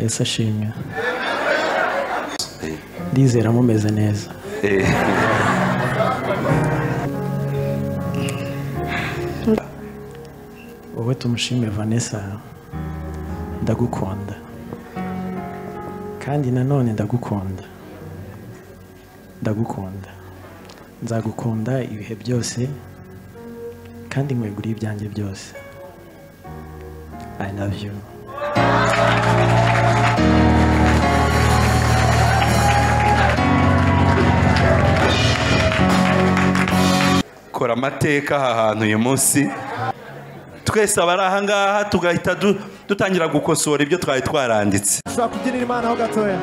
yesu ashimwe ndizera mumeze neza wowe tumushime vanessa ndagukunda kandi nanone ndagukunda ndagukunda nzagukunda ibihe byose kandi nkweguriye ibyanjye byose i love you kora amateka aha hantu uyu munsi twese abari aha ngaha tugahita du- dutangira gukosora ibyo twari twaranditse tuzakubyinira imana ho gatoya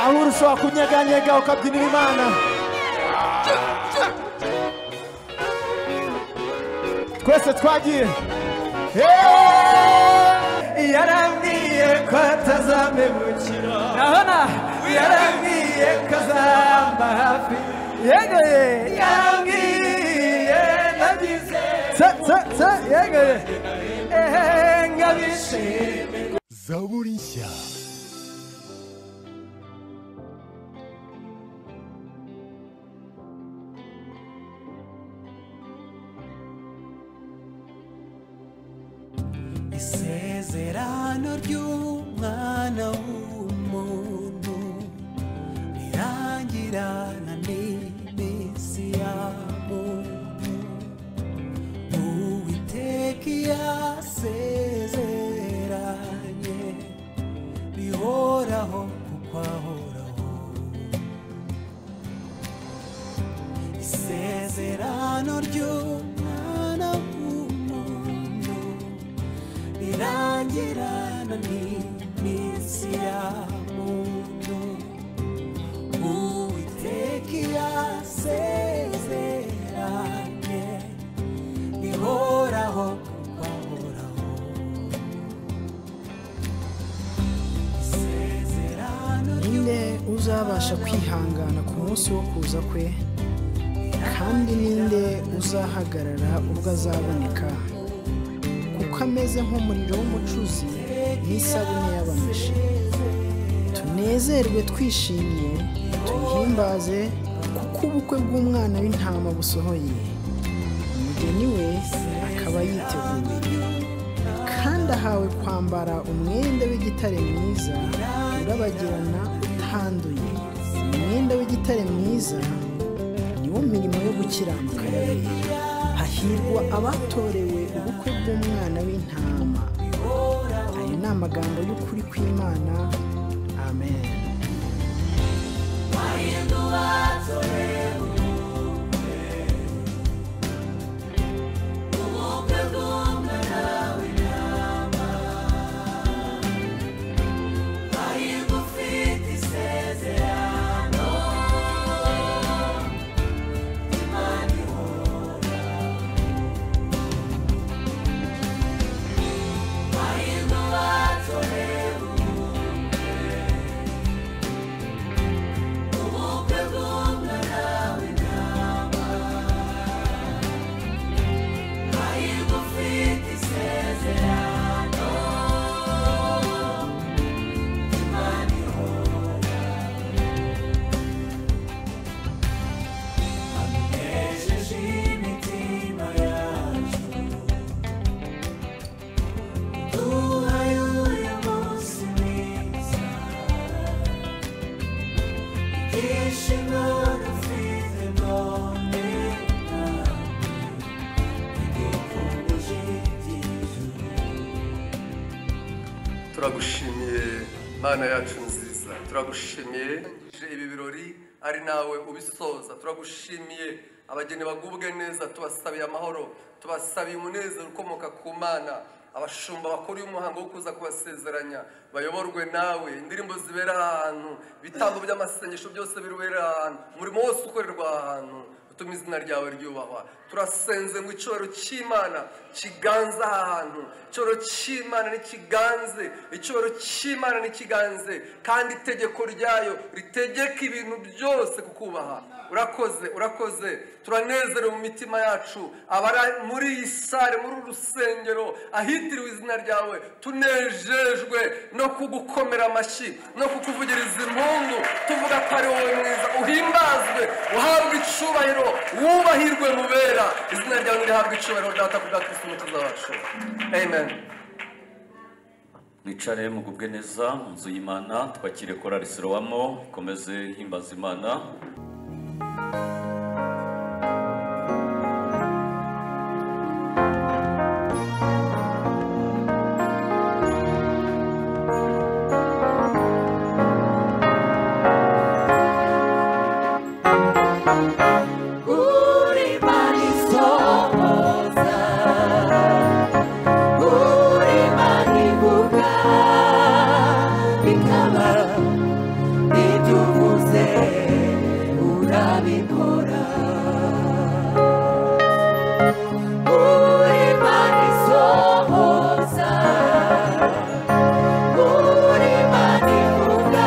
aho uri ushobora kunyeganyega ukabyinira imana twese twagiye yarambwiye ko atazamemukira urabona yarambwiye ko azamba hafi yegoye yarambwiye nagize tse tse tse yegoye ehe ngabishimye zaburi nshya isezerano ry'umwana w'umuntu rirangirana n'iminsi ya muntu uwiteka iyo asezeranye bihoraho kuko ahoraho isezerano ry'umwana w'umuntu birangirana n'iminsi ya muntu uwiteka iyo asezeranye bihoraho kuko ahoraho isezerano ninde uzabasha kwihangana ku munsi wo kuza kwe kandi ninde uzahagarara ubwo azaboneka kuko ameze nk'umuriro w'umucuzi n'isabune y'abamishi tunezerwe twishimye tumuhimbaze kuko ubukwe bw'umwana w'intama busohoye umugeni we akaba yiteguye kandi ahawe kwambara umwenda w'igitare mwiza urabagirana utanduye umwenda w'igitare mwiza niwo mirimo yo gukiranuka yabera hahirwa abatorewe ubukwe bw'umwana w'intama ayo ni amagambo y'ukuri kw'imana amen turagushimiye mana yacu nziza turagushimiye urangije ibi birori ari nawe ubisoza turagushimiye abageni bagubwe neza tubasabiye amahoro tubasabiye umunezero ukomoka ku mana abashumba bakuru y'umuhango wo kuza kubasezeranya bayoborwe nawe indirimbo zibera ahantu ibitambo by'amasengesho byose birubera ahantu umurimo wose ukorerwa ahantu utuma izina ryawe ryubahwa turasenze ngo icyoro cy'imana kiganze aha hantu icyoro cy'imana ntikiganze icyoro cy'imana ntikiganze kandi itegeko ryayo ritegeka ibintu byose kukubaha urakoze urakoze turanezerewe mu mitima yacu abari muri iyi sare muri uru rusengero ahitiriwe izina ryawe tunejejwe no kugukomera amashyi no kukuvugiriza impungu tuvuga ko ari wowe mwiza uhimbazwe uhabwe icubahiro wubahirwe mubera izina ryawe nirihabwe icubahiro data kubwa kirisitu umukiza wacu amen mwicare mugubwe neza mu nzu y'imana twakire korari sorowamo ikomeze ihimbaza imana Uri mani somoza Uri mani buka Bikaba Biduvuze Urabikora Uri mani somoza Uri mani buka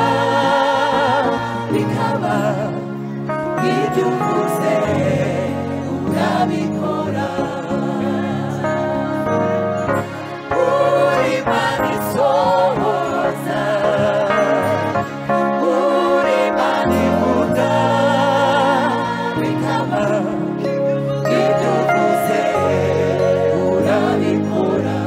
Bikaba ibyo uvuze urabikora uri mani sohoza uri mani vuga bikaba ibyo uvuze urabikora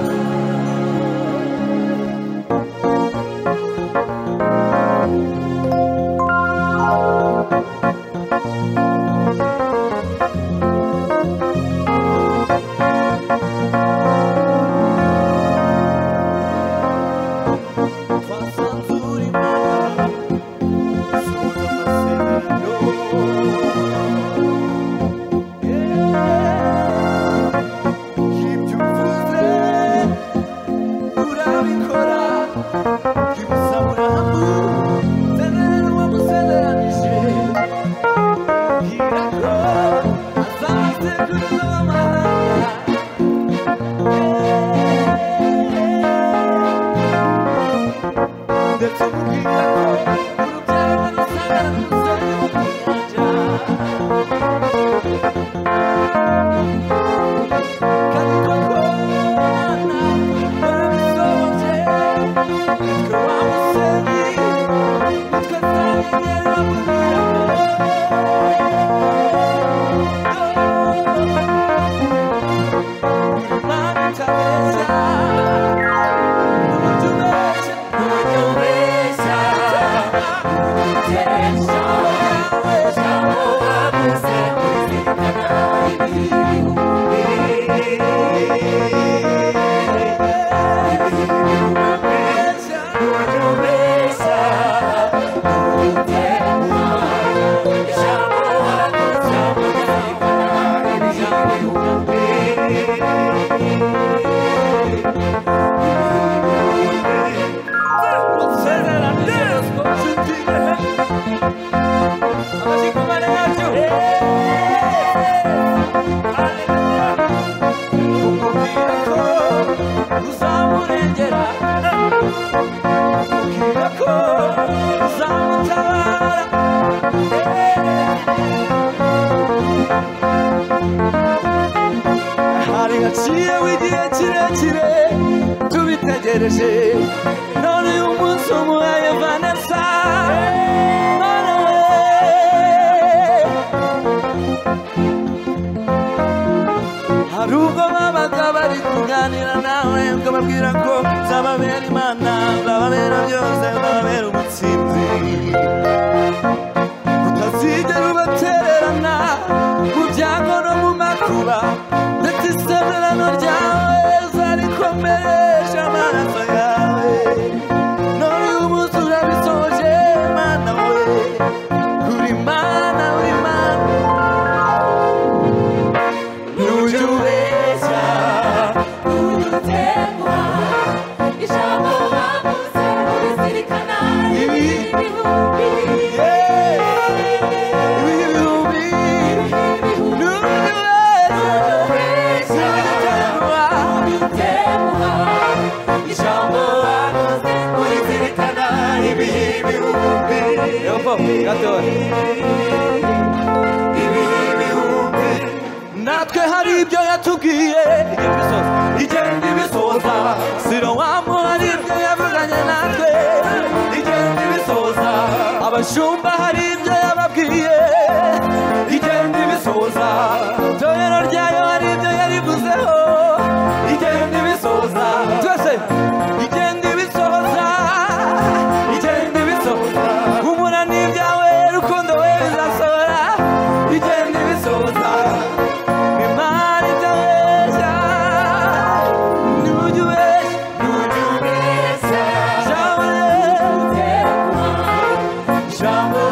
hari haciyeho igihe kirekire tubitegereje none uyu munsi umuhaye vanessa none hari ubwo babaga bari kuganira nawe ukababwira ko nzababera imana nzababera byose nzababera ubutsinzi utazigera ubatererana mu byago no mu makuba ndetse isezerano ryawe zarikomeresha amaraso yawe none uyu munsi urabisohoje mana we uri mana uri mana ntujya ubeshya ibihe bihumbi ntujya ubeshya Yeah. mushumba hari ibyo yababwiye igenda ibisoza itorero ryayo hari ibyo yarivuzeho igenda ibisoza byose igenda ibisoza igenda ibisoza humura n'ibyawe rukundo we bizasohora igenda ibisoza imana itabeshya ntujya ubeshya jambo jambo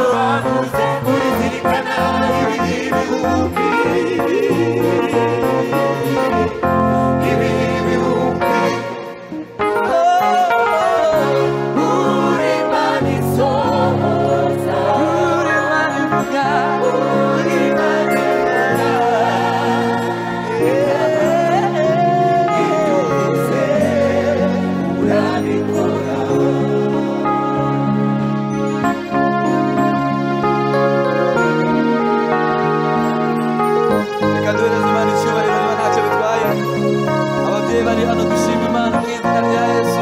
reka duhereze imana icyubahiro niba ntacyo bitwaye ababyeyi bari hano dushima imana mu izina rya yesu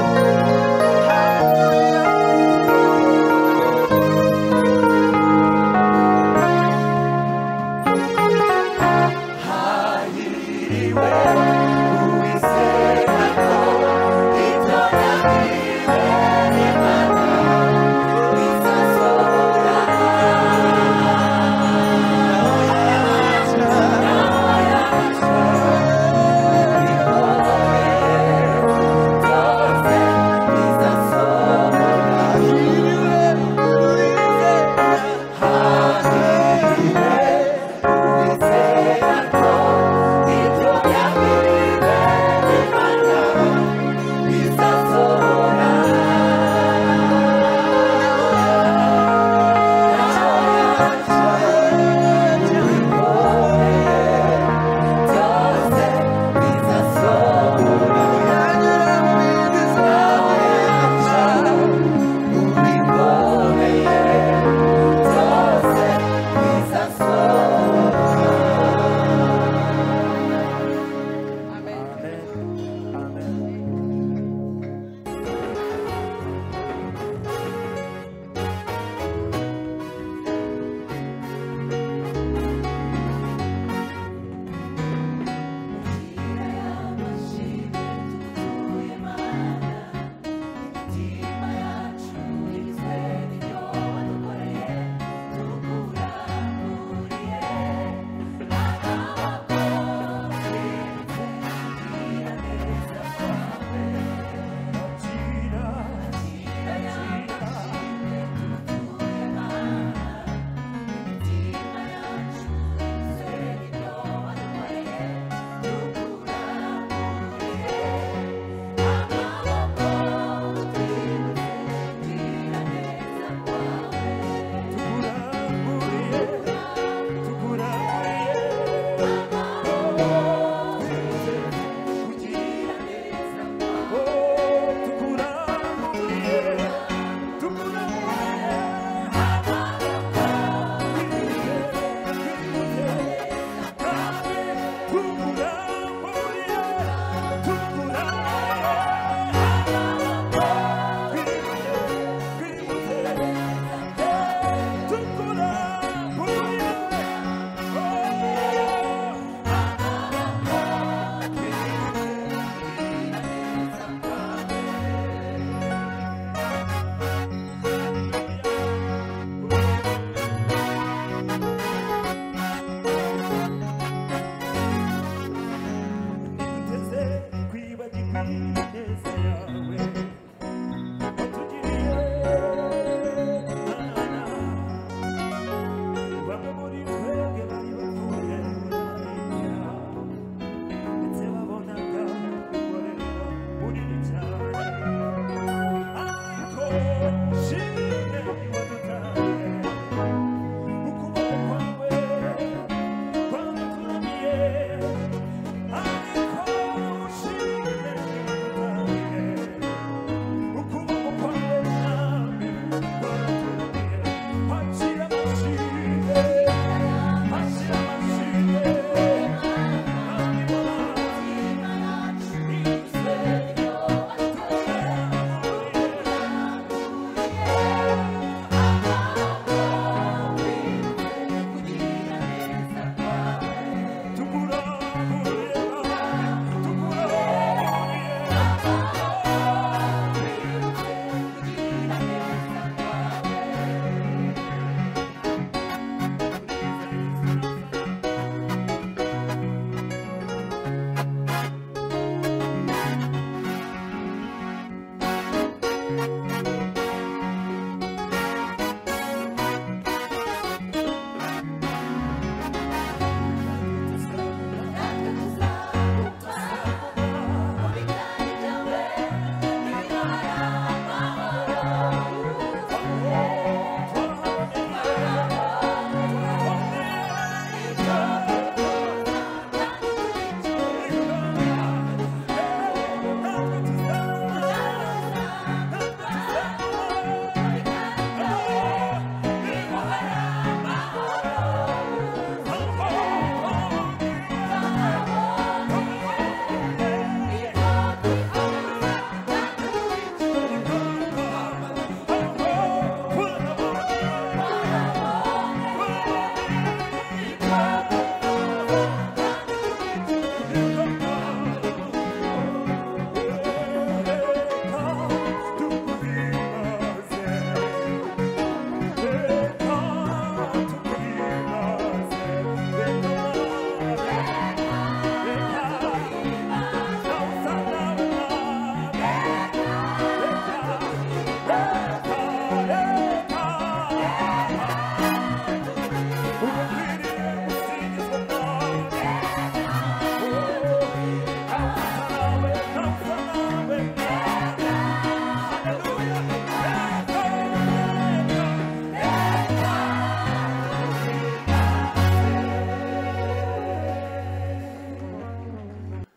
Yeah.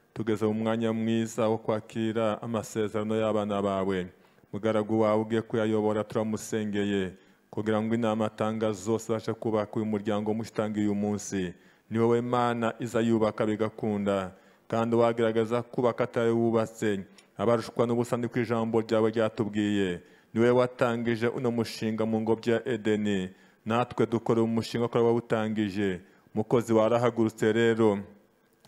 utugeze mu mwanya mwiza wo kwakira amasezerano y'abana bawe mugaragu wawe ugiye kuyayobora turamusengeye kugira ngo inama atanga zose abashe kubaka uyu muryango mushitange uyu munsi ni wowe mana iza yubaka bigakunda kandi wagerageza kubaka atawubatse abarushwa n'ubusani ku ijambo ryawe ryatubwiye ni wowe watangije uno mushinga mu ngobyi ya edeni natwe dukora umushinga kuri wawutangije mukozi warahagurutse rero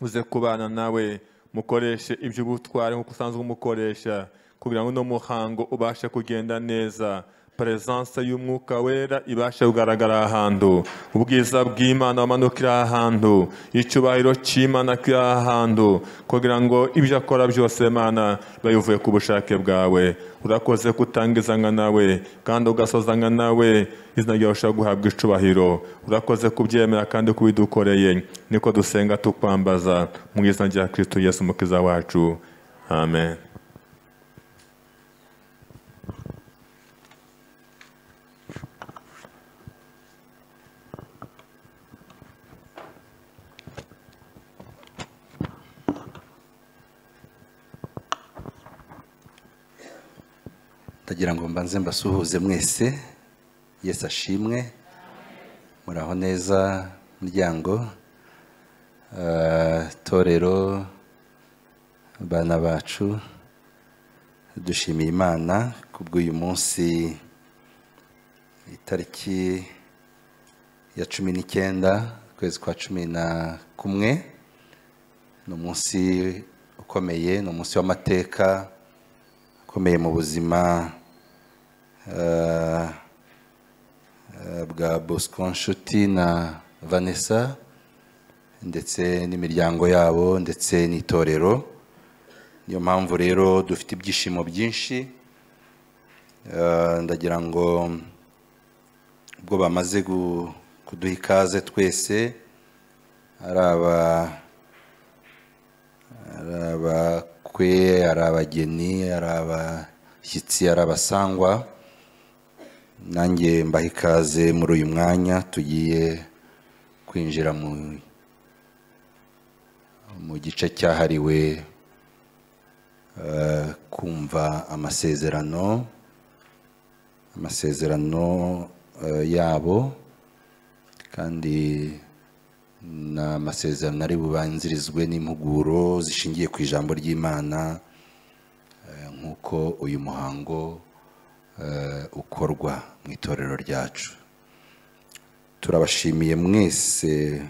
uze kubana nawe mukoreshe iby'ubutwari nk'uko usanzwe umukoresha kugira ngo uno muhango ubashe kugenda neza peresanse y'umwuka wera ibashe kugaragara ahantu ubwiza bw'imana bumanukira ahantu icyubahiro cy'imana kiri ahantu kugira ngo ibyo akora byose mana biba bivuye ku bushake bwawe urakoze kutangizanya nawe kandi ugasozanya nawe izina ryawe ushobora guhabwa icubahiro urakoze kubyemera kandi kubidukoreye niko dusenga tukwambaza mu izina rya kristo yesu umukiza wacu amen ndagira ngo mbanze mbasuhuze mwese yesu ashimwe muraho neza muryango Ah, torero bana bacu dushimiye imana kubw'uyu munsi itariki ya cumi n'icyenda ukwezi kwa cumi na kumwe ni umunsi ukomeye ni umunsi w'amateka ukomeye mu buzima eh, eh, bwa bosco nshuti na vanessa ndetse n'imiryango yabo ndetse n'itorero niyo mpamvu rero dufite ibyishimo byinshi Eh, ndagira ngo ubwo bamaze gu- kuduha ikaze twese ari aba ari abakwe ari abageni ari abashyitsi ari abasangwa nanjye mbaha ikaze muri uyu mwanya tugiye kwinjira mu mu gice cyahariwe eh, kumva amasezerano amasezerano eh, yabo kandi ni amasezerano ari bubanzirizwe n'impuguro zishingiye ku ijambo ry'imana eh, nk'uko uyu muhango eh, ukorwa mu itorero ryacu turabashimiye mwese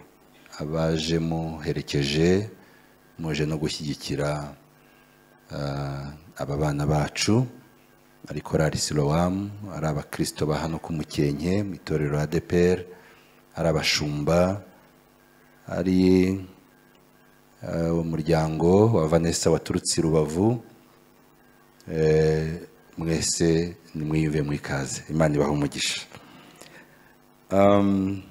abaje muherekeje muje no gushyigikira eh, aba bana bacu ari korari silowamu ari abakristo ba hano ku mukenke mu itorero adeperi ari abashumba ari eh, umuryango wa vanessa waturutse i rubavu Eh, mwese nimwiyumve mu ikaze imana ibaha umugisha Um,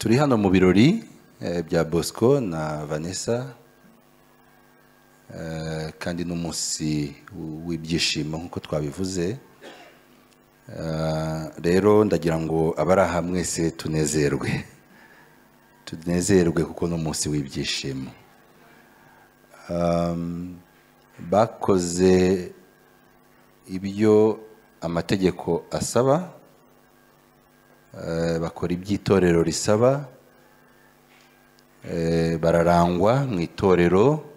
turi hano mu birori eh, bya bosco na vanessa Eh, kandi n'umunsi w- w'ibyishimo nk'uko twabivuze Eh, rero ndagira ngo abari aha mwese tunezerwe tunezerwe kuko ni umunsi w'ibyishimo Um, bakoze ibyo amategeko asaba eh, bakora iby'itorero risaba eh, bararangwa mu itorero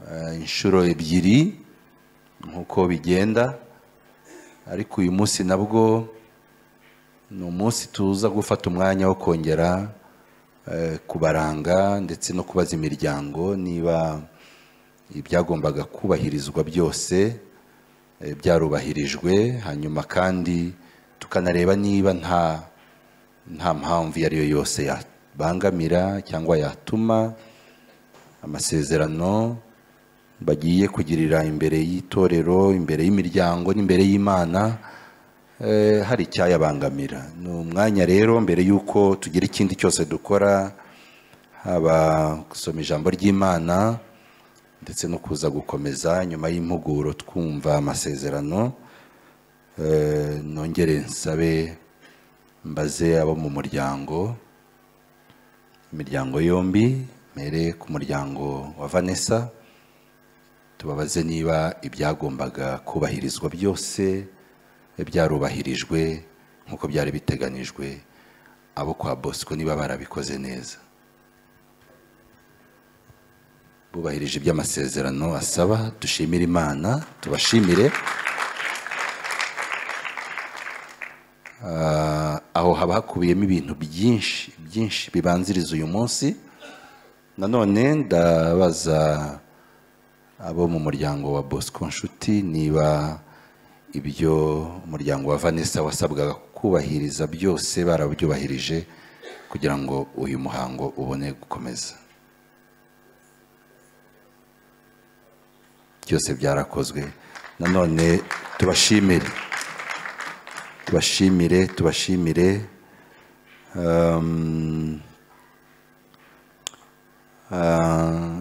eh, inshuro ebyiri nk'uko bigenda ariko uyu munsi nabwo ni umunsi tuza gufata umwanya wo kongera eh, kubaranga ndetse no kubaza imiryango niba ibyagombaga kubahirizwa byose eh, byarubahirijwe hanyuma kandi tukanareba niba nta nta mpamvu iyo ari yo yose yabangamira cyangwa yatuma amasezerano bagiye kugirira imbere y'itorero imbere y'imiryango n'imbere y'imana eh, hari icyayabangamira ni umwanya rero mbere y'uko tugira ikindi cyose dukora haba gusoma ijambo ry'imana ndetse no kuza gukomeza nyuma y'impuguro twumva amasezerano eh, nongere nsabe mbaze abo mu muryango imiryango yombi mere ku muryango wa vanessa tubabaze niba ibyagombaga kubahirizwa byose byarubahirijwe nk'uko byari biteganijwe abo kwa bosco niba barabikoze neza bubahirije iby'amasezerano asaba dushimire imana tubashimire Ah, aho haba hakubiyemo ibintu byinshi byinshi bibanziriza uyu munsi nanone ndabaza abo mu muryango wa bosco nshuti niba ibyo umuryango wa vanessa wasabwaga kubahiriza byose barabyubahirije kugira ngo uyu muhango ubone gukomeza byose byarakozwe nanone tubashimire tubashimire tubashimire Um, ah,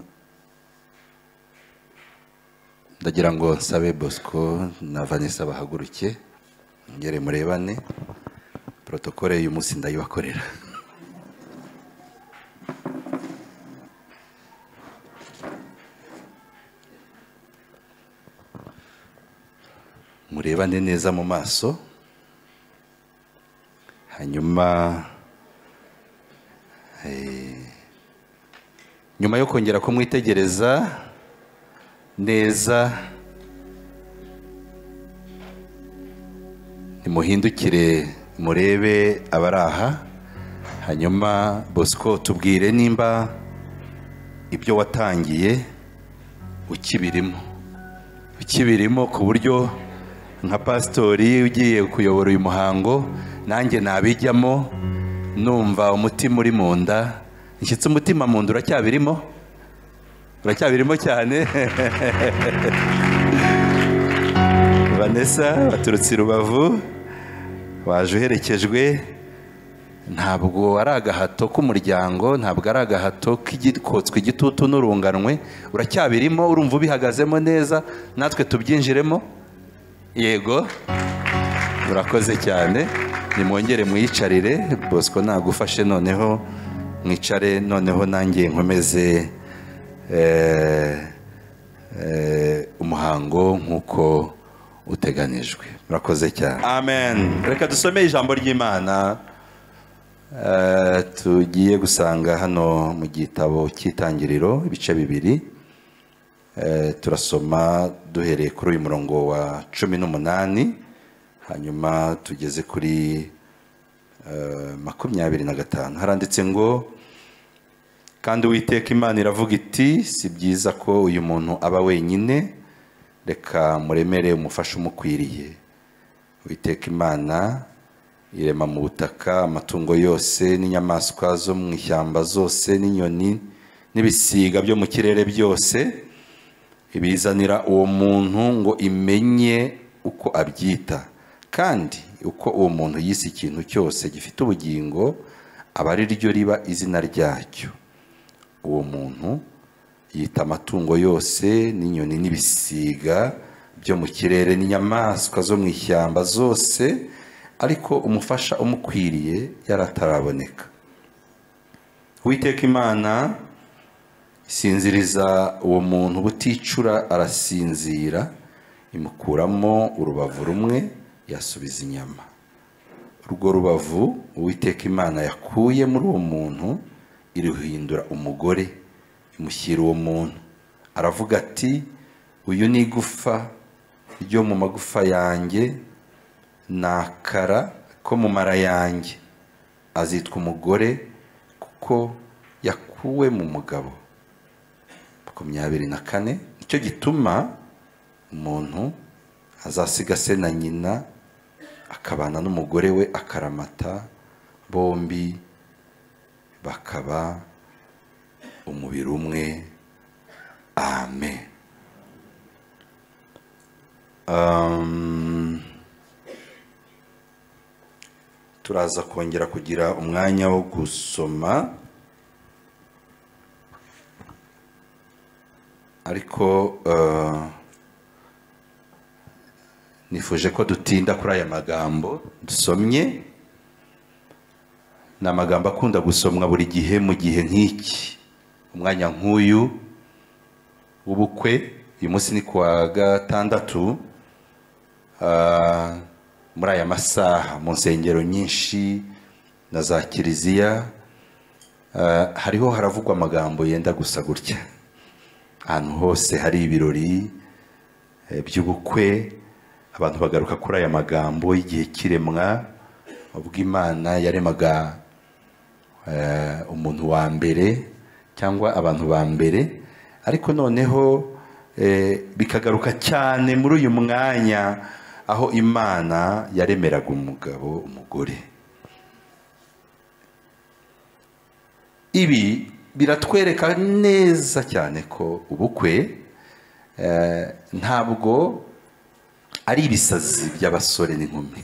ndagira ngo nsabe bosco na vanessa bahaguruke ngere murebane protokole y'uyu munsi ndayibakorera murebane neza mu maso hanyuma eh, nyuma yo kongera kumwitegereza neza nimuhindukire murebe abari aha hanyuma bosco tubwire nimba ibyo watangiye ukibirimo ukibirimo ku buryo nka pasitori ugiye kuyobora uyu muhango nanjye nabijyamo numva umutima uri mu nda nshyitse umutima mu nda uracyabirimo uracyabirimo cyane vanessa waturutse i rubavu waje uherekejwe ntabwo ari agahato k'umuryango ntabwo ari agahato k'igikotswe igitutu n'urunganwe uracyabirimo urumva ubihagazemo neza natwe tubyinjiremo yego murakoze cyane nimwongere mwiyicarire bosco nagufashe noneho mwicare noneho nanjye nkomeze eh, eh, umuhango nk'uko uteganijwe murakoze cyane amen reka dusome ijambo ry'imana Eh, tugiye gusanga hano mu gitabo cy'itangiriro ibice bibiri Eh, turasoma duhereye kuri uyu murongo wa cumi n'umunani hanyuma tugeze kuri eh, makumyabiri na gatanu haranditse ngo kandi uwiteka imana iravuga iti si byiza ko uyu muntu aba wenyine reka muremere umufasha umukwiriye uwiteka imana irema mu butaka amatungo yose n'inyamaswa zo mu ishyamba zose n'inyoni n'ibisiga byo mu kirere byose ibizanira uwo muntu ngo imenye uko abyita kandi uko uwo muntu yise ikintu cyose gifite ubugingo aba ari ryo riba izina ryacyo uwo muntu yita amatungo yose n'inyoni n'ibisiga byo mu kirere n'inyamaswa zo mu ishyamba zose ariko umufasha umukwiriye yarataraboneka uwiteka imana isinziriza uwo muntu buticura arasinzira imukuramo urubavu rumwe yasubiza inyama urwo rubavu uwiteka imana yakuye muri uwo muntu iruhindura umugore imushyira uwo muntu aravuga ati uyu ni igufa ryo mu magufa yanjye ni akara ko mu mara yanjye azitwa umugore kuko yakuwe mu mugabo makumyabiri na kane nicyo gituma umuntu azasiga se na nyina akabana n'umugore we akaramata bombi bakaba umubiri umwe amen Um, turaza kongera kugira umwanya wo gusoma ariko eh, nifuje ko dutinda kuri aya magambo dusomye ni amagambo akunda gusomwa buri gihe mu gihe nk'iki umwanya nk'uyu w'ubukwe uyu munsi ni ku wa gatandatu ah, muri aya masaha mu nsengero nyinshi na za kiliziya ah, hariho haravugwa amagambo yenda gusa gutya ahantu hose hari ibirori eh, by'ubukwe abantu bagaruka kuri aya magambo y'igihe cy'iremwa ubwo imana yaremaga eh, umuntu wa mbere cyangwa abantu ba mbere ariko noneho eh, bikagaruka cyane muri uyu mwanya aho imana yaremeraga umugabo umugore ibi biratwereka neza cyane ko ubukwe eh, ntabwo ari ibisazi by'abasore n'inkumi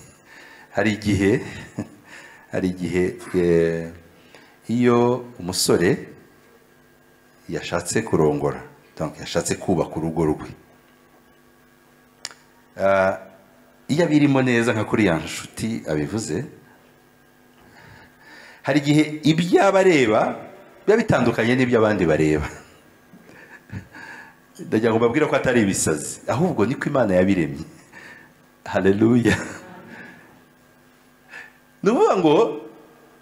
hari igihe hari igihe eh, iyo umusore yashatse kurongora donc yashatse kubaka urugo rwe Ah, iyo abirimo neza nka kuriya nshuti abivuze hari igihe ibyo aba areba biba bitandukanye n'ibyo abandi bareba ndagira ngo mbabwire ko atari ibisazi ahubwo niko imana yabiremye haleluya ni ukuvuga ngo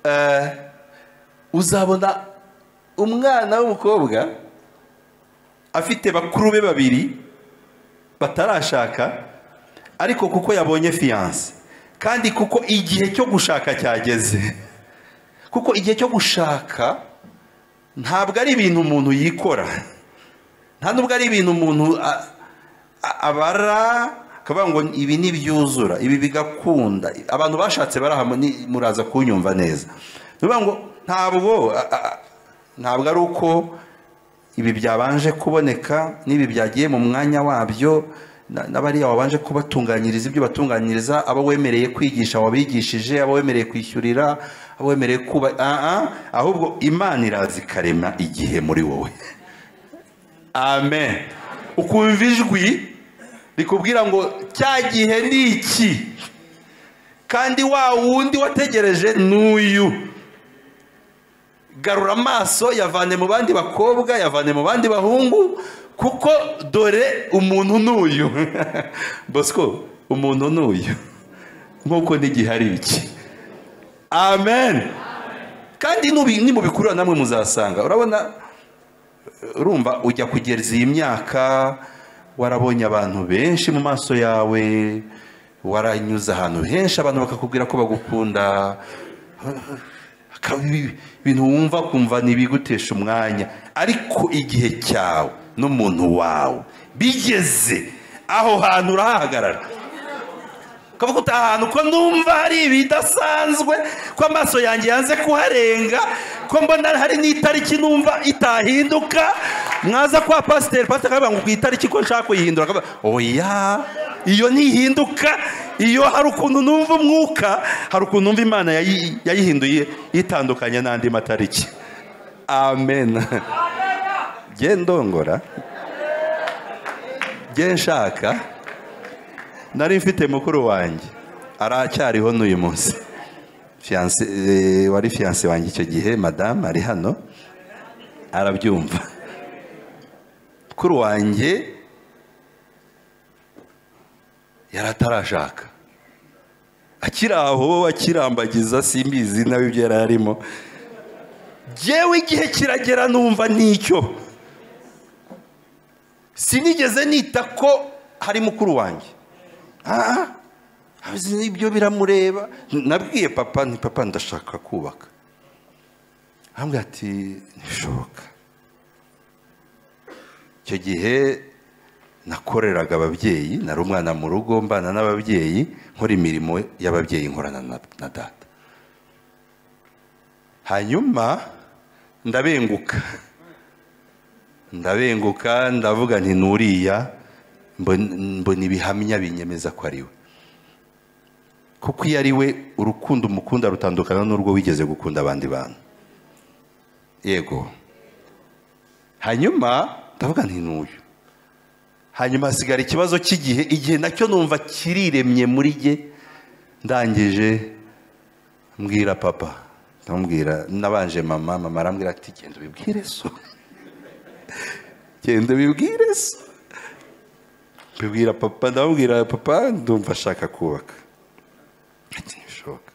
ah, uzabona umwana w'umukobwa afite bakuru be babiri batarashaka ariko kuko yabonye fiyanse kandi kuko igihe cyo gushaka cyageze kuko igihe cyo gushaka ntabwo ari ibintu umuntu yikora nta nubwo ari ibintu umuntu a- a- abara akavuga ngo ibi ntibyuzura ibi bigakunda abantu bashatse baraha ni- muraza kunyumva neza ni ukuvuga ngo ntabwo a- a- ntabwo ari uko ibi byabanje kuboneka n'ibi byagiye mu mwanya wabyo na- n'abariya wabanje kubatunganyiriza ibyo batunganyiriza abo wemereye kwigisha wabigishije abo wemereye kwishyurira abo wemereye kuba Ah, ah, ahubwo imana iraza ikarema igihe muri wowe amen ukumva ijwi rikubwira ngo cya gihe ni iki kandi wa wundi wategereje n'uyu garura amaso yavane mu bandi bakobwa yavane mu bandi bahungu kuko dore umuntu n'uyu bosco umuntu n'uyu nk'uko n'igihe ari iki amen kandi nubi- nimubikurura namwe muzasanga urabona urumva ujya kugeza iyi myaka warabonye abantu benshi mu maso yawe waranyuze ahantu henshi abantu bakakubwira ko bagukunda Akaba ibi- ibintu wumva kumva ntibigutesha umwanya ariko igihe cyawe n'umuntu wawe bigeze aho hantu urahahagarara ukavuga uti aha hantu ko numva hari ibidasanzwe ko amaso yanjye yanze kuharenga ko mbona hari n'itariki numva itahinduka mwaza kwa pasiteri pasiteri akavuga ngo ku itariki ko nshaka kuyihindura akavuga oya iyo ntihinduka iyo hari ukuntu numva umwuka hari ukuntu numva imana yayi- yayihinduye yitandukanye n'andi matariki amen jye ndongora jye nshaka nari mfite mukuru wanjye aracyariho n'uyu munsi Fiance- eh, wari fiyanse wanjye icyo gihe madamu ari hano arabyumva mukuru wanjye yari atarashaka akiri aho akirambagiza simbizi nawe ibyo yari arimo jyewe igihe kiragera numva nicyo sinigeze nita ko hari mukuru wanjye Ah, ah, azi ibyo biramureba nabwiye papa nti papa ndashaka kubaka arambwira ati ntibishoboka icyo gihe nakoreraga ababyeyi nari umwana mu rugo mbana n'ababyeyi nkora imirimo y'ababyeyi nkorana na na data hanyuma ndabenguka ndabenguka ndavuga nti nuriya mbon- mbona ibihamya binyemeza ko ari we kuko iyo ari we urukundo umukunda rutandukana n'urwo wigeze gukunda abandi bantu yego hanyuma ndavuga nti n'uyu hanyuma hasigara ikibazo cy'igihe igihe nacyo numva kiriremye muri jye ndangije mbwira papa ndamubwira nabanje mama mama arambwira ati genda ubibwire so genda ubibwire so mbibwira papa ndamubwira papa ndumva ashaka kubaka ati ntibishoboka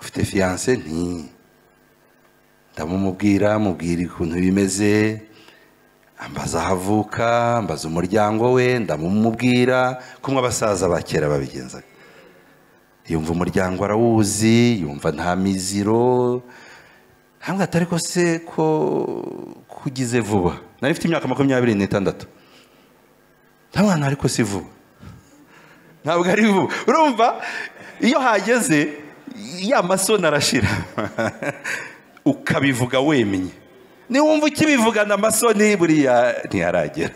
ufite fiyanse nti ndamumubwira mubwira ukuntu bimeze ambaza aho avuka ambaza umuryango we ndamumubwira kumwe abasaza ba kera babigenzaga yumva umuryango arawuzi yumva nta miziro hamwe atari ko se ko kugize vuba nari mfite imyaka makumyabiri n'itandatu nta mwana ariko si vuba ntabwo ari vuba urumva iyo hageze ya masoni arashira ukabivuga wemye niwumva ukibivugana amasoni buriya ntiyaragera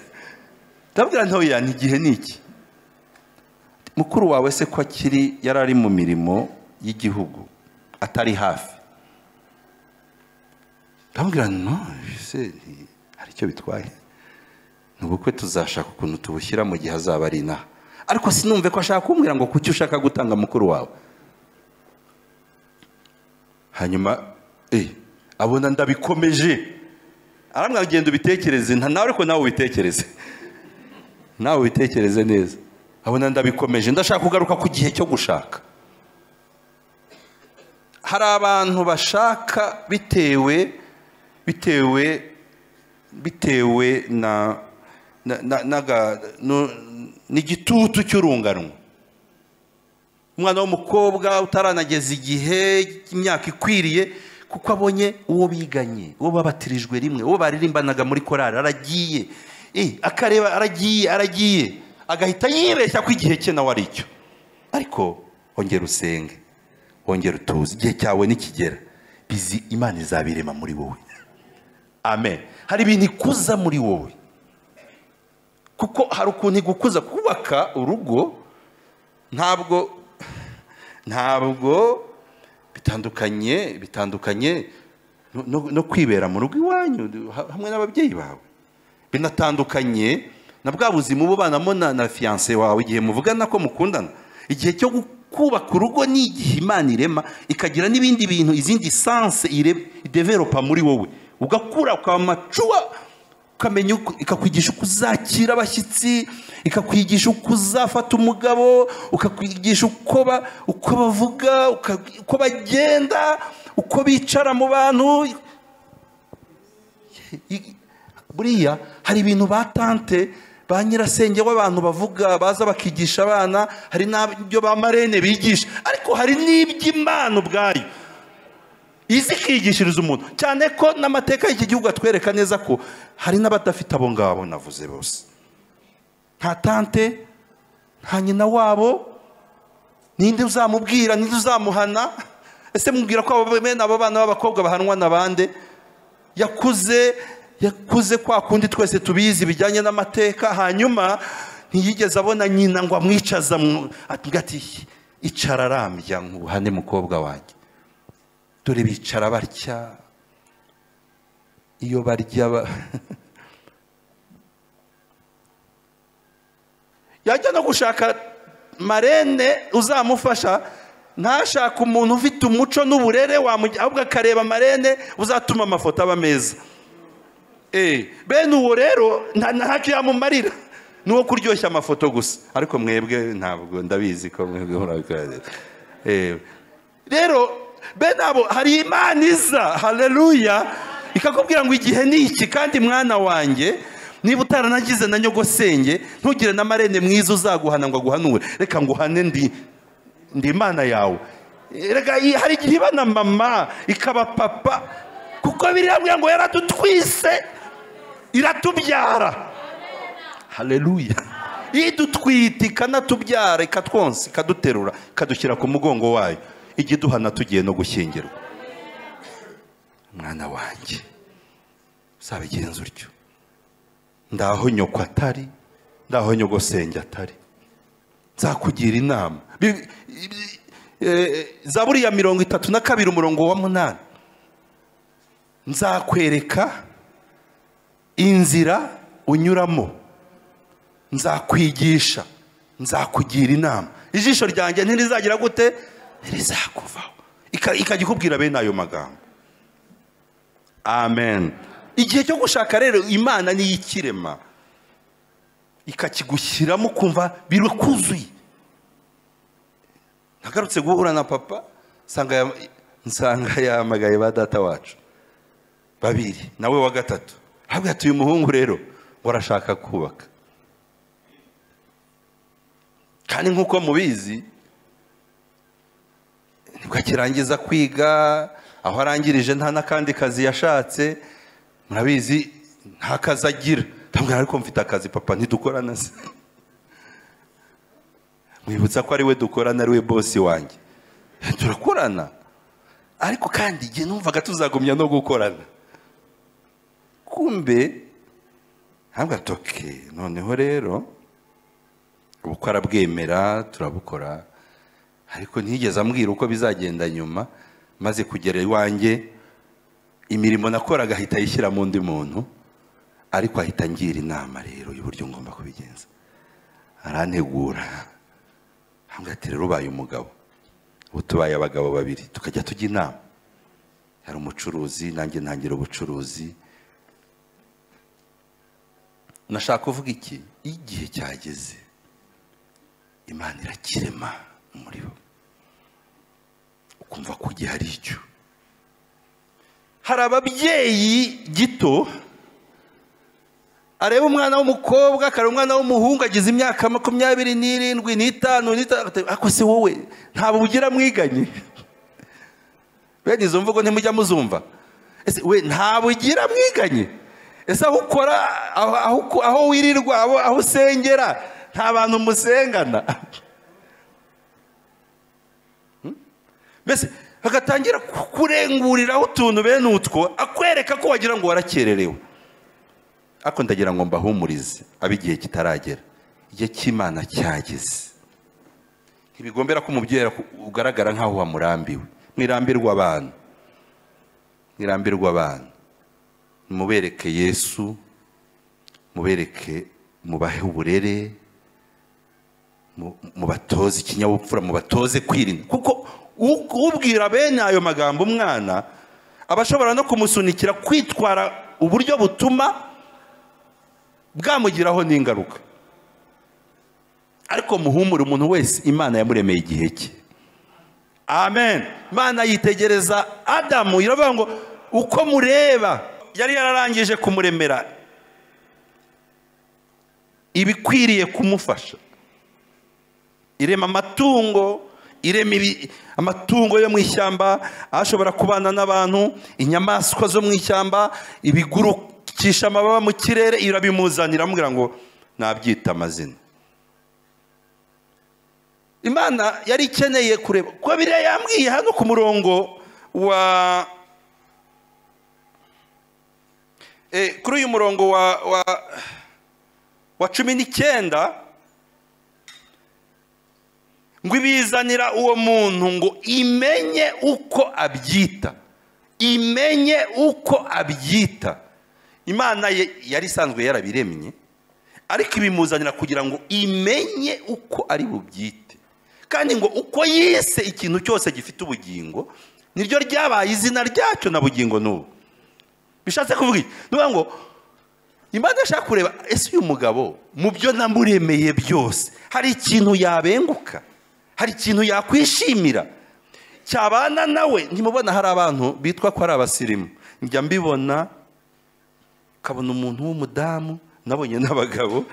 ndabwira ntoya ni igihe ni iki mukuru wawe se ko akiri yari ari mu mirimo y'igihugu atari hafi ndamubwira no se nti- hari icyo bitwaye ni ubukwe tuzashaka ukuntu tubushyira mu gihe azaba ari inaha ariko sinumve ko ashaka kumbwira ngo kuki ushaka gutanga mukuru wawe hanyuma eh, abona ndabikomeje aramwira genda ubitekereze nta- nawe ariko nawe ubitekereze nawe ubitekereze neza abona ndabikomeje ndashaka kugaruka ku gihe cyo gushaka hari abantu bashaka bitewe bitewe bitewe na na- na- naga- nu- n'igitutu cy'urunganwa umwana w'umukobwa utaranageza igihe imyaka ikwiriye kuko abonye uwo biganye uwo babatirijwe rimwe uwo baririmbanaga muri korari aragiye Eh, akareba aragiye aragiye agahita yibeshya ko igihe cye nawe ari icyo ariko ongera usenge wongera utuze igihe cyawe nikigera bizi imana izabirema muri wowe amen hari ibintu ikuza muri wowe kuko hari ukuntu igukuza kubaka urugo ntabwo ntabwo bitandukanye bitandukanye no- no- no kwibera mu rugo iwanyu ha- hamwe n'ababyeyi bawe binatandukanye na bwa buzima uba ubanamo na na fiyanse wawe igihe muvugana ko mukundana igihe cyo gu- kubaka urugo ni igihe imana irema ikagira n'ibindi bintu izindi sanse ire- ideveropa muri wowe ugakura ukaba macuwa ukamenya uko- ikakwigisha uko uzakira abashyitsi ikakwigisha uko uzafata umugabo ukakwigisha uko ba- uko bavuga uka- uko bagenda uko bicara mu bantu buriya hari ibintu ba tante ba nyirasenge w'abantu bavuga baza bakigisha abana hari n'ibyo ba marene bigisha ariko hari n'iby'imana ubwayo izi ikigishiriza umuntu cyane ko n'amateka y'iki gihugu atwereka neza ko hari n'abadafite abo ngabo navuze bose nta tante nta nyina wabo ninde uzamubwira ninde uzamuhana ese mubwira ko abo bene abo bana b'abakobwa bahanwa na bande yakuze yakuze kwa kundi twese tubizi bijyanye n'amateka hanyuma ntiyigeze abona nyina ngo amwicaza mu- ati- ati icara arambya nkubuhane mukobwa wanjye dore bicara barya iyo barya ba- yajya no gushaka marene uzamufasha ntashaka umuntu ufite umuco n'uburere wamugi- ahubwo akareba marene uzatuma amafoto aba meza Eh, bene uwo rero nta ntacyo yamumarira ni uwo kuryoshya amafoto gusa ariko mwebwe ntabwo ndabizi ko mwebwe murakorera rero bene abo hari imana iza haleluya ikakubwira ngo igihe ni iki kandi mwana wanjye niba utaranagize na nyogosenge ntugire na marene mwiza uzaguhana ngo aguhanure reka nguhane ndi ndi imana yawe reka i- hari igihe iba na mama ikaba papa kuko biriya ngo yaradutwise iratubyara haleluya idutwita ikanatubyara ikatwonsa ikaduterura ikadushyira ku mugongo wayo ijya iduhana tugiye no gushyingirwa mwana wanjye uzabigenza utyo ndaho nyoko atari ndaho nyogosenge atari nzakugira inama Bi- bi- eh, zaburi ya mirongo itatu na kabiri umurongo wa munani nzakwereka inzira unyuramo nzakwigisha nzakugira inama ijisho ryanjye ntirizagira gute ntirizakuvaho ika- ikajya ikubwira bene ayo magambo amen igihe cyo gushaka rero imana niyo ikirema ikakigushyiramo ukumva birikuzuye nagarutse guhura na papa nsanga ya- nsanga yahamagaye ba data wacu babiri nawe wa gatatu habwa ati uyu muhungu rero ngo arashaka kubaka kandi nk'uko mubizi nibwo akirangiza kwiga aho arangirije nta n'akandi kazi yashatse murabizi nta kazi agira ndamubwira ariko mfite akazi papa ntidukorana se mwibutsa ko ari we dukorana ari we bosi wanjye turakorana ariko kandi igihe numvaga tuzagumya no gukorana kumbe ntabwo atoke noneho rero uko arabwemera turabukora ariko ntiyigeze ambwira uko bizagenda nyuma maze kugera iwanjye imirimo nakoraga ahita ayishyira mu undi muntu ariko ahita angira inama rero y'uburyo ngomba kubigenza arantegura hambwa ati rero ubaye umugabo ubu tubaye abagabo babiri tukajya tujya inama yari umucuruzi nanjye ntangira ubucuruzi nashaka kuvuga iki igihe cyageze imana irakirema muri bo ukumva ko igihe ari icyo hari ababyeyi gito areba umwana w'umukobwa akareba umwana w'umuhungu agize imyaka makumyabiri n'irindwi n'itanu n'itandatu ariko se wowe ntabwo ugira mwiganye bene izo mvugo ntimujya muzumva ese we ntabwo ugira mwiganye ese aho ukora aho- aho uko- aho wirirwa aho- aho usengera nta bantu musengana mbese bagatangira kurenguriraho utuntu bene utwo akwereka ko wagira ngo warakererewe ariko ndagira ngo mbahumurize abe igihe kitaragera igihe cy'imana cyageze ntibigombera ko umubyeyi aku- ugaragara nk'aho wamurambiwe mwirambirwa abantu mwirambirwa abantu mubereke yesu mubereke mubahe uburere mu- mubatoze ikinyabupfura mubatoze kwirinda kuko u- ubwira bene ayo magambo umwana aba ashobora no kumusunikira kwitwara uburyo butuma bwamugiraho n'ingaruka ariko muhumure umuntu wese imana yamuremeye igihe cye amen imana yitegereza adamu iravuga ngo uko mureba yari yararangije kumuremera ibikwiriye kumufasha irema amatungo irema ibi- amatungo yo mu ishyamba ashobora kubana n'abantu inyamaswa zo mu ishyamba ibigurukisha amababa mu kirere irabimuzanira amubwira ngo nabyita amazina imana yari ikeneye kureba kuko biriya yambwiye hano ku murongo wa Eh, kuri uyu murongo wa wa wa cumi n'icyenda ngo ibizanira uwo muntu ngo imenye uko abyita imenye uko abyita imana ye yari isanzwe yarabiremye ariko ibimuzanira kugira ngo imenye uko ari bubyite kandi ngo uko yise ikintu cyose gifite ubugingo niryo ryabaye izina ryacyo na bugingo n'ubu bishatse kuvuga iki ni ukuvuga ngo imana ishaka kureba ese uyu mugabo mu byo namuremeye byose hari ikintu yabenguka hari ikintu yakwishimira cyabana nawe ntimubona hari abantu bitwa ko ari abasirimu njya mbibona ukabona umuntu w'umudamu nabonye n'abagabo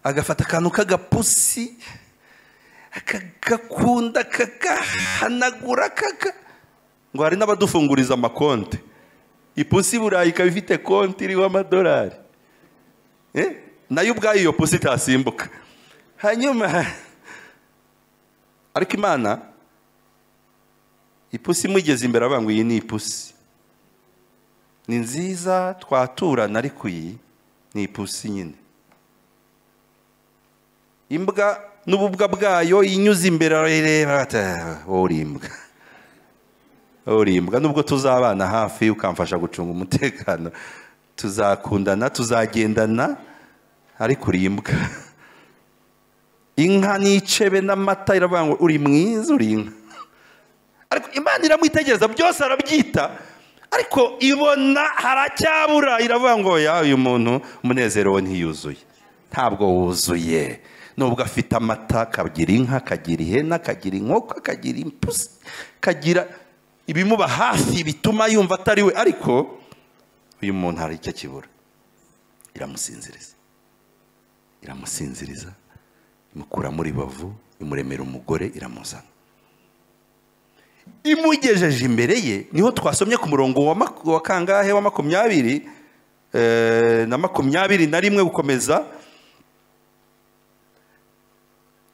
agafata akantu k'agapusi akagakunda akagahanagura akaga ngo hari n'abadufunguriza amakonte ipusi burayi ikaba ifite konti iriho amadolari Eh? nayo ubwayo iyo pusi itasimbuka hanyuma ariko imana ipusi imugeze imbere avuga ngo iyi ni ipusi ni nziza twaturana ariko iyi ni ipusi nyine imbwa n'ububwa bwayo inyuze imbere arareba ati "Ah, wowe uri imbwa uri imbwa nubwo tuzabana hafi ukamfasha gucunga umutekano tuzakundana tuzagendana ariko uri imbwa inka n'icebe n'amata iravuga ngo uri mwiza uri inka ariko imana iramwitegereza byose arabyita ariko ibona haracyabura iravuga ngo ya uyu muntu umunezero we ntiyuzuye ntabwo wuzuye nubwo afite amata akagira inka akagira ihene akagira inkoko akagira impusi akagira ibimuba hafi bituma yumva atari we ariko uyu muntu hari icyo akibura iramusinziriza iramusinziriza imukura muri bavu imuremera umugore iramuzana imugejeje imbere ye niho twasomye ku murongo wa mak- wa kangahe wa makumyabiri eh, na makumyabiri na rimwe gukomeza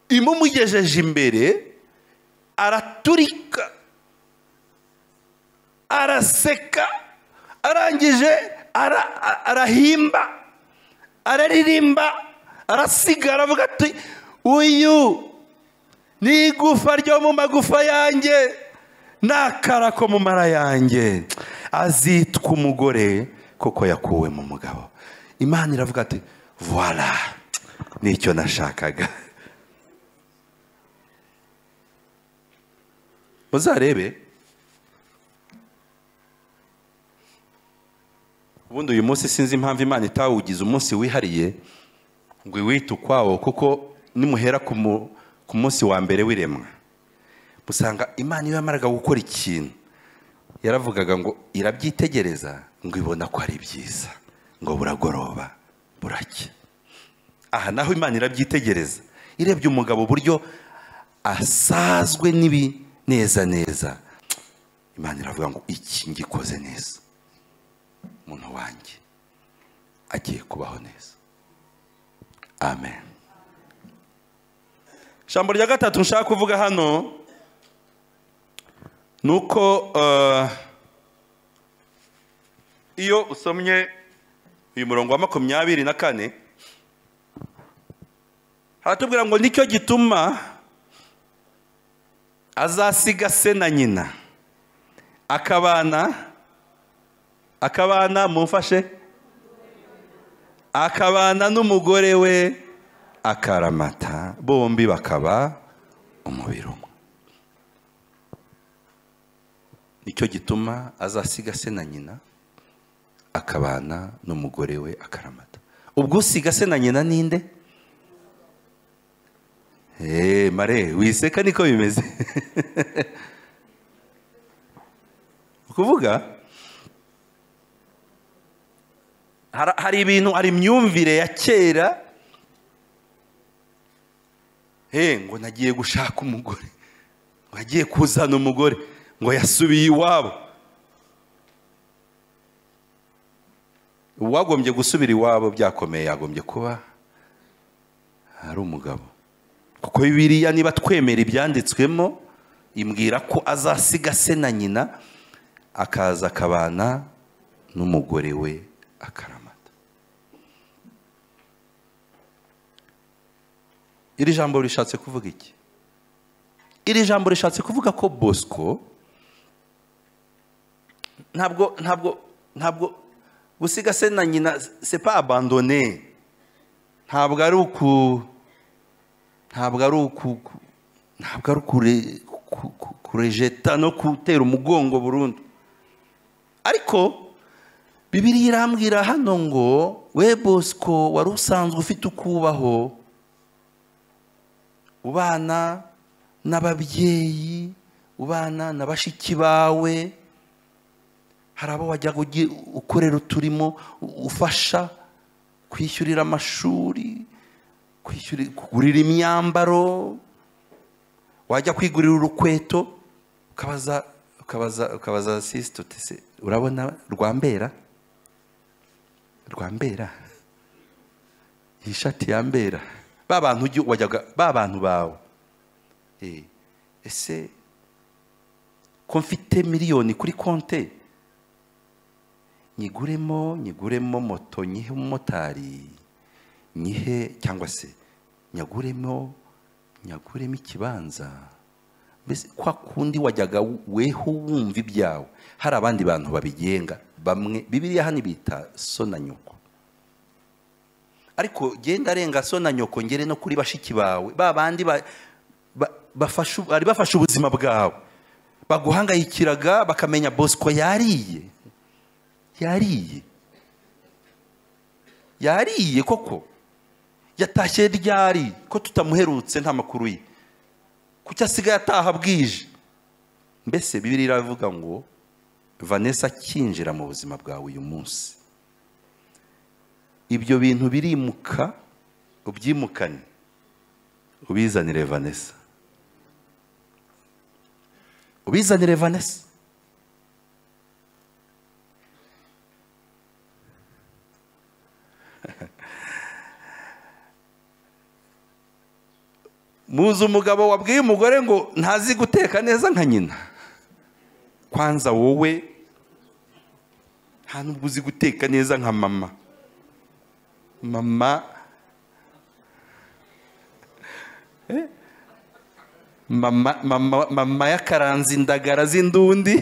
imumugejeje imbere araturika araseka arangije ara- a- arahimba araririmba arasiga aravuga ati uyu ni igufa ryo mu magufa yanjye n'akara ko mu mara yanjye azitwa umugore kuko yakuwe mu mugabo imana iravuga ati voila nicyo nashakaga muzarebe ubundi uyu munsi sinzi impamvu imana itawugize umunsi wihariye ngo iwite ukwawo kuko nimuhera ku mu- ku munsi wa mbere w'iremwa usanga imana iyo yamaraga gukora ikintu yaravugaga ngo irabyitegereza ngo ibona ko ari byiza ngo buragoroba buracya aha naho imana irabyitegereza irebye umugabo uburyo asazwe n'ibi neza neza imana iravuga ngo iki ngikoze neza umuntu wanjye agiye kubaho neza amen ijambo rya gatatu nshaka kuvuga hano ni uko eh, iyo usomye uyu murongo wa makumyabiri na kane haratubwira ngo nicyo gituma azasiga se na nyina akabana akabana mumfashe akabana n'umugore we akaramata bombi bakaba umubiri umwe nicyo gituma azasiga se na nyina akabana n'umugore we akaramata ubwo usiga se na nyina ninde eee mare wiseka niko bimeze ukuvuga hari hari ibintu hari imyumvire ya kera he ngo nagiye gushaka umugore ngo agiye kuzana umugore ngo yasubiye iwabo uwagombye gusubira iwabo byakomeye yagombye kuba ari umugabo kuko biriya niba twemera ibyanditswemo imbwira ko azasiga se na nyina akaza akabana n'umugore we akaramata iri jambo rishatse kuvuga iki iri jambo rishatse kuvuga ko bosco ntabwo ntabwo ntabwo gusiga se na nyina sepa abandone ntabwo ari uku ntabwo ari uku ntabwo ari ukure- ku- ku- kurejeta no gutera umugongo burundu ariko bibiri irambwira hano ngo we bosco wari usanzwe ufite ukubaho ubana n'ababyeyi ubana na bashiki bawe hari abo wajyaga ugi- ukorera uturimo u- ufasha kwishyurira amashuri kwishyurira kugurira imyambaro wajya kwigurira urukweto ukabaza ukabaza ukabaza sisite uti se urabona rwambera rwambera iyi shati yambera ba bantu ujya wajyaga ba bantu bawe Eh, ese ko mfite miliyoni kuri konte nyiguremo nyiguremo moto nyihe umumotari nyihe cyangwa se nyaguremo nyaguremo ikibanza mbese kwa kundi wajyaga weho wumva ibyawe hari abandi bantu babigenga bamwe bibiriya hano ibita so na nyoko ariko genda arenga so na nyoko ngere no kuri bashiki bawe ba bandi ba- ba- bafasha- bari bafashe ubuzima bwawe baguhangayikiraga bakamenya bosco yariye yariye yariye koko yatashye ryari ko tutamuherutse nta makuru ye kuki asigaye ataha bwije mbese bibiri iravuga ngo vanessa akinjira mu buzima bwawe uyu munsi ibyo bintu birimuka ubyimukane ubizanire vanessa ubizanire vanessa muzi umugabo wabwiye umugore ngo ntazi guteka neza nka nyina kwanza wowe nta nubwo uzi guteka neza nka mama mama Eh? mama mama mama yakaranze indagara z'indundi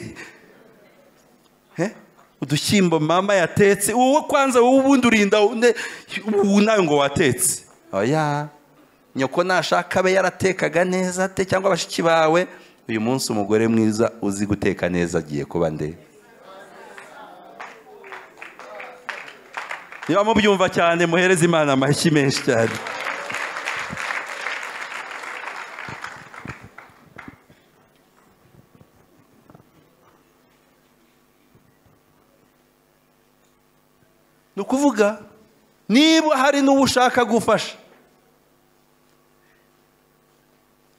Eh? udushyimbo mama yatetse wowe kwanza wowe ubundi urinda undi- ubu nawe ngo watetse oya nyoko nashaka abe yaratekaga neza te cyangwa abashiki bawe uyu munsi umugore mwiza uzi guteka neza agiye kuba nde niba mubyumva cyane muhereze imana amashyi menshi cyane ni ukuvuga niba hari n'uwo ushaka gufasha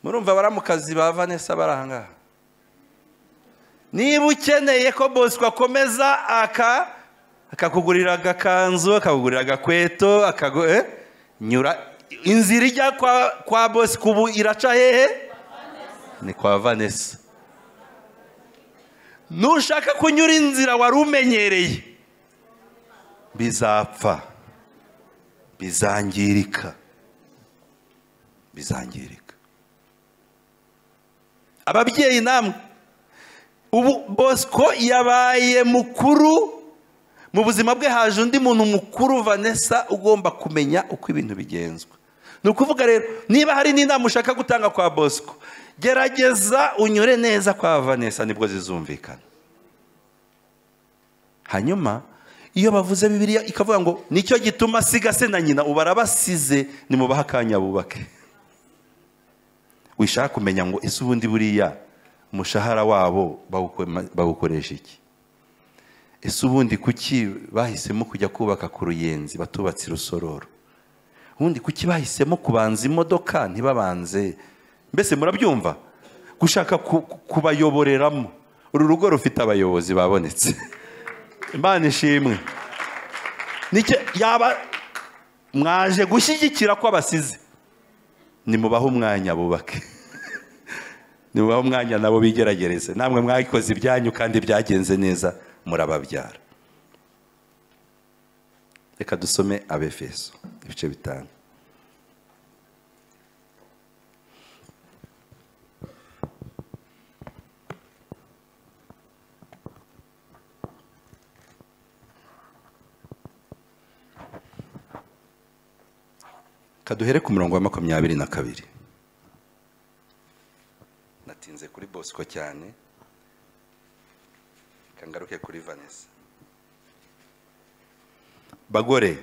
murumva abaramukazi ba vanessa bari aha ngaha niba ukeneye ko bosco akomeza aka akakugurira agakanzu akakugurira agakweto akagu- eh? nyura inzira ijya kwa, kwa bosco ubu iraca hehe ni kwa vanessa nushaka kunyura inzira wari umenyereye bizapfa bizangirika bizangirika ababyeyi namwe ubu bosco yabaye mukuru mu buzima bwe haje undi muntu mukuru vanessa ugomba kumenya uko ibintu bigenzwa ni ukuvuga rero niba hari n'inama ushaka gutanga kwa bosco gerageza unyure neza kwa vanessa nibwo zizumvikana hanyuma iyo bavuze bibiliya ikavuga ngo nicyo gituma asiga se na nyina ubu arabasize nimubahe akanya bubake wishaka kumenya ngo ese ubundi buriya umushahara wabo bawukoma- bawukoresha iki ese ubundi kuki bahisemo kujya kubaka ku ruyenzi batubatse i rusororo ubundi kuki bahisemo kubanza imodoka ntibabanze mbese murabyumva gushaka ku- ku- kubayoboreramo uru rugo rufite abayobozi babonetse imana ishimwe nicyo yaba mwaje gushyigikira ko abasize nimubahe umwanya bubake nimubahe umwanya nabo bigeragereze namwe mwayikoze ibyanyu kandi byagenze neza murababyara reka dusome abefeso ibice bitanu kaduhere ku murongo wa makumyabiri na kabiri natinze kuri bosco cyane kangaruke kuri vanessa bagore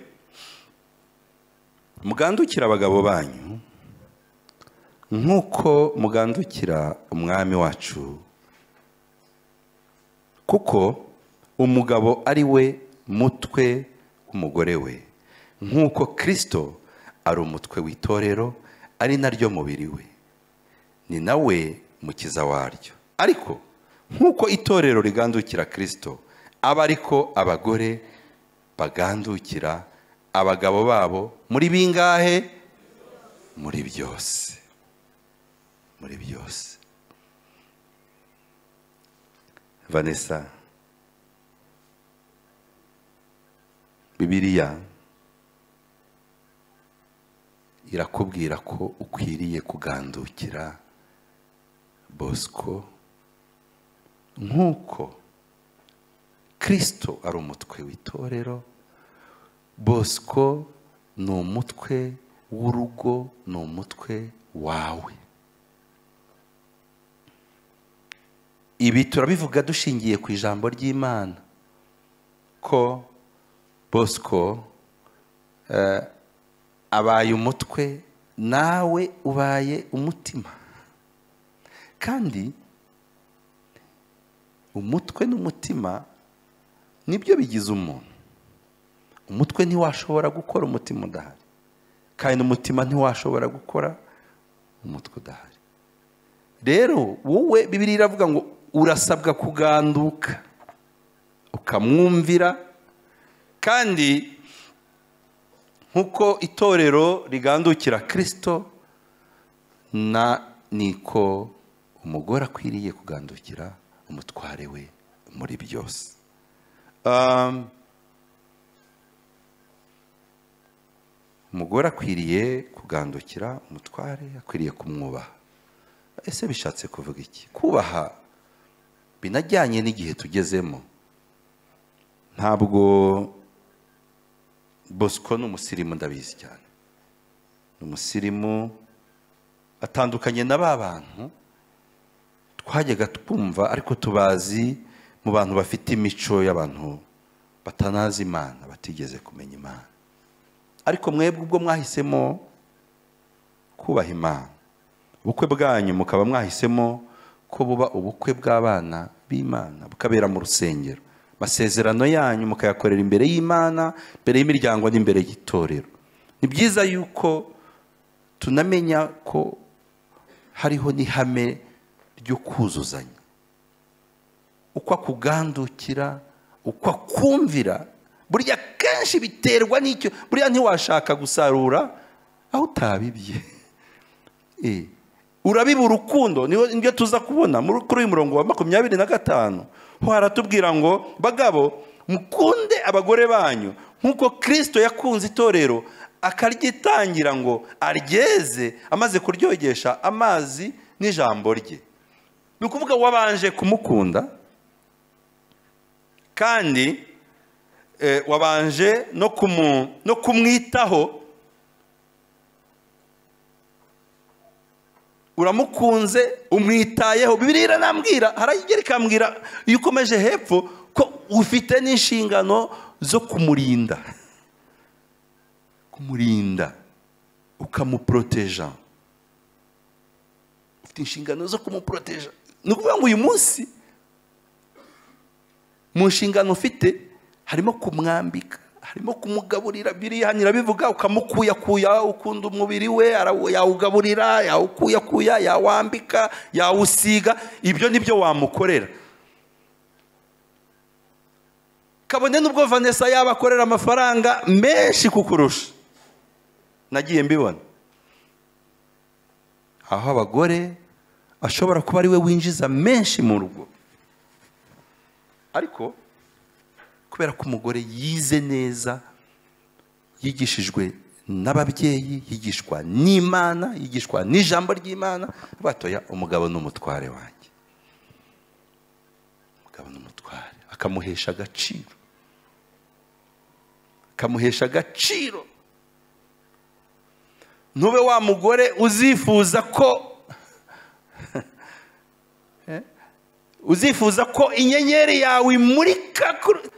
mugandukira abagabo banyu nk'uko mugandukira umwami wacu kuko umugabo ari we mutwe w'umugore we nk'uko kirisito ari umutwe w'itorero ari naryo mubiri we ni nawe mukiza waryo ariko nk'uko itorero rigandukira kirisito aba ariko abagore bagandukira abagabo babo muri bingahe muri byose muri byose vanessa bibiliya irakubwira ko ukwiriye kugandukira bosco nk'uko kirisito ari umutwe w'itorero bosco ni umutwe w'urugo ni umutwe wawe ibi turabivuga dushingiye ku ijambo ry'imana ko bosco eh, abaye umutwe nawe ubaye umutima kandi umutwe n'umutima nibyo bigize umuntu umutwe ntiwashobora gukora umutima udahari kandi umutima ntiwashobora gukora umutwe udahari rero wowe bibiri iravuga ngo urasabwa kuganduka ukamwumvira kandi nk'uko itorero rigandukira kirisito na niko umugore akwiriye kugandukira umutware we muri byose Um, umugore akwiriye kugandukira umutware akwiriye kumwubaha ese bishatse kuvuga iki kubaha binajyanye n'igihe tugezemo ntabwo bosco ni umusirimu ndabizi cyane ni umusirimu atandukanye na ba bantu twajyaga twumva ariko tubazi mu bantu bafite imico y'abantu batanazi imana batigeze kumenya imana ariko mwebwe ubwo mwahisemo kubaha imana ubukwe bwanyu mukaba mwahisemo ko buba ubukwe bw'abana b'imana bukabera mu rusengero amasezerano yanyu mukayakorera imbere y'imana imbere y'imiryango n'imbere y'itorero ni byiza yuko tunamenya ko hariho n'ihame ryo kuzuzanya uko akugandukira uko akumvira burya kenshi biterwa n'icyo buriya ntiwashaka gusarura aho utabibye Eh, urabiba urukundo niyo nibyo tuza kubona muri- kuri uyu murongo wa makumyabiri na gatanu ho haratubwira ngo bagabo mukunde abagore banyu nk'uko kirisito yakunze itorero akaryitangira ngo aryeze amaze kuryogesha amazi n'ijambo rye ni ukuvuga wabanje kumukunda kandi eh, wabanje no kumu- no kumwitaho uramukunze umwitayeho bibiri iranambwira haragera ikambwira iyo ukomeje hepfo ko ufite n'inshingano zo kumurinda kumurinda ukamuporoteja ufite inshingano zo kumuporoteja ni ukuvuga ngo uyu munsi mu nshingano ufite harimo kumwambika harimo kumugaburira biriya nyirabivuga ukamukuyakuya ukunda umubiri we ara- yawugaburira yawukuyakuya yawambika yawusiga ibyo nibyo wamukorera kabone n'ubwo vanessa yaba akorera amafaranga menshi kukurusha nagiye mbibona aho abagore ashobora kuba ari we winjiza menshi mu rugo ariko kubera ko umugore yize neza yigishijwe n'ababyeyi yigishwa n'imana yigishwa n'ijambo ry'imana batoya umugabo ni umutware wanjye umugabo ni umutware akamuhesha agaciro akamuhesha agaciro ntube wa mugore uzifuza ko Eh? uzifuza ko inyenyeri yawe imurika kuri-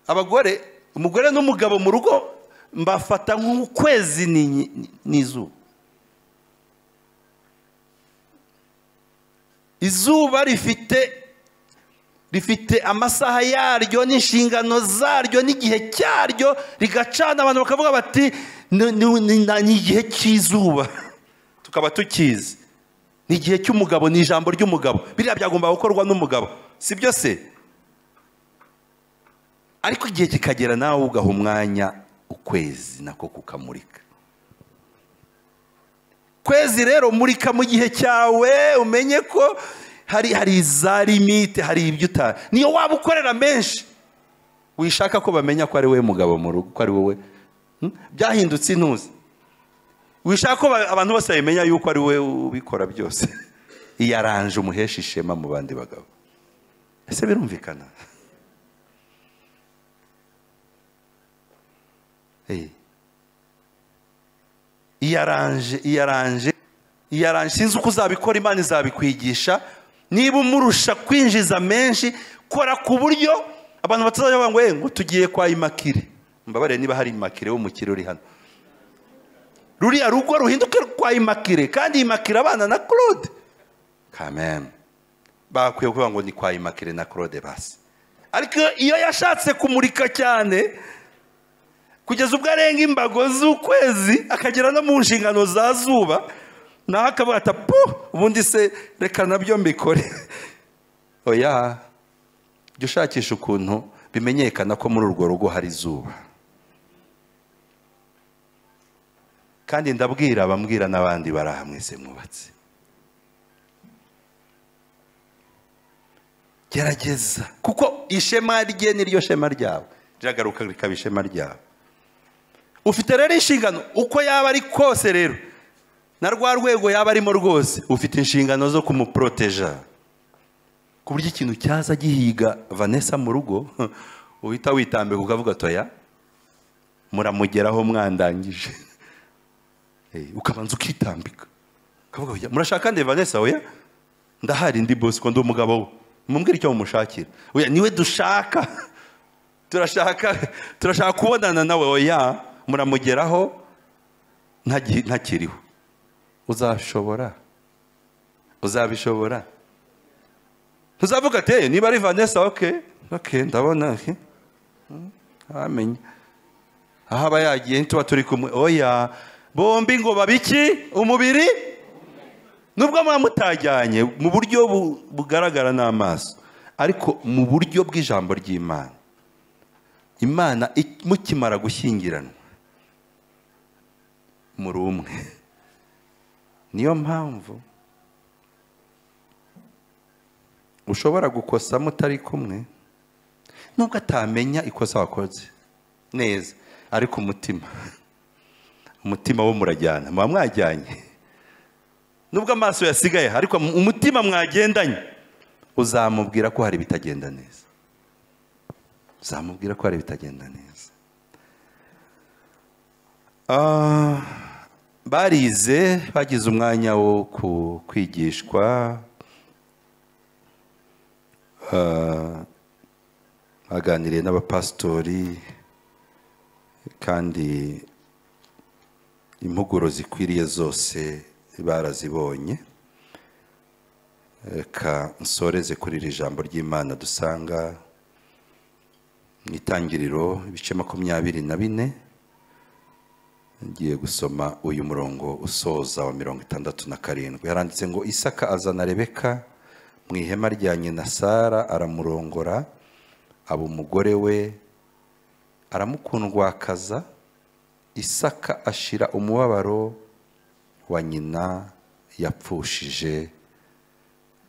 abagore umugore n'umugabo mu rugo mbafata nk'ukwezi ni- ni- n'izuba izuba rifite rifite amasaha yaryo n'inshingano zaryo n'igihe cyaryo rigacana abantu bakavuga bati "Ni- ni ni- ni igihe cy'izuba tukaba tukizi ni igihe cy'umugabo ni ijambo ry'umugabo biriya byagomba gukorwa n'umugabo si byo se ariko igihe kikagera nawe ugaha umwanya ukwezi nako kukamurika kwezi rero murika mu gihe cyawe umenye ko hari hari za limite hari ibyo uta niyo waba ukorera menshi wishaka ko bamenya ko ari wowe mugabo mu rugo ko ari wowe Hmm? byahindutse intuzi wishaka ko ba- abantu bose babimenya yuko ari wowe ubikora byose iyaranje umuhesha ishema mu bandi bagabo ese birumvikana Eh. iyaranje iyaranje iyaranje sinzi uko uzabikora imana izabikwigisha niba umurusha kwinjiza menshi kora ku buryo abantu batazajya ngo "Eh, ngo tugiye kwa imakire mbabarire niba hari imakire w'umukire uri hano ruriya rugo ruhinduke kwa imakire kandi imakire abana na claude kameme bakwiye kuvuga ngo ni kwa imakire na claude basi ariko iyo yashatse kumurika cyane kugeza ubwo arenga imbago z'ukwezi akagera no mu nshingano za zuba naho akavuga ati "Pu, ubundi se reka nabyo mbikore oya jya ushakisha ukuntu bimenyekana ko muri urwo rugo hari izuba kandi ndabwira abambwira n'abandi bari aha mwese mwubatse gerageza kuko ishema rye ni ryo shema ryawe riragaruka rikaba ishema ryawe ufite rero inshingano uko yaba ari kose rero na rwa rwego yaba arimo rwose ufite inshingano zo kumuporoteja ku buryo ikintu cyaza gihiga vanessa mu rugo uhita witambika ukavuga toya muramugeraho mwandangije Eh, ukabanza ukitambika ukavuga "Oya, murashaka nde vanessa oya ndahari ndi bosi ko ndi umugabo we mumbwire icyo mumushakira oya niwe dushaka turashaka turashaka kubonana nawe oya muramugeraho ntagi- ntakiriho uzashobora uzabishobora ntuzavuga ati "Eh, niba ari vanessa ok ok ndabona ok Mm, amenye aho aba yagiye tuba turi kumwe oya bombi ngo babiki umubiri nubwo muba mutajyanye mu buryo bu- bugaragara n'amaso ariko mu buryo bw'ijambo ry'imana imana i- mukimara gushyingiranwa muri umwe niyo mpamvu ushobora gukosa mutari kumwe nubwo atamenya ikosa wakoze neza ariko umutima umutima wo murajyana muba mwajyanye nubwo amaso yasigaye ariko mu- umutima mwagendanye uzamubwira ko hari ibitagenda neza uzamubwira ko hari ibitagenda neza Ah, barize bagize umwanya wo ku- kwigishwa Ah, baganiriye n'abapasitori kandi impuguro zikwiriye zose barazibonye reka nsoreze kuri iri jambo ry'imana dusanga mu itangiriro ibice makumyabiri na bine ngiye gusoma uyu murongo usoza wa mirongo itandatu na karindwi yaranditse ngo isaka azana rebeka mu ihema rya nyina sara aramurongora aba umugore we aramukundwakaza isaka ashira umubabaro wa nyina yapfushije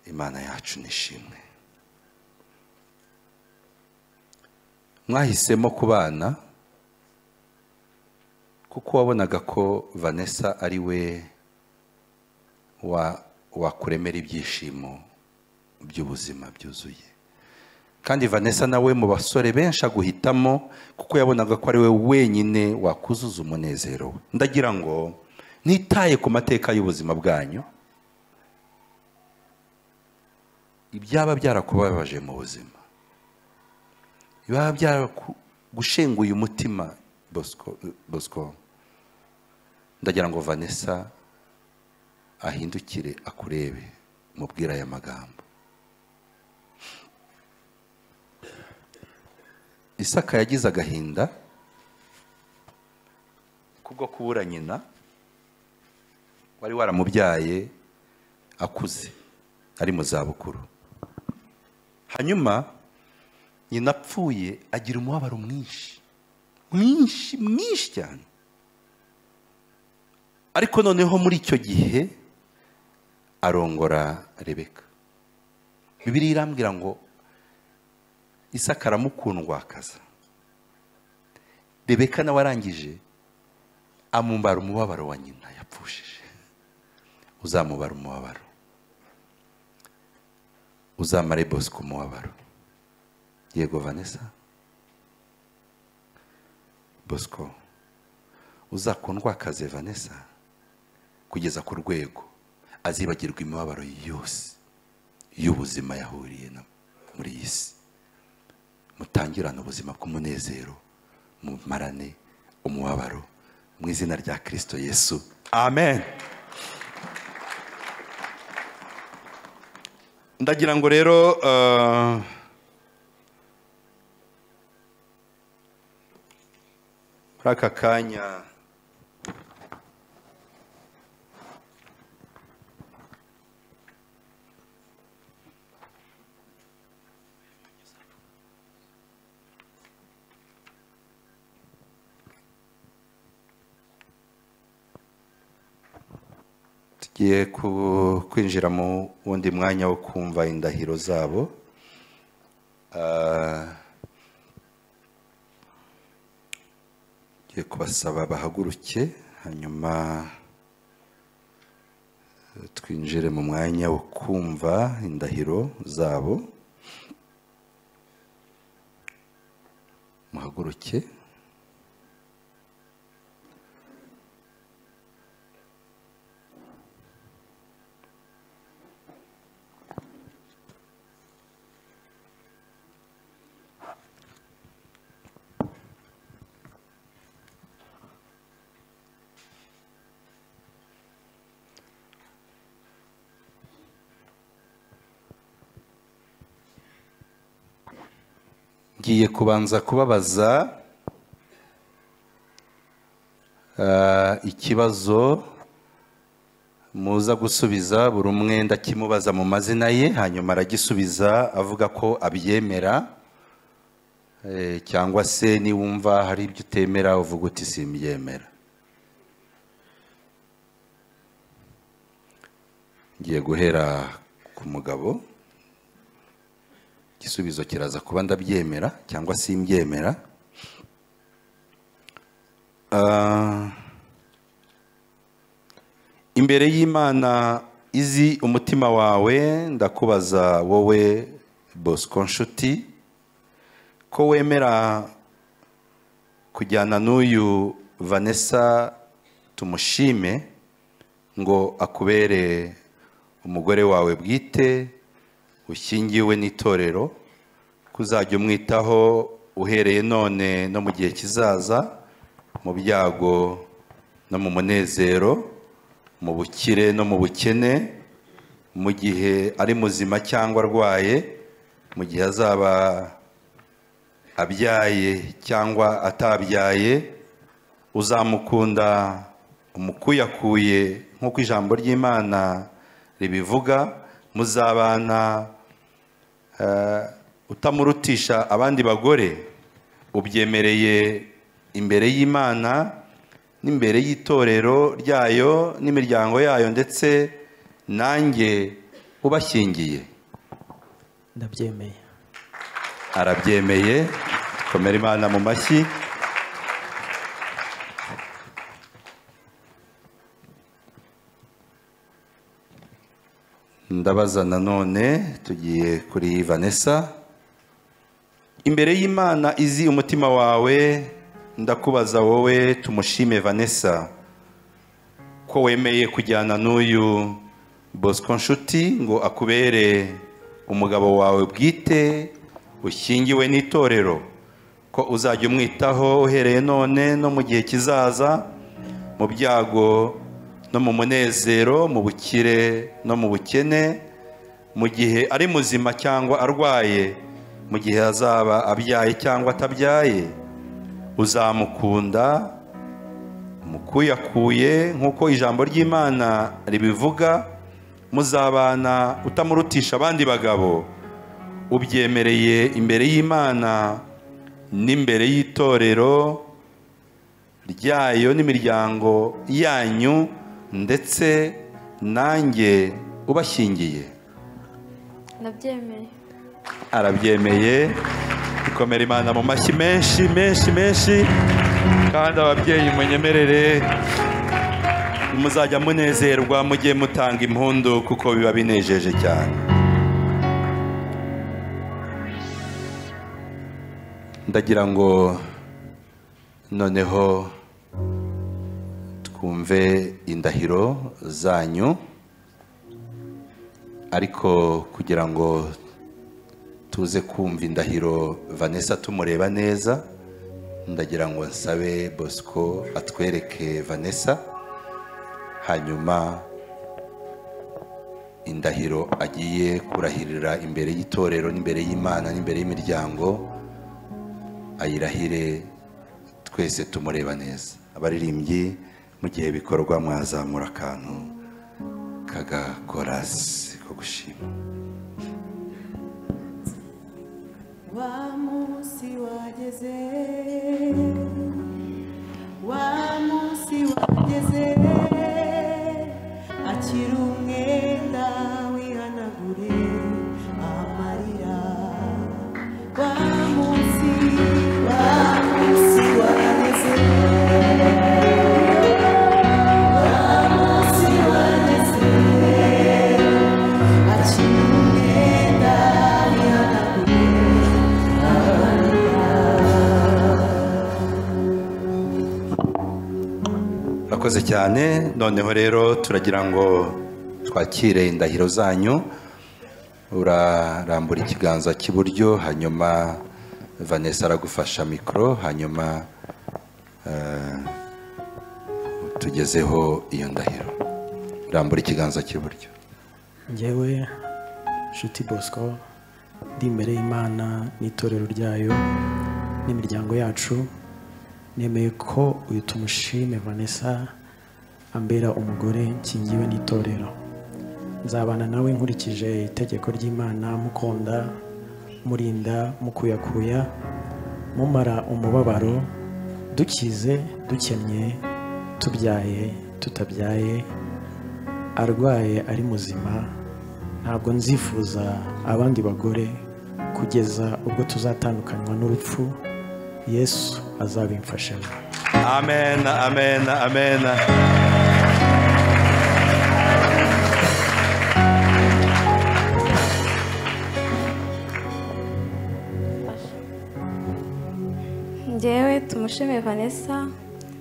imana yacu nishimwe mwahisemo kubana kuko wabonaga ko vanessa ari we wa- wakuremera ibyishimo by'ubuzima byuzuye kandi vanessa nawe mu basore benshi aguhitamo kuko yabonaga ko ari we wenyine wakuzuza umunezero we ndagira ngo ntitaye ku mateka y'ubuzima bwanyu ibyaba byarakubabaje mu buzima ibaba byaragushenguye umutima bosco Bosco. ndagira ngo vanessa ahindukire akurebe mubwire aya magambo isaka yagize agahinda kubwo kubura nyina wari waramubyaye akuze ari mu zabukuru hanyuma nyina apfuye agira umubabaro mwinshi mwinshi mwinshi cyane ariko noneho muri icyo gihe arongora rebeka bibiriya irambwira ngo isaka aramukundwakaza rebeka nawe arangije amumbara umubabaro wa nyina yapfushije uzamubara umubabaro uzamare bosco umubabaro yego vanessa bosco uzakundwakaze vanessa kugeza ku rwego azibagirwa imibabaro yose y'ubuzima yahuriye na muri iyi si mutangirane ubuzima bw'umunezero mumarane umubabaro mu izina rya kirisito yesu amen ndagira ngo rero eh, muri aka kanya tugiye ku- kwinjira mu wundi mwanya wo kumva indahiro zabo Ah, tugiye kubasaba bahaguruke hanyuma eh, twinjire mu mwanya wo kumva indahiro zabo muhaguruke ngiye kubanza kubabaza ah, ikibazo muza gusubiza buri umwe ndakimubaza mu mazina ye hanyuma aragisubiza avuga ko abyemera eh, cyangwa se niwumva hari ibyo utemera uvuga uti simbyemera ngiye guhera ku mugabo igisubizo kiraza kuba ndabyemera cyangwa simbyemera Ah, imbere y'imana izi umutima wawe ndakubaza wowe bosco nshuti ko wemera kujyana n'uyu vanessa tumushime ngo akubere umugore wawe bwite ushingiwe n'itorero ko uzajya umwitaho uhereye none no mu gihe kizaza mu byago no mu munezero mu bukire no mu bukene mu gihe ari muzima cyangwa arwaye mu gihe azaba abyaye cyangwa atabyaye uzamukunda umukuyakuye nk'uko ijambo ry'imana ribivuga muzabana eh, utamurutisha abandi bagore ubyemereye imbere y'imana n'imbere y'itorero ryayo n'imiryango yayo ndetse nanjye ubashyingiye ndabyemeye arabyemeye komera imana mu mashyi ndabaza nanone tugiye kuri vanessa imbere y'imana izi umutima wawe ndakubaza wowe tumushime vanessa ko wemeye kujyana n'uyu bosco nshuti ngo akubere umugabo wawe bwite ushingiwe n'itorero ko uzajya umwitaho uhereye none no mu gihe kizaza mu byago no mu munezero mu bukire no mu bukene mu gihe ari muzima cyangwa arwaye mu gihe azaba abyaye cyangwa atabyaye uzamukunda mukuyakuye nk'uko ijambo ry'imana ribivuga muzabana utamurutisha abandi bagabo ubyemereye imbere y'imana n'imbere y'itorero ryayo n'imiryango yanyu ndetse nanjye ubashyingiye ndabyemeye arabyemeye ikomera imana mu mashyi menshi menshi menshi kandi ababyeyi munyemerere muzajya munezerwa mujye mutanga impundu kuko biba binejeje cyane ndagira ngo noneho twumve indahiro zanyu ariko kugira ngo tuze kumva indahiro vanessa tumureba neza ndagira ngo nsabe bosco atwereke vanessa hanyuma indahiro agiye kurahirira imbere y'itorero n'imbere y'imana n'imbere y'imiryango ayirahire twese tumureba neza abaririmbyi mu gihe bikorwa mwazamura akantu kagakorasi ko gushima wa munsi wageze wa munsi wageze akiri umwenda wihanagure amarira wa munsi wa munsi wageze wa munsi wageze akiri umwenda wihanagure murakoze cyane noneho rero turagira ngo twakire indahiro zanyu urarambura ikiganza cy'iburyo hanyuma vanessa aragufasha mikoro hanyuma eh, tugezeho iyo ndahiro rambura ikiganza cy'iburyo njyewe nshuti bosco ndi imbere y'imana n'itorero ryayo n'imiryango yacu nemeye ko uyu tumushime vanessa ambera umugore nkingiwe n'itorero nzabana nawe nkurikije itegeko ry'imana mukunda murinda mukuyakuya mumara umubabaro dukize dukennye tubyaye tutabyaye arwaye ari muzima ntabwo nzifuza abandi bagore kugeza ubwo tuzatandukanywa n'urupfu yesu azabimfashemo amen amen amen njyewe tumushime vanessa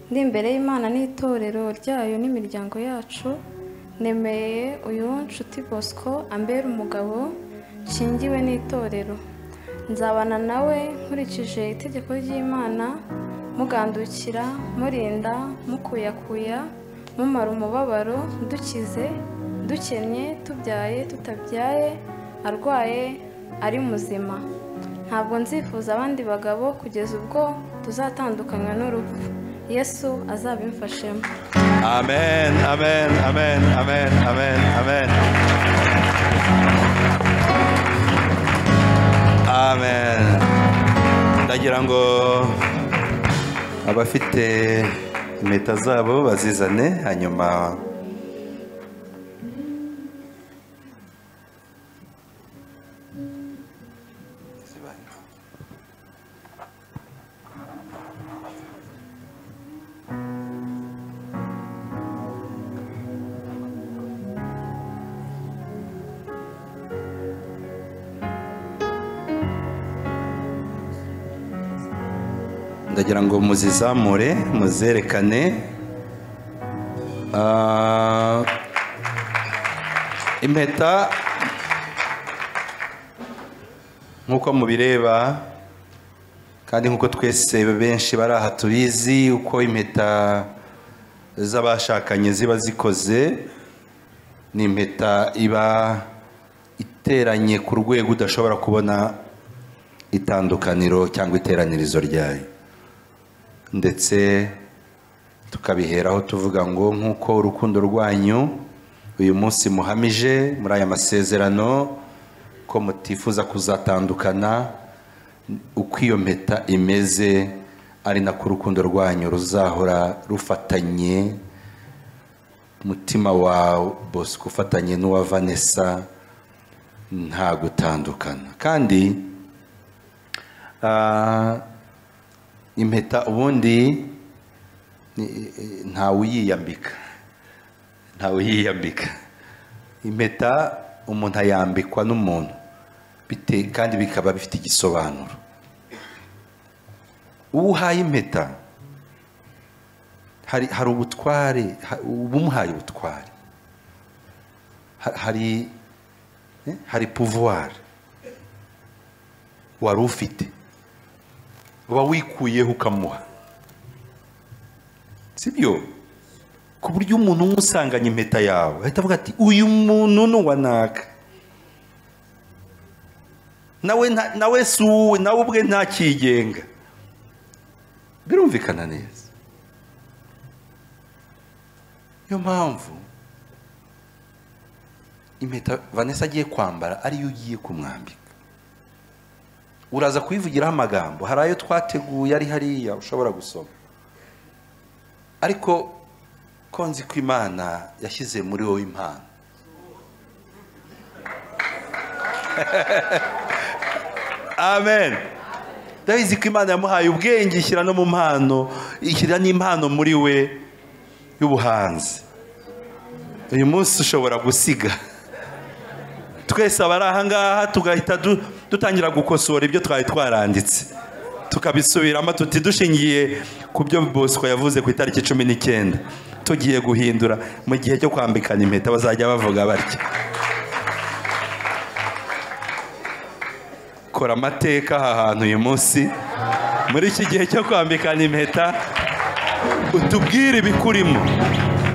ndi imbere y'imana n'itorero ryayo n'imiryango yacu nemeye uyu nshuti bosco ambera umugabo nshingiwe n'itorero nzabana nawe nkurikije itegeko ry'imana mugandukira murinda mukuyakuya mumara umubabaro dukize dukennye tubyaye tutabyaye arwaye ari muzima ntabwo nzifuza abandi bagabo kugeza ubwo tuzatandukanywa n'urupfu yesu azabimfashemo amen amen amen amen amen amen amen ndagira ngo abafite impeta zabo bazizane hanyuma ndagira ngo muzizamure muzerekane Ah, impeta nk'uko mubireba kandi nk'uko twese benshi bari aha tubizi uko impeta z'abashakanye ziba zikoze ni impeta iba iteranye ku rwego udashobora kubona itandukaniro cyangwa iteranirizo ryayo ndetse tukabiheraho tuvuga ngo nk'uko urukundo rwanyu uyu munsi muhamije muri aya masezerano ko mutifuza kuzatandukana uko iyo mpeta imeze ari nako urukundo rwanyu ruzahora rufatanye umutima wa bosco ufatanye n'uwa vanessa nta gutandukana kandi ah, impeta ubundi ni- ntawe uyiyambika ntawe uyiyambika impeta umuntu ayambikwa n'umuntu bite- kandi bikaba bifite igisobanuro uwo uhaye impeta hari hari ubutware ha- uba umuhaye ubutware Ha- hari Eh, hari pouvoir wari ufite uba wikuyeho ukamuha sibyo ku buryo umuntu umwe usanganye impeta yawe ahita avuga ati uyu muntu ni uwa naka nawe nta- nawe si uwe nawe ubwe ntakigenga birumvikana neza niyo mpamvu impeta vanessa agiye kwambara ariyo ugiye kumwambika uraza kuyivugiraho amagambo hari ayo twateguye ari hariya ushobora gusoma ariko ko nzi ko imana yashyize muri wowe impano amen ndabizi ko imana yamuhaye ubwenge ishyira no mu mpano ishyira n'impano muri we y'ubuhanzi uyu munsi ushobora gusiga twese abari aha ngaha tugahita du- dutangira gukosora ibyo twari twaranditse tukabisubiramo tuti dushingiye ku byo bosco yavuze ku itariki cumi n'icyenda tugiye guhindura mu gihe cyo kwambikana impeta bazajya bavuga batya kora amateka aha hantu uyu munsi muri iki gihe cyo kwambikana impeta utubwire ibikurimo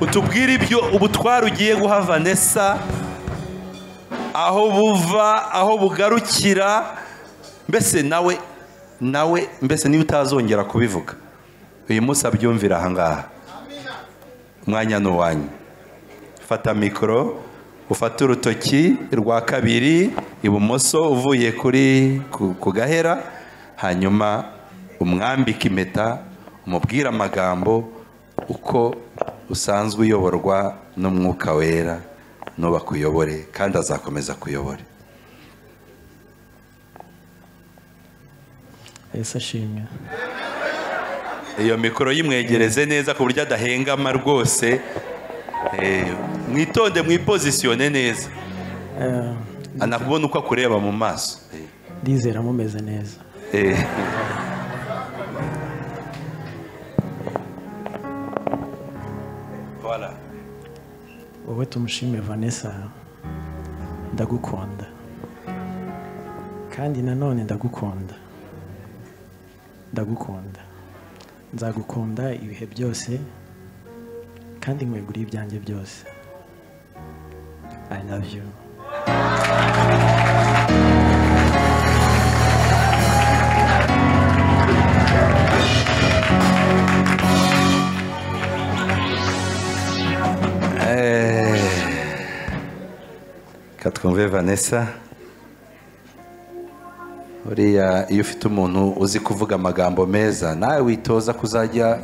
utubwire ibyo ubutwara ugiye guha vanessa aho buva aho bugarukira mbese nawe nawe mbese niba utazongera kubivuga uyu munsi abyumvira ahangaha umwanya ni uwanyu fata mikoro ufate urutoki rwa kabiri ibumoso uvuye kuri ku- ku gahera hanyuma umwambike impeta umubwire amagambo uko usanzwe uyoborwa n'umwuka wera n'uba kuyobore kandi azakomeza kuyobore yesu ashimwe iyo mikoro yimwegereze neza ku buryo adahengama rwose Eh, mwitonde mwipozisiyone neza Eh, anakubona uko akureba mu maso ndizera mumeze neza Eh. Voilà. wowe tumushime vanessa ndagukunda kandi nanone ndagukunda ndagukunda nzagukunda ibihe byose kandi nkweguriye ibyanjye byose i love you Eh, reka twumve vanessa buriya iyo ufite umuntu uzi kuvuga amagambo meza nawe witoza kuzajya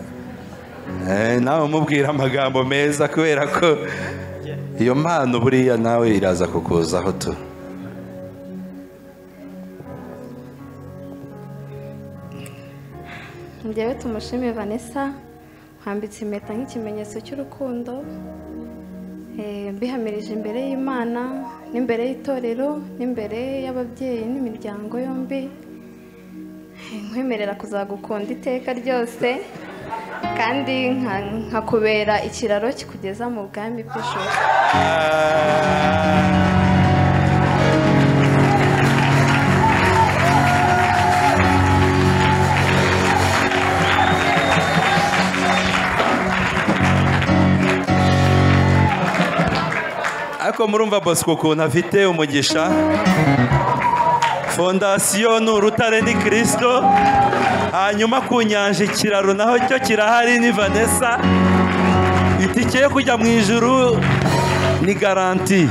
eh, nawe umubwira amagambo meza kubera ko iyo mpano buriya nawe iraza kukuzaho tu njyewe tumushime vanessa nkwambitse impeta nk'ikimenyetso cy'urukundo eh, mbihamirije imbere y'imana n'imbere y'itorero n'imbere y'ababyeyi n'imiryango yombi Eh, nkwemerera kuzagukunda iteka ryose kandi nka- nkakubera ikiraro kikugeza mu bwami bw'ijoro ariko murumva bosco ukuntu afite umugisha fondasiyo ni urutare ni kirisito hanyuma ku nyanja ikiraro naho cyo kirahari ni vanessa itike yo kujya mu ijuru ni garanti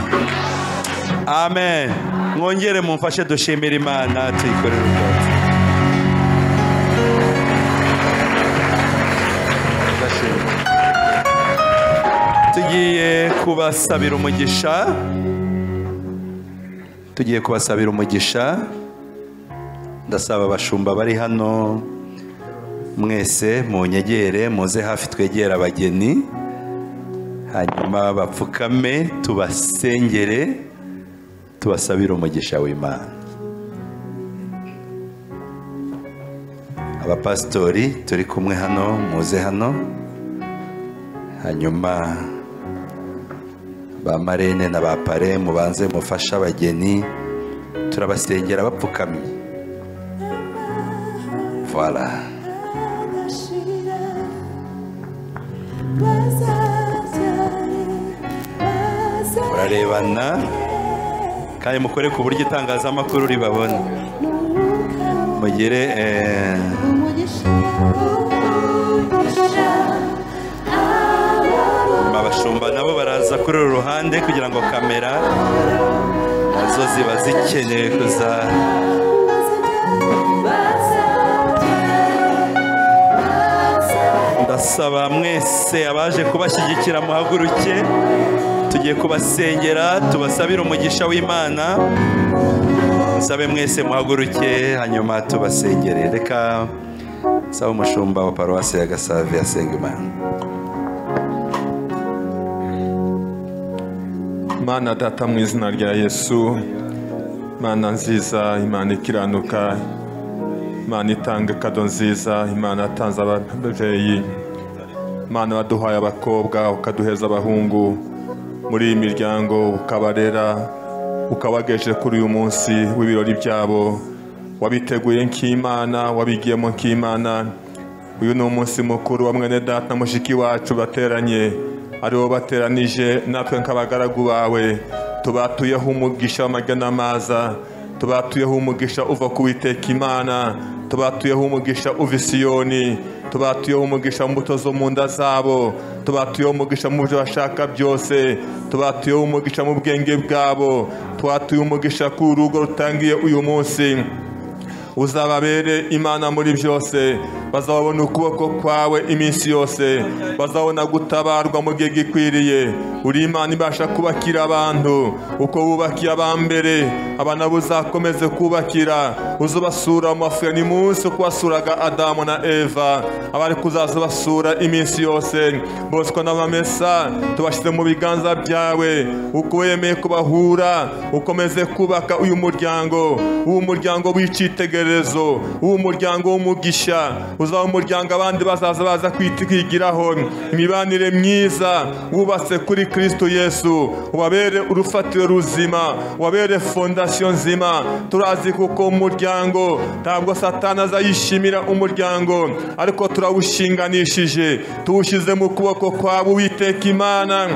amen mwongere mumfashe dushimire imana tuyikorere ubwatsi tugiye kubasabira umugisha tugiye kubasabira umugisha ndasaba abashumba bari hano mwese munyegere muze hafi twegere abageni hanyuma bapfukame tubasengere tubasabire umugisha w'imana abapasitori turi kumwe hano muze hano hanyuma ba marene na ba pare mubanze mufashe abageni turabasengera bapfukamye voilà murarebana kandi mukore ku buryo itangazamakuru ribabona mugire eh, abashumba nabo baraza kuri uru ruhande kugira ngo kamera nazo ziba zikeneye kuza ndasaba mwese abaje kubashyigikira muhaguruke tugiye kubasengera tubasabire umugisha w'imana musabe mwese muhaguruke hanyuma tubasengere reka saba umushumba wa paruwasi ya gasave asenga imana mana data mu izina rya yesu mana nziza imana ikiranuka imana itanga kado nziza imana yatanze ababyeyi imana waduhaye abakobwa ukaduheza abahungu muri iyi miryango ukabarera ukabagejeje kuri uyu munsi w'ibirori byabo wabiteguye nk'imana wabigiyemo nk'imana uyu ni umunsi mukuru wa mwene data mushiki wacu bateranye aribo bateranije natwe nk'abagaragu bawe tubatuyeho umugisha w'amajya n'amaza tubatuyeho umugisha uva ku witeka imana tubatuyeho umugisha uva isiyoni tubatuyeho umugisha mu mbuto zo mu nda zabo tubatuyeho umugisha mu byo bashaka byose tubatuyeho umugisha mu bwenge bwabo twatuye umugisha ku rugo rutangiye uyu munsi uzababere imana muri byose bazabona ukuboko kwawe iminsi yose bazabona gutabarwa mu gihe gikwiriye uri imana ibasha kubakira abantu uko wubakiye abambere abana buzakomeze kubakira uzubasura mu mafura ni munsi uko wasuraga adamu na eva abari kuzaza basura iminsi yose boswa n'abamesa tubashyize mu biganza byawe uko wemeye kubahura ukomeze kubaka uyu muryango uwo muryango w'icyitegererezo icyitegererezo uwo muryango w'umugisha uzaba umuryango abandi bazaza baza kwigiraho imibanire myiza wubatse kuri kristo yesu ubabere urufatiro ruzima ubabere fondasiyo nzima turazi kuko umuryango ntabwo satana azayishimira umuryango ariko turawushinganishije tuwushyize mu kuboko kwawe witeka imana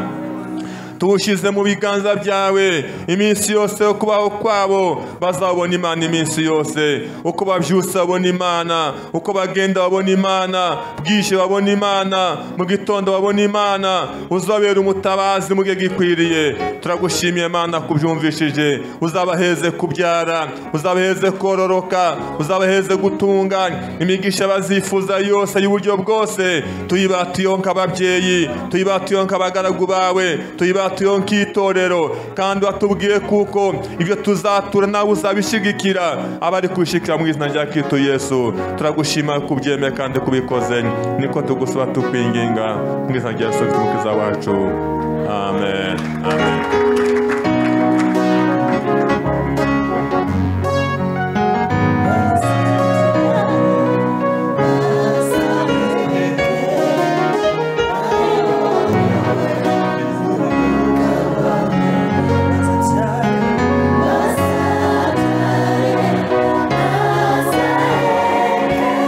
tuwushyize mu biganza byawe iminsi yose yo kubaho kwabo bazabona imana iminsi yose uko babyutse babona imana uko bagenda babona imana bwije babona imana mu gitondo babona imana uzabera umutabazi mu gihe gikwiriye turagushimiye imana kubyumvishije uzabaheze kubyara uzabaheze kororoka uzabaheze gutunga imigisha bazifuza yose y'uburyo bwose tuyibatiyeho nk'ababyeyi tuyibatiyeho nk'abagaragu bawe tuyibatiyeho tuyibatiyeho nk'itorero kandi watubwiye kuko ibyo tuzatura nawe uzabishyigikira abari kubishyigikira mu izina rya Kristo Yesu turagushima kubyemeye kandi kubikoze niko tugusaba tukwinginga mu izina rya Yesu Kristo umukiza wacu amen amen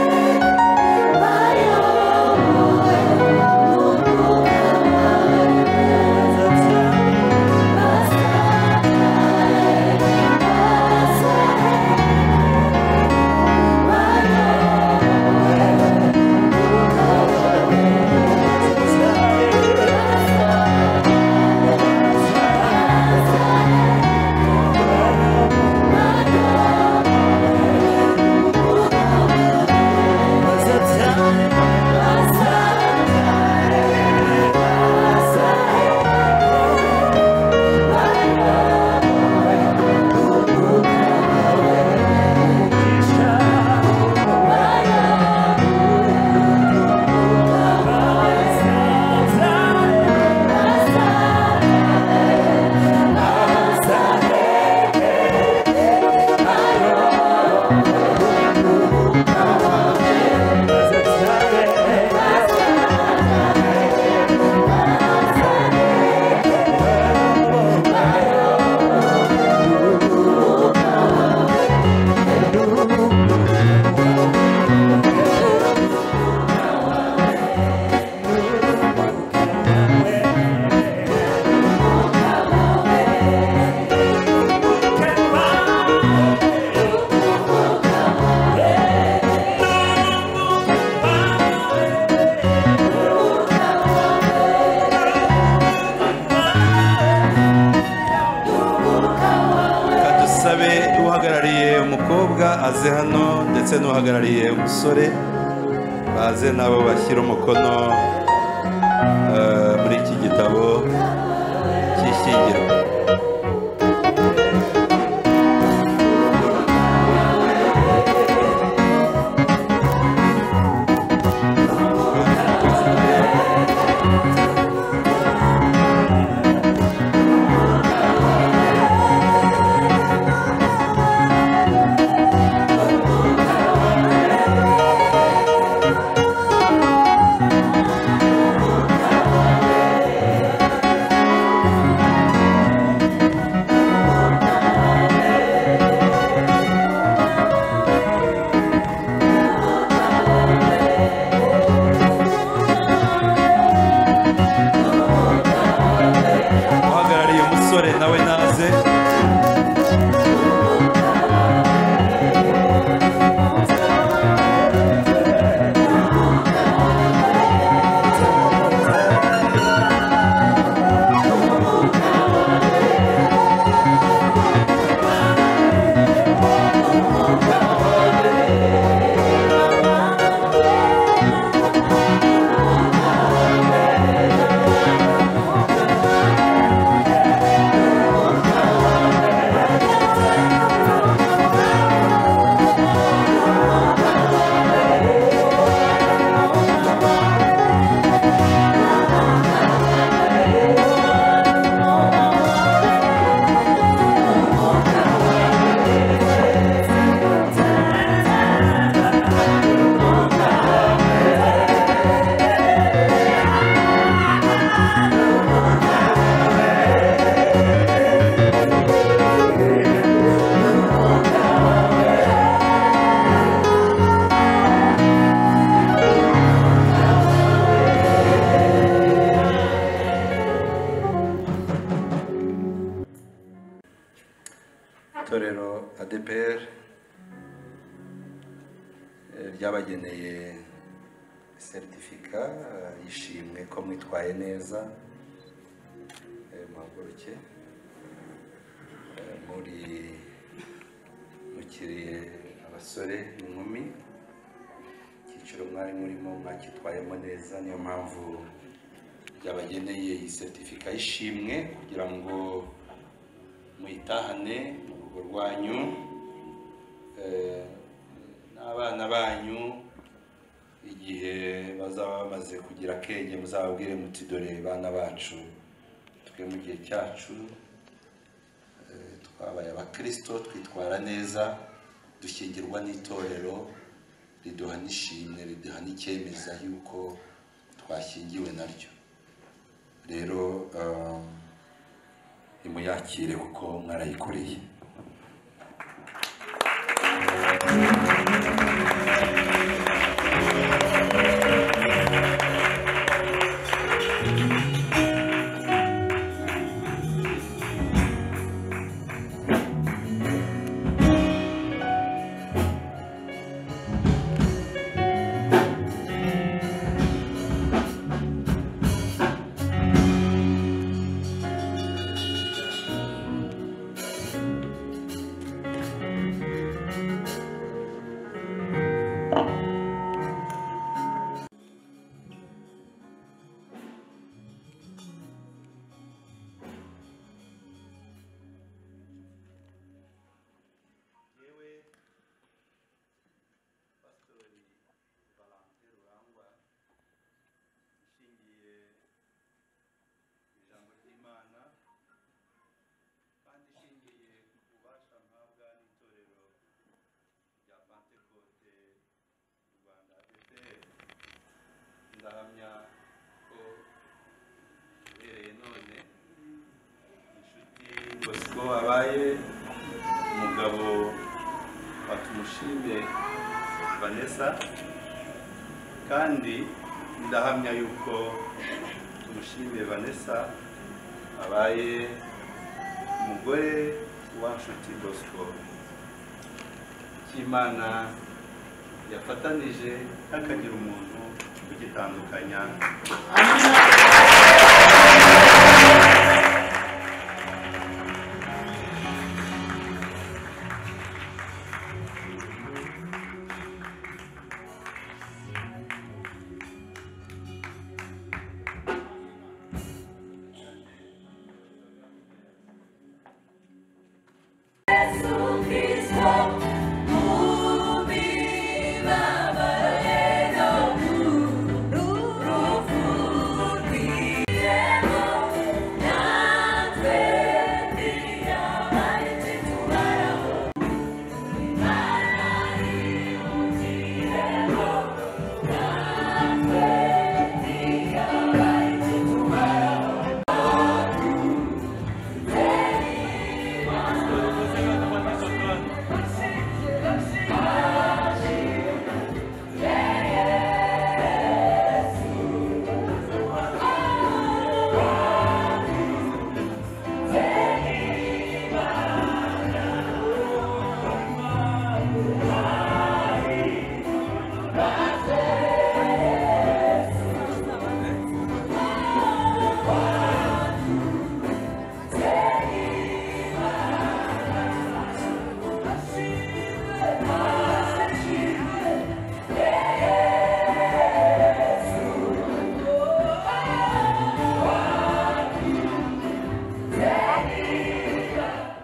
Thank you. bageze hano ndetse n'uhagarariye umusore baze nabo bashyira umukono eh, muri iki gitabo cy'ishyingirwa uhagarariye umusore nawe naze itorero adepr eh, ryabageneye seritifika eh, y'ishimwe ko mwitwaye neza Eh, muhaguruke Eh, muri mukiriye abasore n'inkumi icyiciro mwari murimo mwacyitwayemo neza niyo mpamvu ryabageneye iyi seritifika y'ishimwe kugira ngo muyitahane mu rugo rwanyu eh, n'abana banyu igihe bazaba bamaze kugira akenge muzababwire muti dore bana bacu twe mu gihe cyacu eh, twabaye abakirisito twitwara neza dushyingirwa n'itorero riduha n'ishimwe riduha n'icyemeza yuko twashyingiwe naryo rero eh, nimuyakire kuko mwarayikoreye ndahamya ko uhereye none inshuti bosco abaye umugabo wa tumushime vanessa kandi ndahamya yuko tumushime vanessa abaye umugore wa nshuti bosco cy'imana yafatanije hakagira umuntu ugitandukanya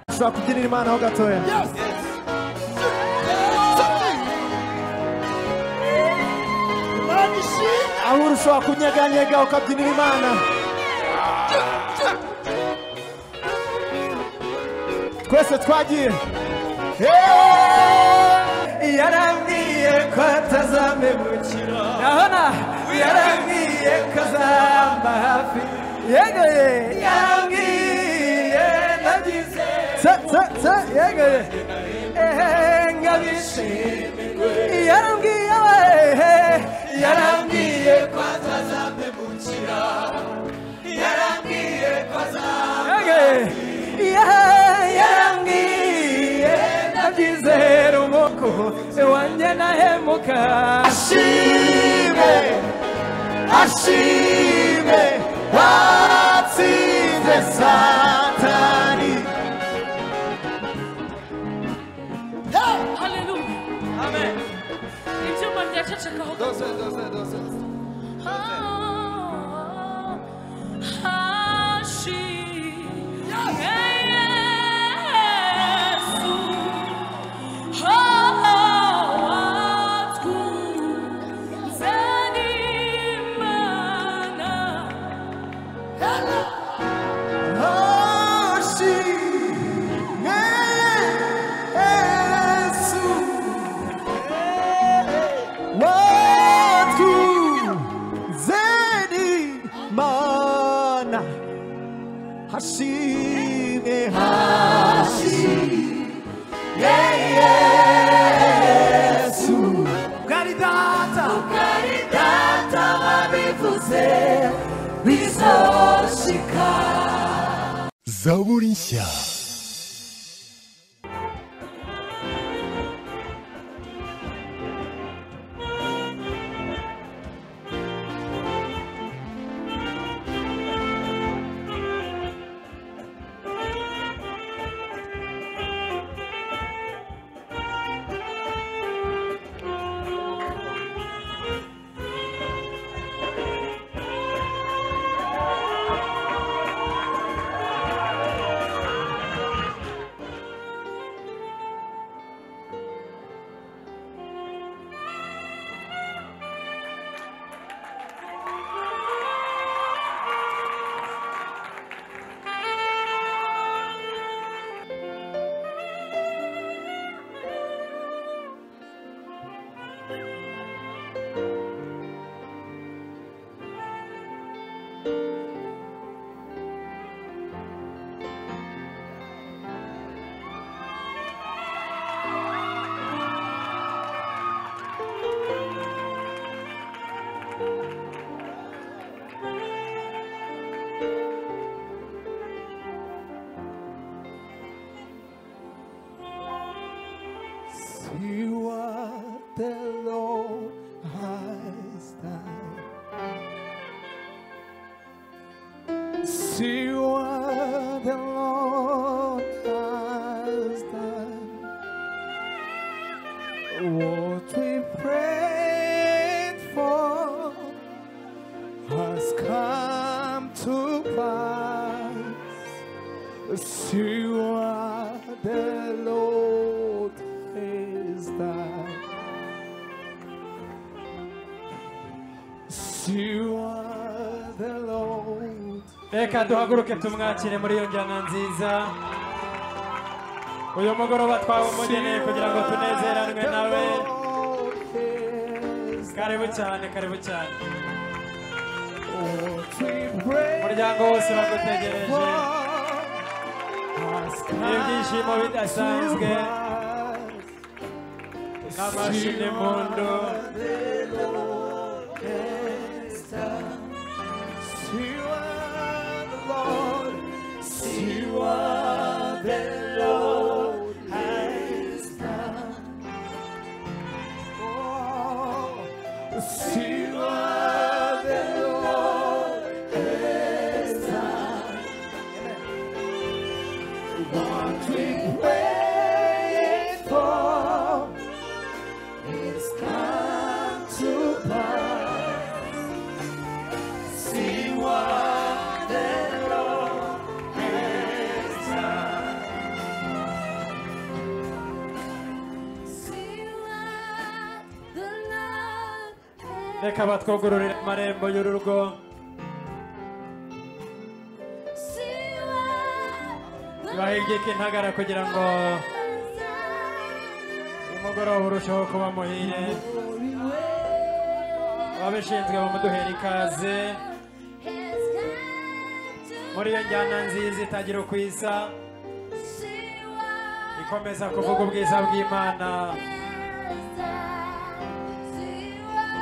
tuzakugirira imana ho gatoya aho uri ushobora kunyeganyega ukabyinira imana twese twagiye Hey! yarambwiye ko atazamemukira urabona yarambwiye ko azamba hafi yegoye yarambwiye nagize yegoye ehe ngabishimirwe yarambwiye we yarambwiye ko atazamemukira yarambwiye ko azamba yarambwiye ndabyizera umuko wanjye nahemuka ashime ashime watsinze satani Haleluya. Amen. Ibyuma byacecekaho. Dose, dose, dose. Hashime, Hashime, yeah, Yesu, ukaridata, ukaridata wabivuze, bizoshika. zaburi nshya See what the Lord has done. See what the Lord has done. What we prayed for has come to pass. See what the Lord has done. See what the Lord reka duhaguruke tumwakire muri iyo njyana nziza uyu mugoroba twawumugeneye kugira ngo tunezeranwe nawe karibu cyane karibu cyane umuryango wose bagutegereje ibyishimo bidasanzwe n'amashi n'impundu See what the Lord, see what the Lord has done. Oh, see what the Lord has done. What we prayed for has come to pass. reka batwugururire amarembo y'urugo bahigike intagara kugira ngo umugoroba urusheho kuba muhire ababishinzwe bamuduhera ikaze muri iyo njyana nziza itagira uko isa ikomeza kuvuga ubwiza bw'imana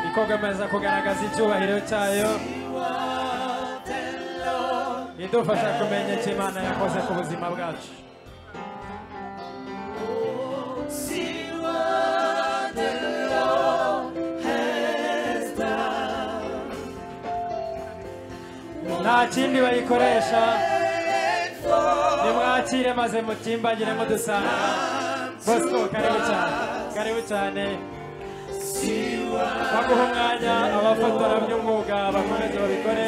ikokomeza kugaragaza icyubahiro cyayo idufasha kumenya icyo imana yakoze ku buzima bwacu nta kindi bayikoresha nimwakire maze mukimbagire mudusanga bosco karibu cyane karibu cyane baguha umwanya abafotora by'umwuga bakomeze babikore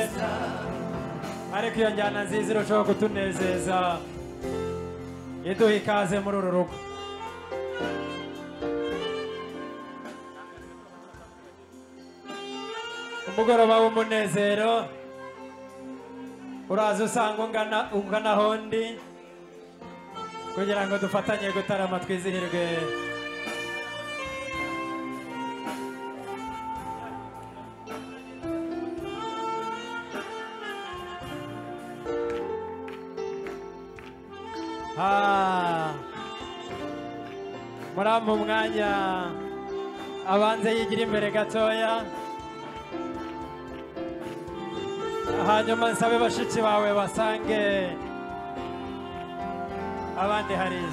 ariko iyo njyana nziza irushaho kutunezeza iduha ikaze muri uru rugo umugoroba w'umunezero uraza usanga ungana ungana hondi kugira ngo dufatanye gutarama twizihirwe Ah. murampa umwanya abanze yigira imbere gatoya hanyuma nsabe bashiki bawe basange abandi hariya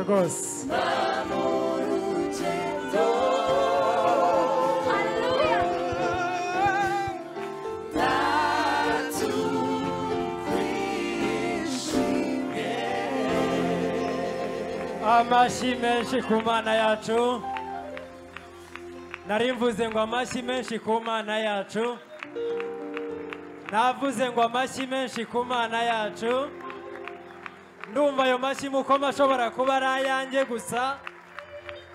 rwose amashyi menshi ku mana yacu nari mvuze ngo amashyi menshi ku mana yacu navuze ngo amashyi menshi ku mana yacu ndumva ayo mashyi mukoma ashobora kuba ari ayanjye gusa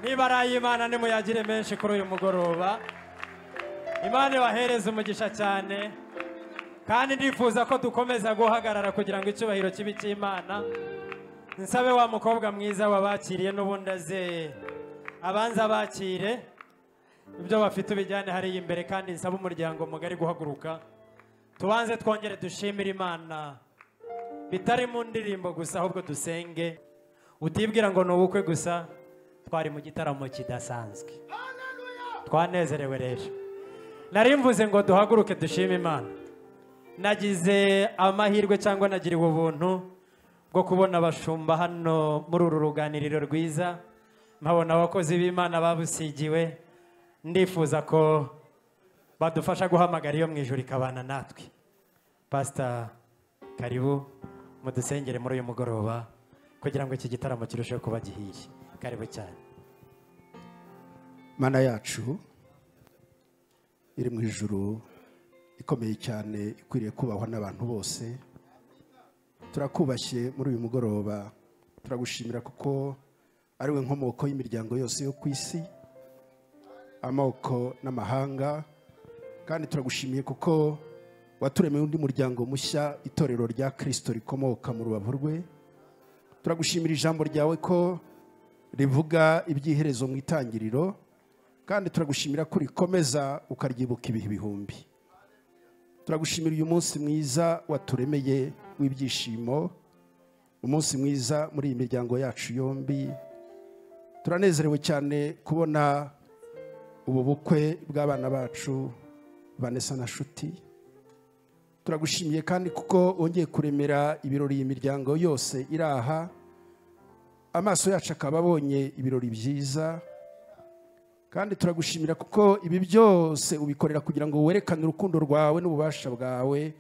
niba ari ay'imana nimuyagire menshi kuri uyu mugoroba imana ibahereze umugisha cyane kandi ndifuza ko dukomeza guhagarara kugira ngo icyubahiro kibe icy'imana nsabe wa mukobwa mwiza wabakiriye n'ubundi aze abanza abakire ibyo bafite ubijyane hariya imbere kandi nsabe umuryango mugari guhaguruka tubanze twongere dushimire imana bitari mu ndirimbo gusa ahubwo dusenge utibwira ngo ni ubukwe gusa twari mu gitaramo kidasanzwe twanezerewe rero nari mvuze ngo duhaguruke dushime imana nagize amahirwe cyangwa nagiriwe ubuntu bwo kubona abashumba hano muri uru ruganiriro rwiza nkabona abakozi b'imana babusigiwe ndifuza ko badufasha guhamagara iyo mu ijoro ikabana natwe pasita karibu mudusengere muri uyu mugoroba kugira ngo iki gitaramo kirusheho kuba gihiye karibu cyane mana yacu iri mu ijoro ikomeye cyane ikwiriye kubahwa n'abantu bose turakubashye muri uyu mugoroba turagushimira kuko ari we nkomoko y'imiryango yose yo ku isi amoko n'amahanga kandi turagushimiye kuko waturemeye undi muryango mushya itorero rya kirisito rikomoka mu rubavu rwe turagushimira ijambo ryawe ko rivuga iby'iherezo mu itangiriro kandi turagushimira ko rikomeza ukaryibuka ibihe bihumbi turagushimira uyu munsi mwiza waturemeye w'ibyishimo umunsi mwiza muri iyi miryango yacu yombi turanezerewe cyane kubona ubu bukwe bw'abana bacu vanessa na shuti turagushimiye kandi kuko wongeye kuremera ibirori imiryango yose iri aha amaso yacu akaba abonye ibirori byiza kandi turagushimira kuko ibi byose ubikorera kugira ngo werekane urukundo rwawe n'ububasha bwawe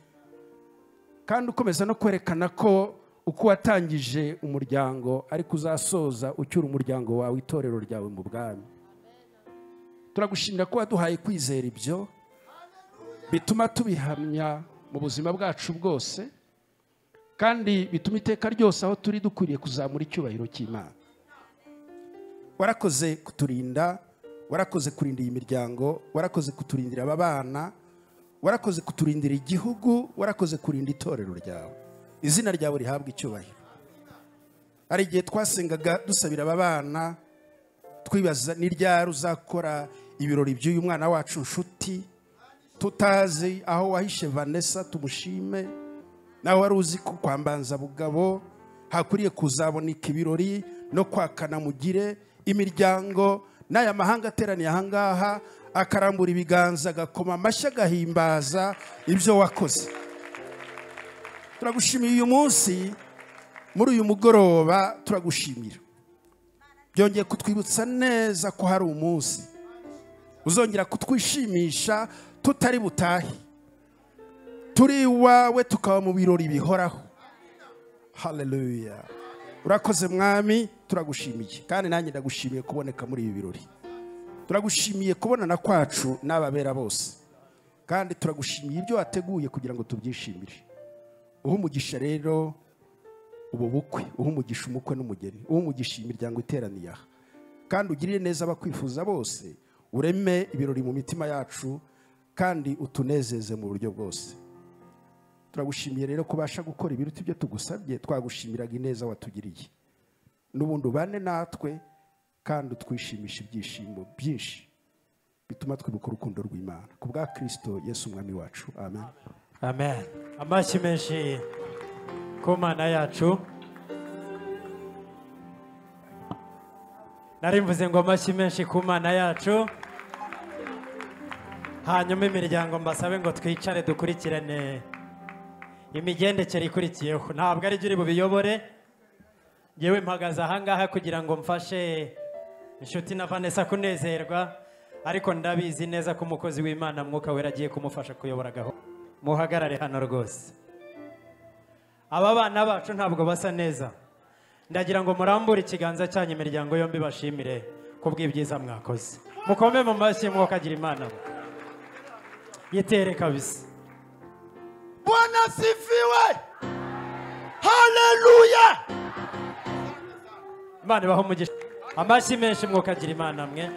kandi ukomeza no kwerekana ko uko watangije umuryango ariko uzasoza ucyura umuryango wawe itorero ryawe mu bwami turagushimira ko waduhaye kwizera ibyo bituma tubihamya mu buzima bwacu bwose kandi bituma iteka ryose aho turi dukwiriye kuzamura icyubahiro cy'imana warakoze kuturinda warakoze kurinda iyi miryango warakoze kuturindira aba bana warakoze kuturindira igihugu warakoze kurinda itorero ryawe izina ryawe rihabwa icyubahiro hari igihe twasengaga dusabira aba bana twibaza ni ryari uzakora ibirori by'uyu mwana wacu nshuti tutazi aho wahishe vanessa tumushime nawe wari uzi ko kwambanza bugabo hakwiriye kuzaboneka ibirori no kwakana mugire imiryango n'aya mahanga ateraniye ahangaha akarambura ibiganza agakoma amashyi agahimbaza ibyo wakoze turagushimira uyu munsi muri uyu mugoroba turagushimira byongeye kutwibutsa neza ko hari umunsi uzongera kutwishimisha tutari butahe turi iwawe tukaba mu birori bihoraho haleluya urakoze mwami turagushimiye kandi nanjye ndagushimiye kuboneka muri ibi birori turagushimiye kubonana kwacu n'ababera bose kandi turagushimiye ibyo wateguye kugira ngo tubyishimire uha umugisha rero ubu bukwe uha umugisha umukwe n'umugeni uha umugisha imiryango iteraniye aha kandi ugirire neza abakwifuza bose ureme ibirori mu mitima yacu kandi utunezeze mu buryo bwose turagushimiye rero kubasha gukora ibiruta ibyo tugusabye twagushimiraga ineza watugiriye n'ubundi ubane natwe kandi utwishimisha ibyishimo byinshi bituma twibuka urukundo rw'imana ku bwa kirisito yesu umwami wacu amen amen amashyi menshi ku mana yacu nari mvuze ngo amashyi menshi ku mana yacu hanyuma imiryango mbasabe ngo twicare dukurikirane imigendekere ikurikiyeho ntabwo ari byo uri bubiyobore yewe mpagaze ahangaha kugira ngo mfashe inshuti na vanessa kunezerwa ariko ndabizi neza ko umukozi w'imana mwuka wera agiye kumufasha kuyobora gahunda muhagarare hano rwose aba bana bacu ntabwo basa neza ndagira ngo murambure ikiganza cyanyu imiryango yombi bashimire ku bw'ibyiza mwakoze mukome mu mashyi mwukagira imana yitere kabisa Bwana sifiwe. Haleluya. imana ibaho umugisha amashyi menshi mwokagira imana mwe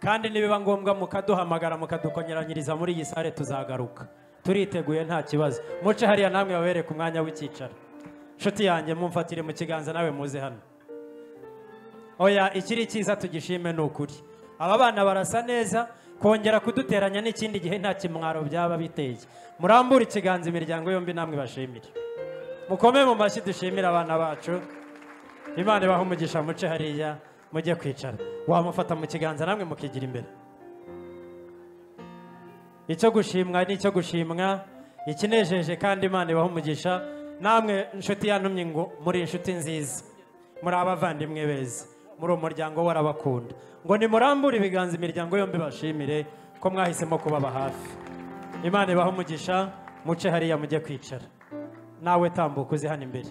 kandi nibiba ngombwa mukaduhamagara mukadukonyeranyiriza muri iyi sare tuzagaruka turiteguye nta kibazo muce hariya namwe babereke umwanya w'icyicaro inshuti yanjye mumfatire mu kiganza nawe muze hano oya ikiri cyiza tugishime ni ukuri aba bana barasa neza kongera kuduteranya n'ikindi gihe nta kimwaro byaba biteye murambure ikiganza imiryango yombi namwe bashimire mukome mu mashyi dushimire abana bacu imana ibaha umugisha muce hariya mujye kwicara wamufata mu kiganza namwe mukigira imbere icyo gushimwa ni icyo gushimwa ikinejeje kandi imana ibaha umugisha namwe inshuti yantumye ngo muri inshuti nziza muri abavandimwe beza muri uwo muryango warabakunda ngo nimurambure ibiganza imiryango yombi bashimire ko mwahisemo kubaba hafi imana ibaha umugisha muce hariya mujye kwicara nawe tambuka uzi hano imbere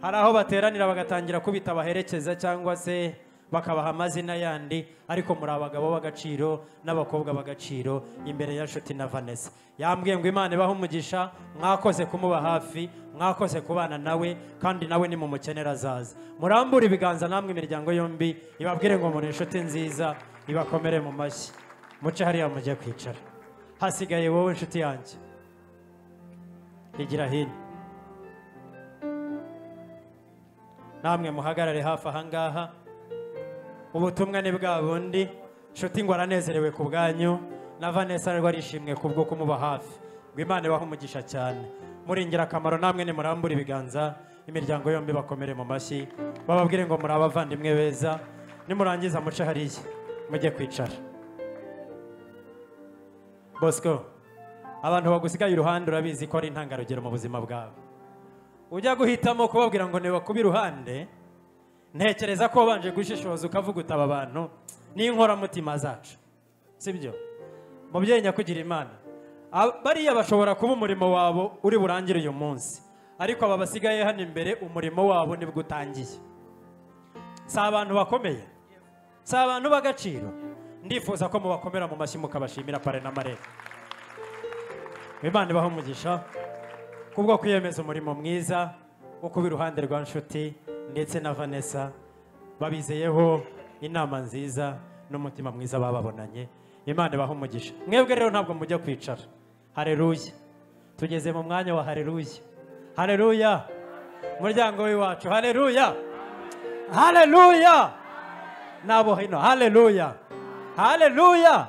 hari aho bateranira bagatangira kubita baherekeza cyangwa se bakabaha amazina yandi ariko muri abagabo b'agaciro n'abakobwa b'agaciro imbere ya nshuti na vanessa yambwiye ngo imana ibahe umugisha mwakoze kumuba hafi mwakoze kubana nawe kandi nawe ni mumukenera azaza murambure ibiganza namwe imiryango yombi ibabwire ngo muri inshuti nziza ibakomere mu mashyi muce hariya mujye kwicara hasigaye wowe inshuti yanjye higira hino namwe muhagarare hafi ahangaha ubutumwa ni bwa bundi inshuti ngo aranezerewe ku bwanyu na vanessa rero arishimwe ku bwo kumuba hafi ngo imana ibahe umugisha cyane muri ingirakamaro namwe nimurambure ibiganza imiryango yombi bakomere mu mashyi bababwire ngo muri abavandimwe beza nimurangiza muce hariya mujye kwicara bosco abantu bagusigaye iruhande urabizi ko ari intangarugero mu buzima bwawe ujya guhitamo kubabwira ngo niba kuba iruhande ntekereza ko wabanje gushishoza ukavuga utaba abantu n'inkoramutima zacu sibyo mubyeyi nyakugira imana Ab- bariya bashobora kuba umurimo wabo uri burangire uyu munsi ariko aba basigaye hano imbere umurimo wabo nibwo utangiye si abantu bakomeye si abantu b'agaciro ndifuza ko mubakomera mu mashyi mukabashimira pare na marere imana ibahe umugisha kubwo kwiyemeza umurimo mwiza wo kuba iruhande rwa nshuti ndetse na vanessa babizeyeho inama nziza n'umutima mwiza bababonanye imana ibahe umugisha mwebwe rero ntabwo mujya kwicara hareruya tugeze mu mwanya wa hareruya hareruya muryango w'iwacu hareruya hareruya n'abo hino hareruya hareruya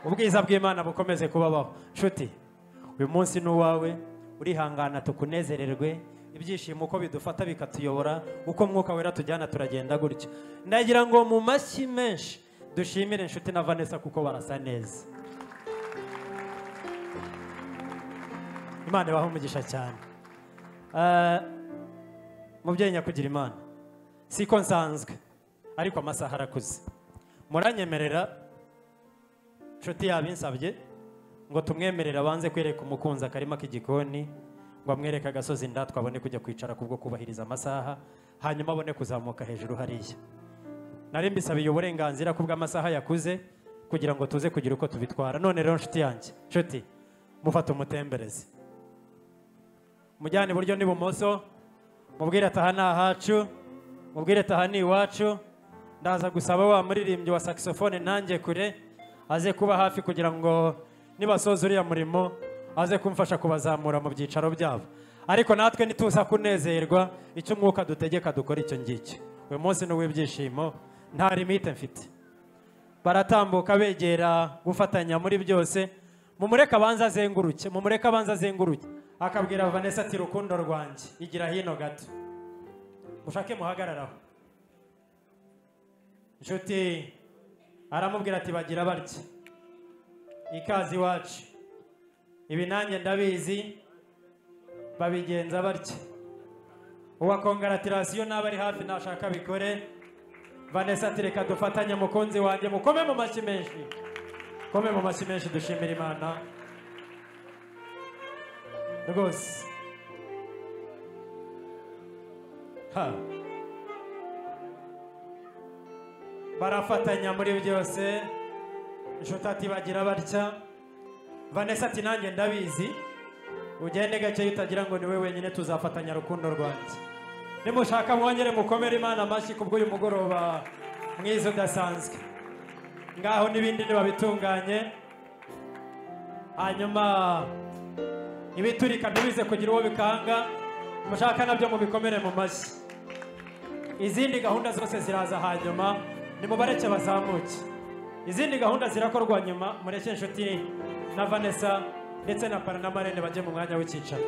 ubwiza bw'imana bukomeze kubabaho nshuti uyu munsi ni uwawe urihangana tukunezererwe ibyishimo uko bidufata bikatuyobora uko mwuka wera tujyana turagenda gutyo ndagira ngo mu mashyi menshi dushimire inshuti na vanessa kuko barasa neza imana ibahe umugisha cyane Ah, mubyeyi nyakugira imana siko nsanzwe ariko amasaha arakuze muranyemerera nshuti yabinsabye ngo tumwemerere abanze kwereka umukunzi akarima k'igikoni ngo amwereke agasozi ndatwa abone kujya kwicara kubwo kubahiriza amasaha hanyuma abone kuzamuka hejuru hariya nari mbisabiye uburenganzira ku bw'amasaha yakuze kugira ngo tuze kugira uko tubitwara none rero nshuti yanjye nshuti mufate umutembereze mujyane iburyo n'ibumoso mubwire ataha ni ahacu mubwire ataha ni iwacu ndaza gusaba wa muririmbyi wa saxophone nanjye kure aze kuba hafi kugira ngo nibasoza uriya murimo aze kumfasha kubazamura mu byicaro byabo ariko natwe ntituza kunezerwa icyo umwuka dutegeka dukora icyo ngicyo uyu munsi ni uw'ibyishimo nta limite mfite baratambuka begera gufatanya muri byose mumureke abanza azenguruke mumureke abanza azenguruke akabwira vanessa ati rukundo rwanjye igira hino gato mushake muhagararaho nshuti aramubwira ati bagira batya ikaze iwacu ibi nanjye ndabizi babigenza batya uwa kongaratiration n'aba ari hafi nashaka bikore vanessa ati reka dufatanye mukunzi wanjye mukome mu mashyi menshi mukome mu mashyi menshi dushimira imana rwose Ha. barafatanya muri byose inshuti ati bagira batya vanessa ati nanjye ndabizi ugende gakeya utagira ngo ni we wenyine tuzafatanya rukundo rwanjye nimushaka mwongere mukomere imana amashyi kubw'uyu mugoroba mwiza udasanzwe ngaho n'ibindi nibabitunganye hanyuma ibiturika ntibize kugira uwo bikanga mushaka nabyo mubikomere mu mashyi izindi gahunda zose ziraza hanyuma nimubareke bazamuke izindi gahunda zirakorwa nyuma mureke inshuti na vanessa ndetse na para na marene bajye mu mwanya w'icyicaro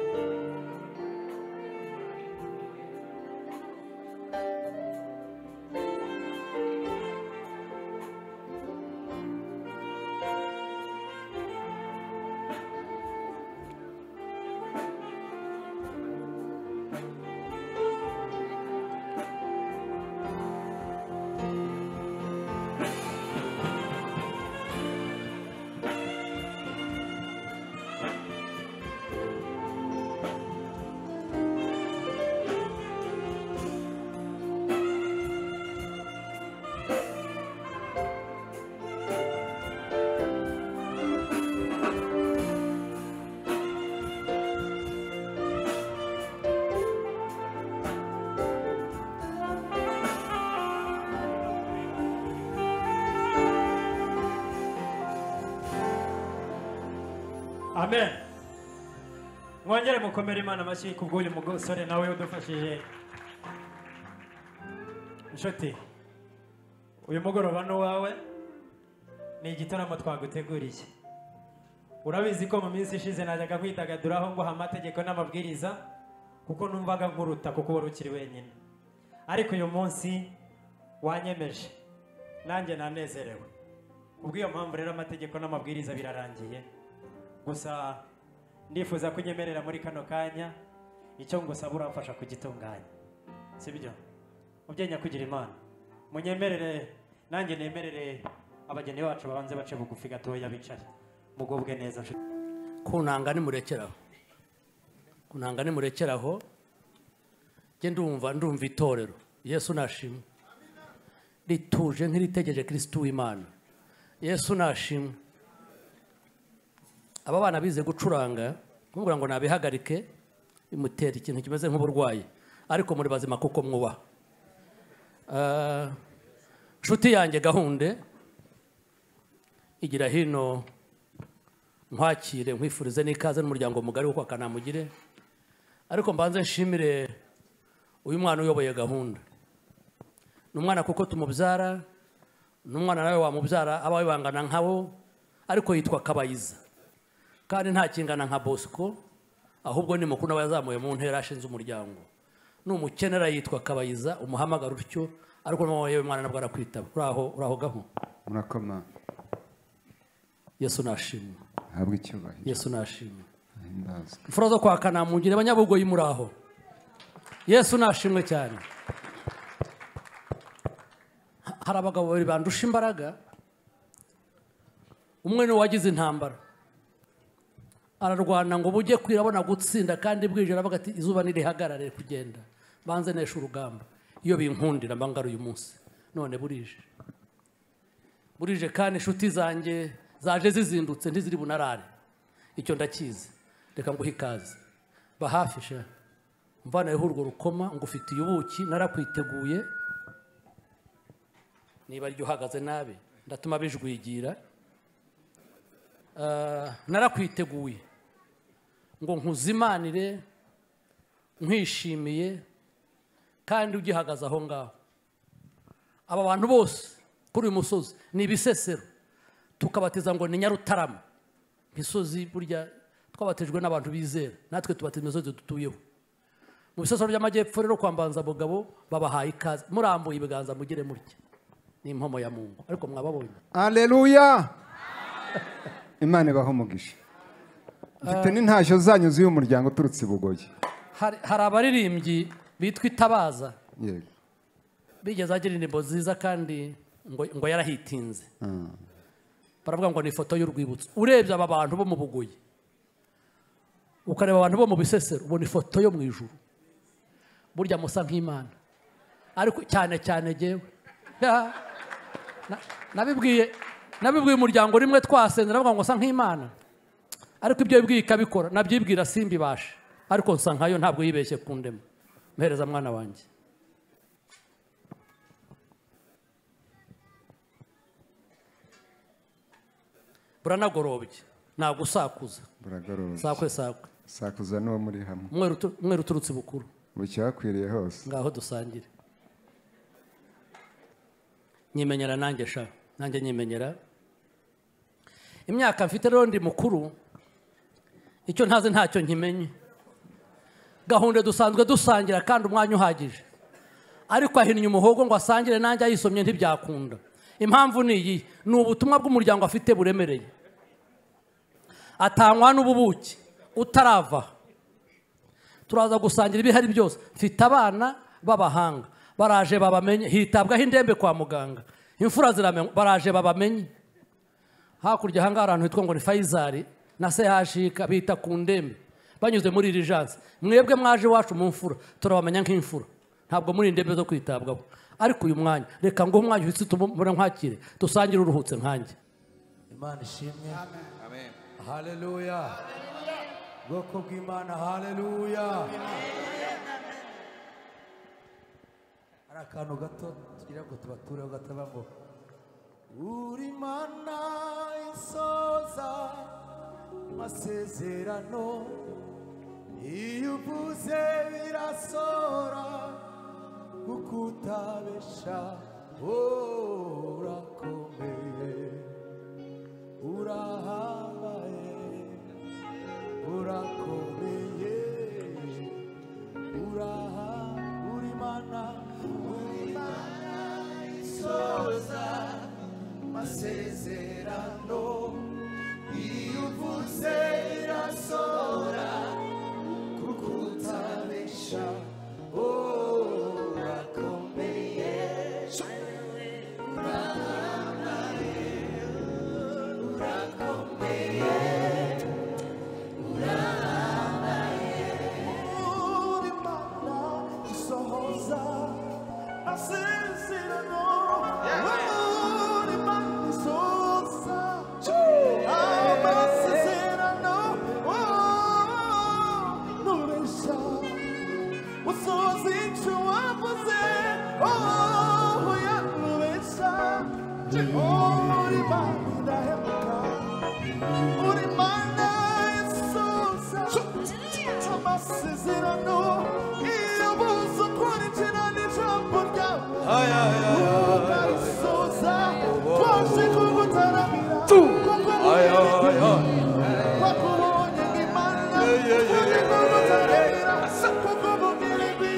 amen mwongere mukomere imana amashyi ku bw'uyu musore nawe udufashije inshuti uyu mugoroba ni uwawe ni igitaramo twaguteguriye urabizi ko mu minsi ishize najyaga kwidagaduraho ngo amategeko n'amabwiriza kuko numvaga nkuruta kuko wari ukiri wenyine ariko uyu munsi wanyemeje nanjye nanezerewe kubw'iyo mpamvu rero amategeko n'amabwiriza birarangiye gusa ndifuza ko unyemerera muri kano kanya icyo ngusaba uramfasha kugitunganya sibyo mubyeyi nyakugira imana munyemerere nanjye nemerere abageni bacu babanze bace bugufi gatoya bicaye mugubwe neza nshuti kunanga nimurekeraho kunanga nimurekeraho njye ndumva ndumva itorero yesu nashimwe rituje nk'iritegereje kirisitu w'imana yesu nashimwe aba bana bize gucuranga kumubwira ngo nabihagarike bimutera ikintu kimeze nk'uburwayi ariko muri bazima kuko mwubaha Ah, nshuti yanjye gahunde igira hino nkwakire nkwifurize n'ikaze n'umuryango mugari kuko akanamugire ariko mbanze nshimire uyu mwana uyoboye gahunda ni umwana kuko tumubyara ni umwana nawe wamubyara abawe bangana nkabo ariko yitwa kabayiza kandi nta kingana nka bosco ahubwo ni mukuru nawe yazamuye mu ntera ashinze umuryango ni umukenera yitwa kabayiza umuhamagara utyo ariko n'uwo yewe mwana nabwo arakwitaba uraho uraho gaho murakoma yesu nashimwe habwe icyubahiro yesu nashimwe himbazwe imfura zo kwa kanamugire abanyabugoyi muri aho yesu nashimwe cyane Ha- hari abagabo babiri bandusha imbaraga umwe ni uwagize intambara ararwana ngo bujye kwira abona gutsinda kandi bwije aravuga ati izuba nirihagarare kugenda banze nesha urugamba iyo binkundira mbangara uyu munsi none burije burije kandi inshuti zanjye zaje zizindutse ntiziri bunarare icyo ndakizi reka nguhe ikaze ba hafi sha mvanayeho urwo rukoma ngufitiye ubuki narakwiteguye niba ryo uhagaze nabi ndatuma bijwigira Ah, narakwiteguye ngo nkuzimanire nkwishimiye kandi ugihagaze aho ngaho aba bantu bose kuri uyu musozi ni ibisesero tukabatiza ngo ni nyarutarama imisozi burya twabatijwe n'abantu bizera natwe tubatira imisozi dutuyeho mu bisesero by'amajyepfo rero kwa mbanzabugabo babahaye ikaze murambuye ibiganza mugire mutya ni impomo ya mungu ariko mwababonye aleluya imana ibaho umugisha mfite n'intashyo zanyu z'uyu muryango uturutse i bugoyi hari hari abaririmbyi bitwa itabaza yego bigeze agira indirimbo nziza kandi ngo ngo yarahitinze Mm. baravuga ngo ni ifoto y'urwibutso urebye aba bantu bo mu bugoyi ukareba abantu bo mu bisesero ubona ifoto yo mu ijuru burya musa nk'imana ariko cyane cyane ngewe Ya. Na- nabibwiye nabibwiye umuryango rimwe twasenze navuga ngo nsa nk'imana ariko ibyo yibwiye ikabikora nabyibwira simbibashe ariko nsa nkayo ntabwo yibeshye ku ndema mpereza mwana wanjye buranagorobye ntabwo usakuza buragorobye sakwe sakwe sakuza n'uwo muri hamwe umweru utu- umweru uturutse bukuru bucyakwiriye hose ngaho dusangire nyimenyera nanjye sha nanjye nyimenyera imyaka mfite rero ndi mukuru icyo ntazi ntacyo nkimenye gahunda dusanzwe dusangira kandi umwanya uhagije ariko ahinnye umuhogo ngo asangire nanjye ayisomye ntibyakunda impamvu ni iyi ni ubutumwa bw'umuryango afite buremereye atangwa n'ububuki utarava turaza gusangira ibihari byose mfite abana b'abahanga baraje babamenye hitabwaho indembe kwa muganga imfura ziramenywa baraje babamenye hakurya ahangaha hari ahantu hitwa ngo ni fayizari na sehashika bita ku ndembe banyuze muri iri jansi mwebwe mwaje iwacu mu mfura turabamenya nk'imfura ntabwo muri indembe zo kwitabwaho ariko uyu mwanya reka ngo umwanya uhise utumure nkwakire dusangire uruhutse nkanjye imana ishimwe haleluya bwoko bw'imana haleluya hari akantu gato tugira ngo tubatureho gataba ngo uri mana isoza amasezerano iyo uvuze birasohora kuko utabesha oh, urakomeye urahambaye urakomeye uraha uri mana uri mana isoza amasezerano iyo uvuze irasohora kuko utabesha oh, urakomeye uri mana isoza ca amasezerano iyo buza kwinjira n'ijambo ryawe ukayisoza twaje kugutaramira kuko twakubonye nk'imana twaje kugutaramira kuko bumiriwe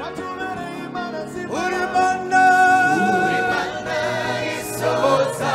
watubereye imana zibana uri mana uri mana isoza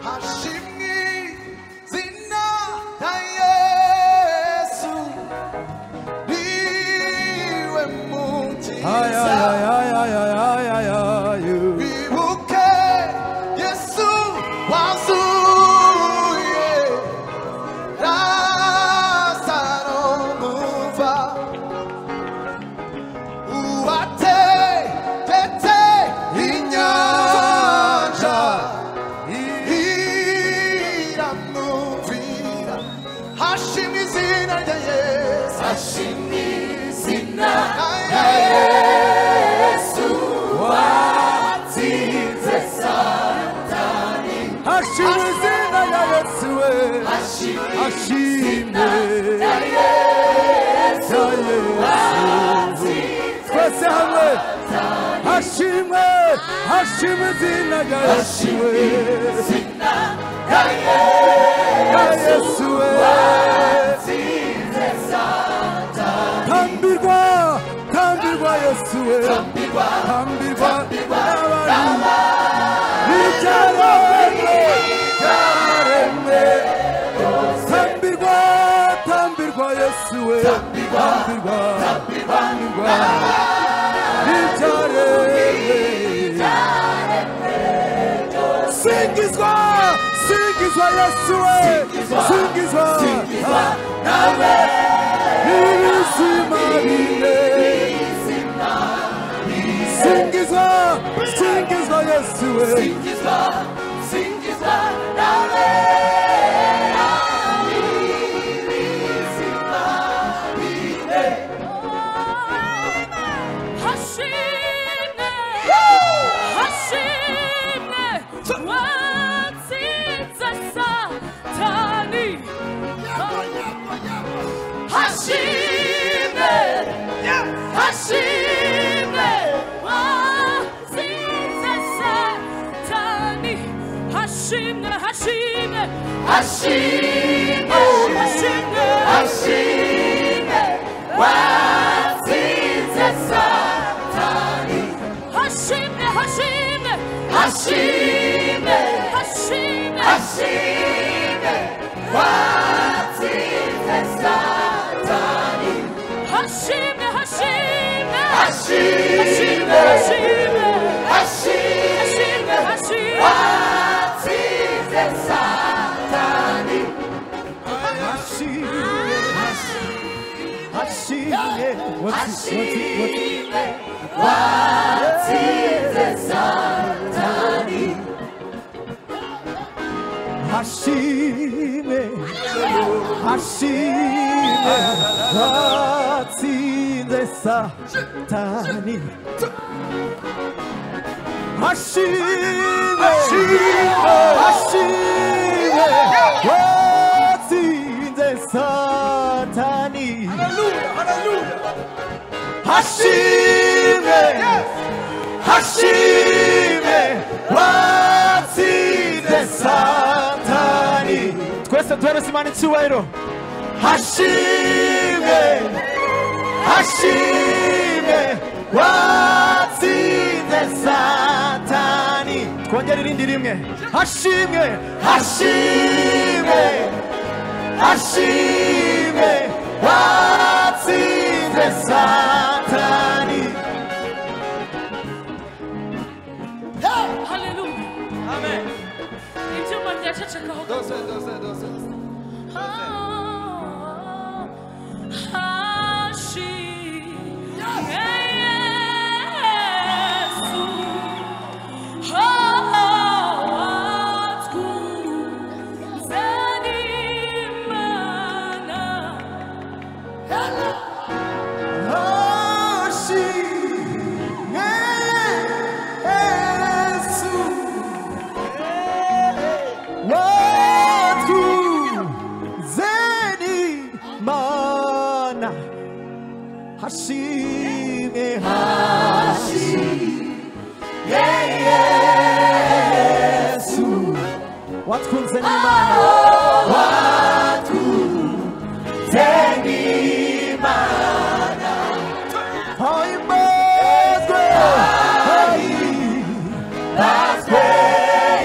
hashimwe zina rya yesu niwe Ay, ay, ay, ay, ay, ay, ay, ay, ay, you. wibuke yesu wazuye lazaro muva uwategetse inyanja iramwumvira hashimwe izina rya yesu hashimwe izina rya yesu watsinze satani hashimwe izina rya yesu we hashimwe rya yesu twese hamwe hashimwe hashimwe izina rya yesu we tambirwa tambirwa yesuwe tambirwa tambirwa n'abantu b'ibyaremwe byaremwe tambirwa tambirwa yesuwe tambirwa tambirwa b'ibyaremwe singizwa singizwa yesu we singizwa nawe ibizima bine singizwa singizwa yesu we singizwa singizwa nawe ibizima bine Hashime, Hashime, watsinze satani. Hashime, Hashime, watsinze satani. Hashime, Hashime, Hashime, Hashime, Hashime, watsinze satani Hashime, Hashime, Hashime, Hashime, Hashime, Hashime, Hashime, watsinze satani Hashime, Hashime, Hashime, Hashime, Hashime, watsinze satani What's it? What's it? Satani. Hashime, Hashime, watsinze satani. Hashime, Hashime, watsinze satani. Hallelujah, hallelujah. Hashime. bashime batsinze satani twese duhereze imana icyubahiro hashime hashime watsinze satani twongere irindi rimwe hashimwe hashime hashime watsinze satani Haleluya. Amen. Ibyuma byacecekaho dose dose dose Hashime, Hashime, yeah, Yesu watwunze n'Imana watwunze n'Imana hoimbazwe hoimbazwe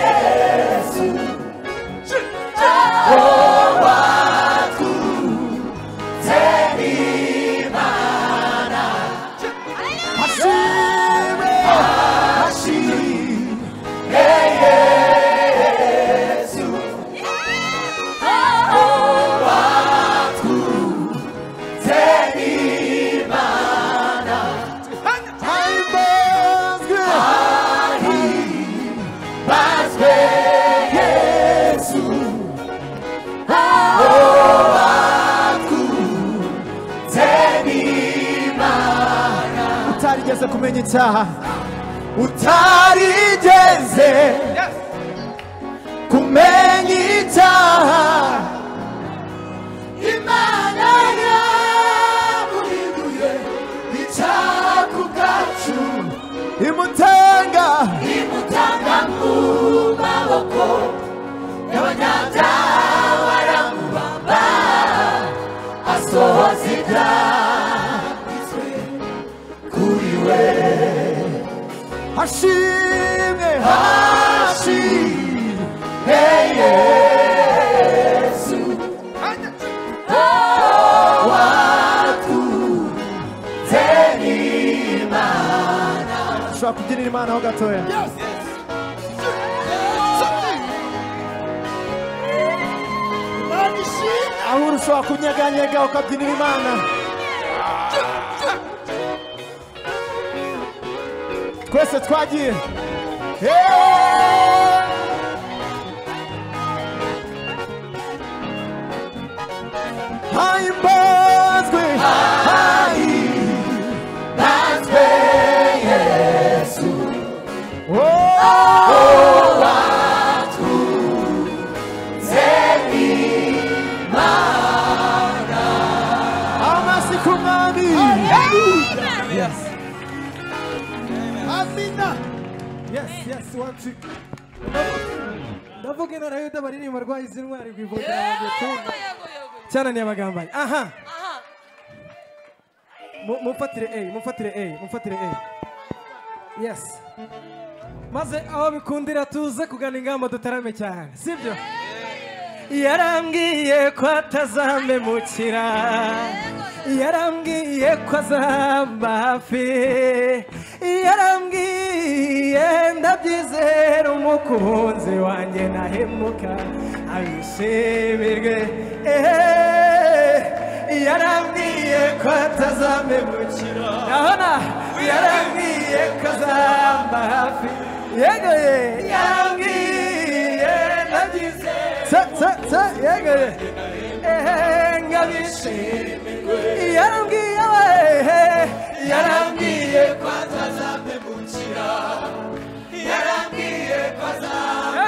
Yesu oh watwunze n'Imana hashime hashime yeah, Yesu utarigeze kumenya icyaha utarigeze kumenya icyaha imana yamuhinduye icyaha ku bwacu imutanga imutanga mu maboko y'abanyabyaha baramubamba asohoza ibyanditswe kuri we hashimwe hashimwe yesu watunze n'imana ushobora kubyinira imana ho gatoya aho uri ushobora kunyeganyega ukabyinira imana twese twagiye hahimbazwe hahimbazwe yesu oh watunze imana amasi ku mwami amina Yes, yes, one, two. ndavuga intara yuda baririmba rwaye izi ntwari ku ifoto yanjye tunda cyananiye amagambo aya aha Mu- mumfatire a mumfatire a mumfatire a yes maze aho bikundira tuze kugana ingamba dutarame cyane sibyo yarambwiye ko atazamemukira yarambwiye ko azamba hafi yarambwiye ndabyizera umukunzi wanjye nahemuka abishimirwe ehe yarambwiye ko atazamemukira urabona yarambwiye ko azamba hafi yego ye yarambwiye ndabyizera tsa tsa tsa yego ye ehe ngabishimirwe yarambwiye we yarambwiye ko atazamemukira yarambwiye ko azamba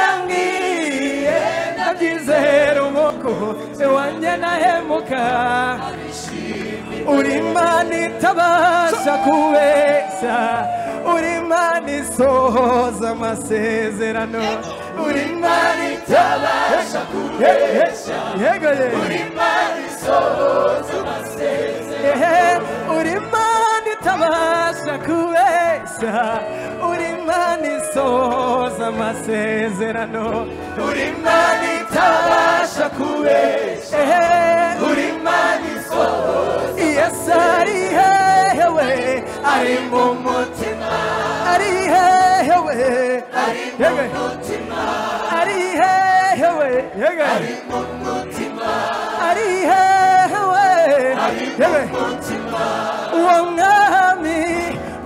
yarambwiye ndabyizera umuko wanjye nahemuka uri imana itabasha kubera umugisha uri imana isohoza amasezerano uri imana itabasha kubeshya yego ye uri imana isohoza amasezerano uri imana itabasha kubeshya uri imana isohoza amasezerano uri imana itabasha kubeshya uri imana isohoza yes ari hehewe ari mu mutima ari hehewe ari mu mutima ari hehewe ari mu mutima ari hehewe ari mu mutima uwo mwami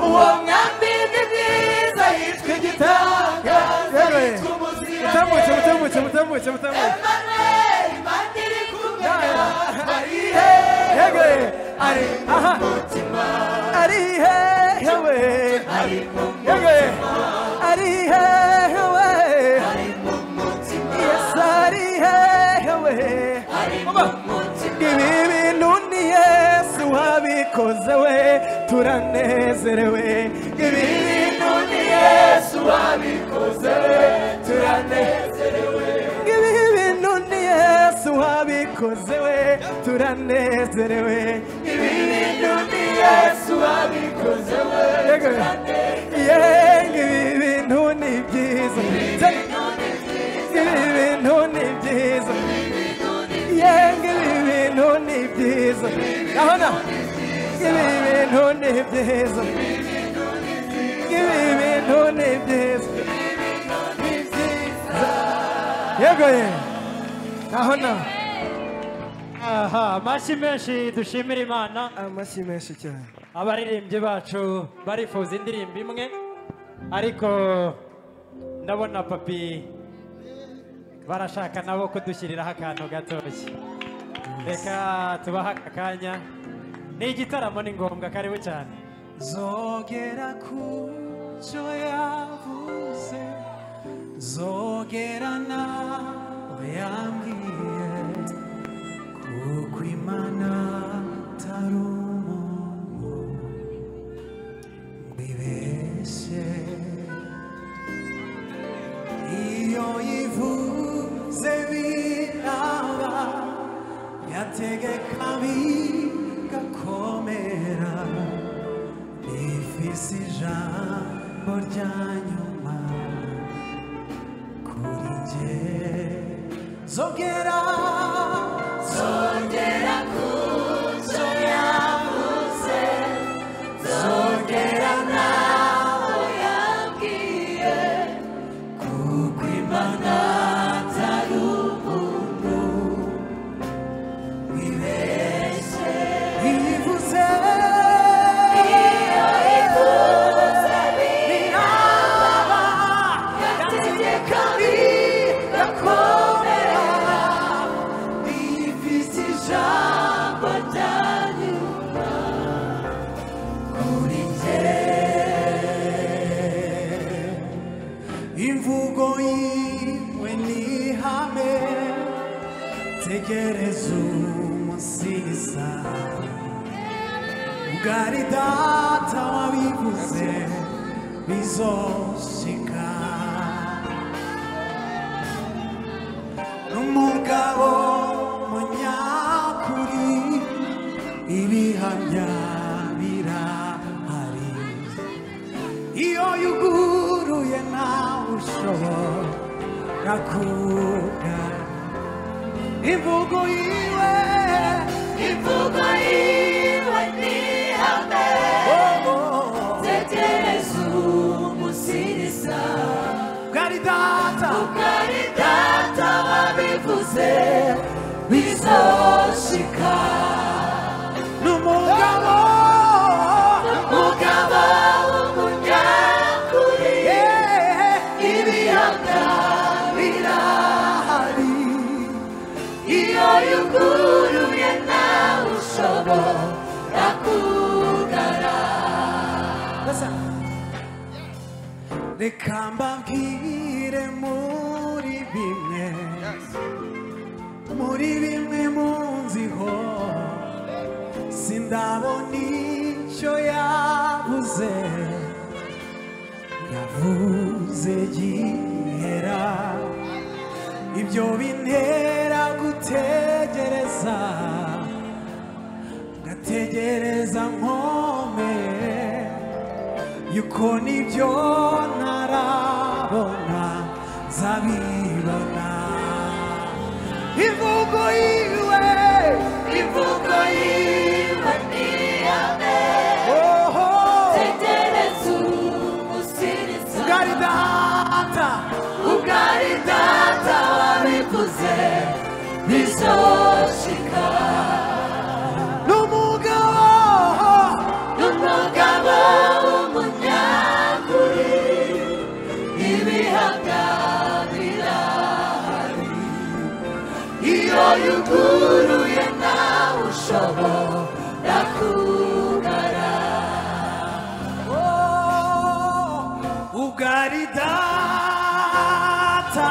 uwo mwami ni mwiza yitwa igitangaza yitwa umuzira mutambuke mutambuke mutambuke mutambuke hewe ari umutima ari hewe ari umutima ari hewe ari umutima yes ari hewe ari umutima ibi bintu ni yesu wabikoze we turanezerewe ibi bintu ni yesu wabikoze we turanezerewe ibi bintu ni yesu wabikoze we turanezerewe ibi bintu ni yesu wabikoze we turanezerewe ibi bintu ni byiza ibi bintu ni byiza yenga ibi bintu ni byiza urabona ibi bintu ni byiza ibi bintu ni byiza yego ye urabona aha amashyi menshi dushimira imana amashyi menshi cyane abaririmbyi bacu barifuza indirimbo imwe ariko ndabona papi barashaka nabo kudushyiriraho akantu gatoshye reka tubahe aka kanya ni igitaramo ni ngombwa karibu cyane zogera ku cyo yavuze zogera nawe yambwiye kuko imana atari umuntu wibeshye iyo yivuze biraba yategeka bigakomera bifise ijambo rya nyuma kuri njye zogera zongera ku cyo yavuze zongera naho yabwiye kuko imana atari umuntu wibeshye ivuze iyo ivuze biraba yategeka bigakomera bifite ijambo rya nyuma kuri njye imvugo yiwe ni ihame tegereza umusiza ubwari data wabivuze bizoshika n'umugabo munyakuri ibihamya birahari iyo yuguruye nawe ushobora kuga imvugo yiwe imvugo yiwe ni ihame tegereza umusiriza bwari data bwari data wabivuze bizoshika n'umugabo n'umugabo w'umunyakuri ibiyaga birahari iyo yuguruye nawe ushobora kugara reka mbabwire muri bimwe muri bimwe munziho sindabona icyo yabuze navuze navuze gihera ibyo bintera gutegereza ngategereza nkome yuko nibyo ntarabona zabibona imvugo yiwe imvugo yiwe niyabe oho tegereza umusiriza ugari data ugari data wabivuze bizoshika n'umugabo n'umugabo w'umunyakuri ibihagarira iyo yuguruye nawe ushobora kugara Oh, ugari data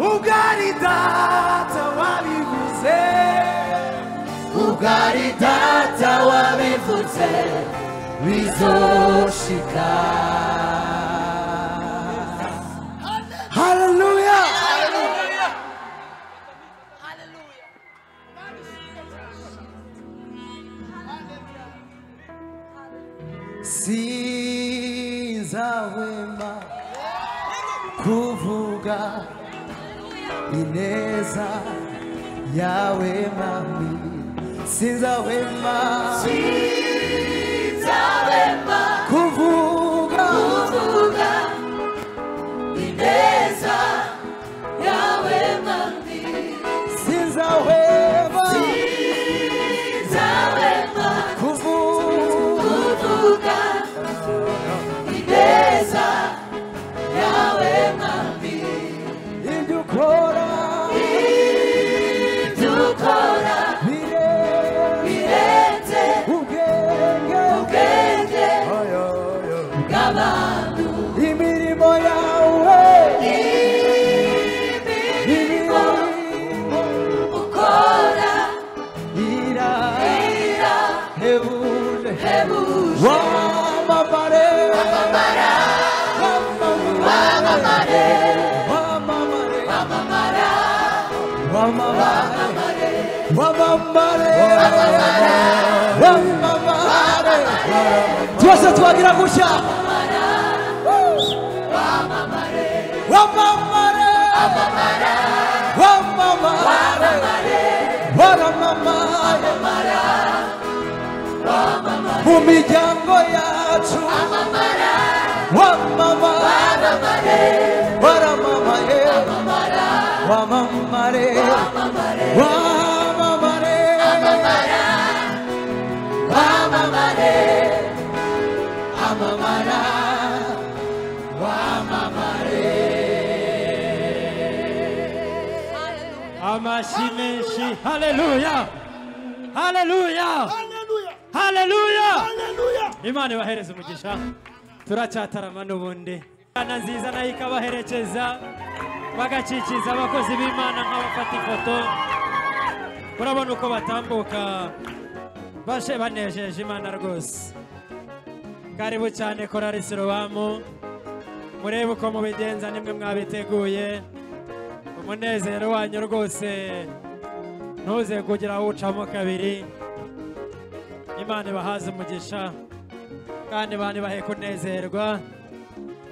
ugari data wabivuze ugari data wabivuze bizoshika haleluya sinzahwema kuvuga ineza yawe mami sinzahwema Sinzahwema kuvuga kuvuga ineza yawe mami sinzahwema sinzahwema kuvuga ineza yawe mami ibyo ukora ibyo ukora birenze ubwenge ubwenge bw'abantu imirimo yawe imirimo ukora ira ira hebuje hebuje wamamare wamamara wamamare wamamare wamamara wamamare wamamare wamamare wamamare twese twagira gutya wamamare wamamare wamamare waramamare mu miryango yacu wamamare waramamaye wamamare wamamare wamamare wamamara amashyi menshi haleluya haleluya haleluya imana ibahereze umugisha turacyatarama n'ubundi imana nziza nayo ikabaherekeza bagacikiza abakozi b'imana nk'abafata ifoto urabona uko batambuka bashe banejeje imana rwose karibu cyane korari sirobamu murebe uko mubigenza nimwe mwabiteguye umunezero wanyu rwose ntuze kugira aho ucamo kabiri imana ibahaze umugisha kandi imana ibahe kunezerwa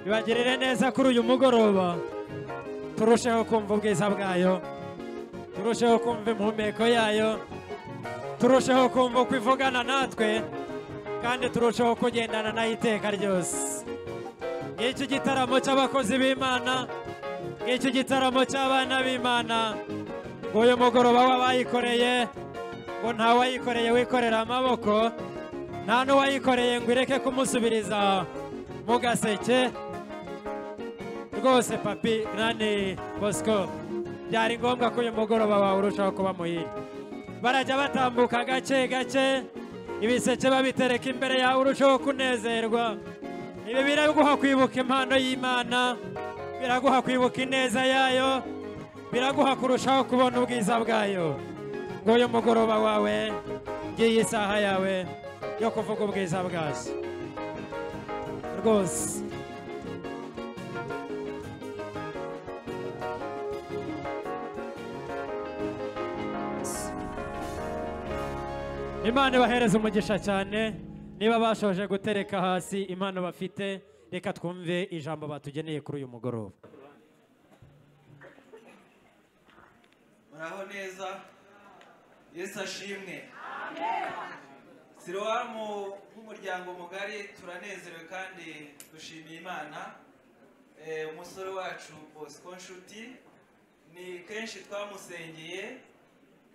ibagirire neza kuri uyu mugoroba turusheho kumva ubwiza bwayo turusheho kumva impumeko yayo turusheho kumva uko ivugana natwe kandi turusheho kugendana nayo iteka ryose ngicyo igitaramo cy'abakozi b'imana ngicyo igitaramo cy'abana b'imana ngo uyu mugoroba w'abayikoreye ngo nta wayikoreye wikorera amaboko nta n'uwayikoreye ngo ireke kumusubiriza mu gaseke rwose papi nani bosco byari ngombwa ko uyu mugoroba wawe urushaho kuba muhire barajya batambuka gake gake ibiseke babitereka imbere yawe urushaho kunezerwa ibi biraguha kwibuka impano y'imana biraguha kwibuka ineza yayo biraguha kurushaho kubona ubwiza bwayo ngo uyu mugoroba wawe ngiyi isaha yawe yo kuvuga ubwiza bwazo rwose imana ibahereze umugisha cyane niba bashoje gutereka hasi impano bafite reka twumve ijambo batugeneye kuri uyu mugoroba muraho neza yesu ashimwe sirowamu nk'umuryango mugari turanezerewe kandi dushimiye imana Eh, umusore wacu bosco nshuti ni kenshi twamusengeye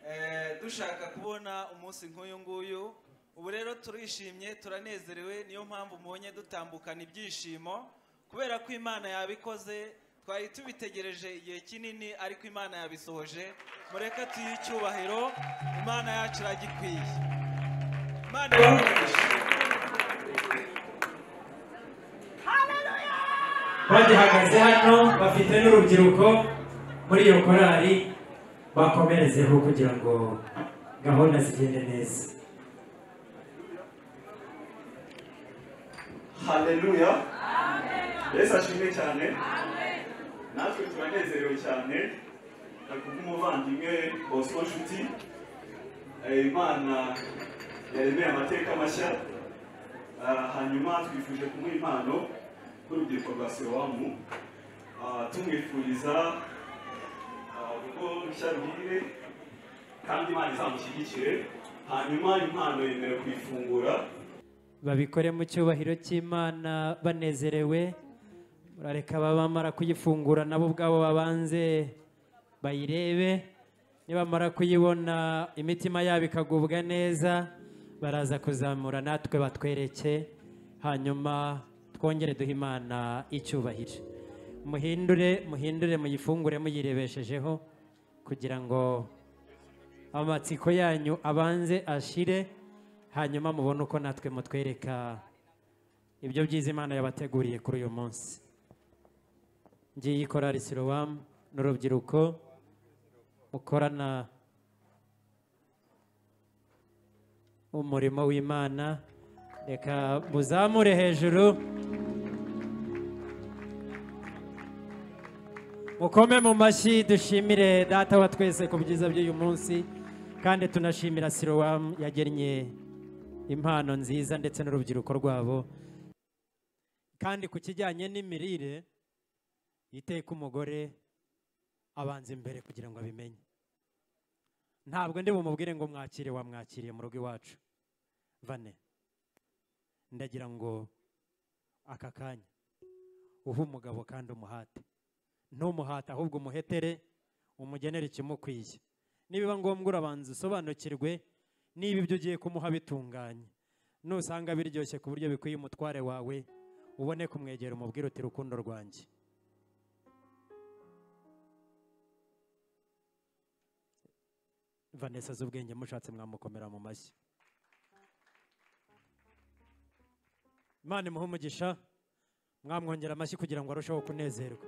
eh, dushaka kubona umunsi nk'uyu nguyu ubu rero turishimye turanezerewe niyo mpamvu mubonye dutambukana ibyishimo kubera ko imana yabikoze twari tubitegereje igihe kinini ariko imana yabisohoje mureke tuyihe icyubahiro imana yacu iragikwiye imana bagihagaze hano bafite n'urubyiruko muri iyo korari bakomerezeho kugira ngo gahunda zigende neza haleluya yesu ashimwe cyane natwe turanezerewe cyane nakubwa umuvandimwe bosco nshuti Eh, imana yaremeye amateka mashya Ah, hanyuma twifuje kumuha impano nk'urubyiruko rwa sewamu tumwifuriza ah, urugo rushya ruhire kandi imana izamushyigikire hanyuma impano yemerewe kuyifungura babikore mu cyubahiro cy'imana banezerewe murareka bamara kuyifungura nabo ubwabo babanze bayirebe nibamara kuyibona imitima yabo ikagubwa neza baraza kuzamura natwe batwereke hanyuma twongere duhe imana icyubahiro muhindure muhindure muyifungure muyirebeshejeho kugira ngo amatsiko yanyu abanze ashire hanyuma mubone uko natwe mutwereka ibyo byiza imana yabateguriye kuri uyu munsi ngiye ikorari sirowamu n'urubyiruko mukorana umurimo w'imana reka muzamure hejuru mukome mu mashyi dushimire data wa twese ku byiza by'uyu munsi kandi tunashimira sirowamu yagennye impano nziza ndetse n'urubyiruko rwabo kandi ku kijyanye n'imirire iteka umugore abanza imbere kugira ngo abimenye ntabwo ndi bumubwire ngo mwakire wamwakiriye mu rugo iwacu vane ndagira ngo aka kanya uhe umugabo kandi umuhate ntumuhate ahubwo umuhetere umugenere ikimukwiye nibiba ngombwa urabanza usobanukirwe niba ibyo ugiye kumuha bitunganye nusanga biryoshye ku buryo bikwiye umutware wawe ubone kumwegera umubwire uti rukundo rwanjye vanessa z'ubwenge mushatse mwamukomera mu mashyi imana imuhe umugisha mwamwongera amashyi kugira ngo arusheho kunezerwa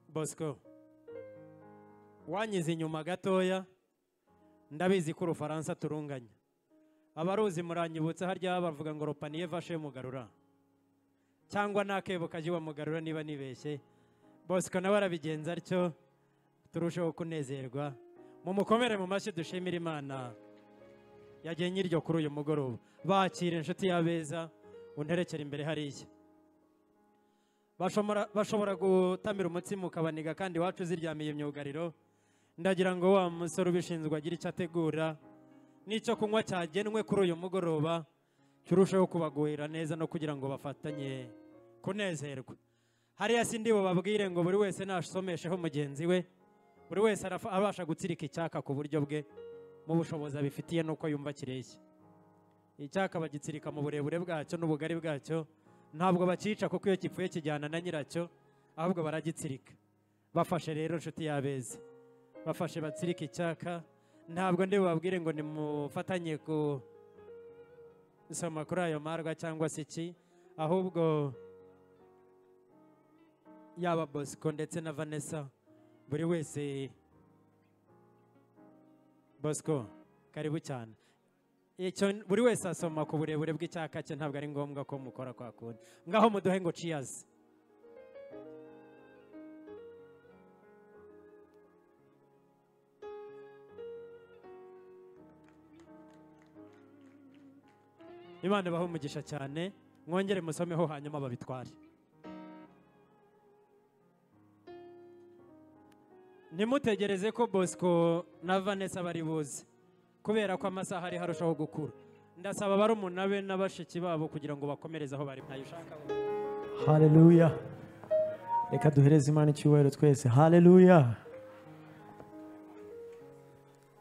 bosco wanyize inyuma gatoya ndabizi ko urufaransa turunganya abaruzi muranyibutse harya bavuga ngo ropaniye vashe mugarura cyangwa n'akebo kajya iwa mugarura niba nibeshye bosco nawe arabigenza atyo turusheho kunezerwa mumukomere mu mashyi dushimira imana yagiye nyiryo kuri uyu mugoroba bakira inshuti y'abeza unterekera imbere hariya Bashomora- bashobora gutamira umutsima ukabaniga kandi iwacu ziryamiye imyugariro ndagira ngo wa musore ubishinzwe agire icyo ategura n'icyo kunywa cyagenwe kuri uyu mugoroba kirusheho kubaguhira neza no kugira ngo bafatanye kunezerwa hariya si ndibo babwire ngo buri wese nasomesheho mugenzi we buri wese arafa- abasha gutsirika icyaka ku buryo bwe mu bushobozi abifitiye n'uko yumva kireshya icyaka bagitsirika mu burebure bwacyo n'ubugari bwacyo ntabwo bakica kuko iyo gipfuye kijyana na nyiracyo ahubwo baragitsirika bafashe rero inshuti y'abeza bafashe batsirika icyaka ntabwo ndi bubabwire ngo nimufatanye ku soma kuri ayo marwa cyangwa se iki ahubwo yaba bosco ndetse na vanessa buri wese bosco karibu cyane icyo buri wese asoma ku burebure bw'icyaka cye ntabwo ari ngombwa ko mukora kwa kundi ngaho muduhe ngo ciyazi imana ibahe umugisha cyane mwongere musomeho hanyuma babitware ntimutegereze ko bosco na vanessa bari buze kubera ko amasaha ari harushaho gukura ndasaba barumuna be na bashiki babo kugira ngo bakomereze aho bari ntayo ushaka haleluya reka duhereze imana icyubahiro twese haleluya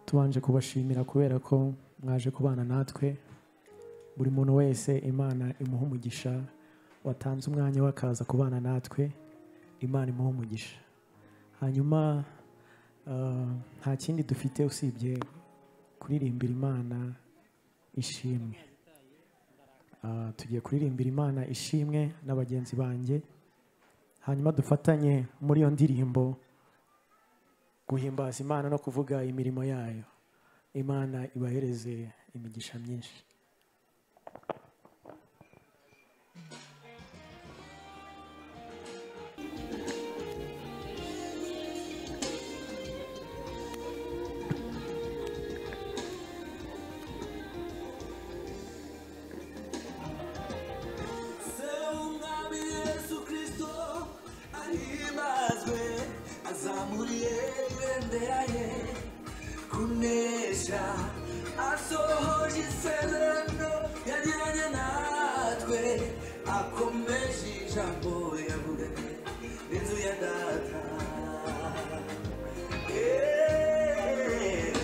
tubanje kubashimira kubera ko mwaje kubana natwe buri muntu wese imana imuha umugisha watanze umwanya wakaza kubana natwe imana imuha umugisha hanyuma ah, nta kindi dufite usibye kuririmbira imana ishimwe Ah, tugiye kuririmbira imana ishimwe na bagenzi banjye hanyuma dufatanye muri iyo ndirimbo guhimbaza imana no kuvuga imirimo yayo imana ibahereze imigisha myinshi umwami yesu kristo ahimbazwe azamuriye ibendera ye kunesha asohoje isezerano yagiranye natwe akomeje ijambo yavuganye n'inzu ya data Eh.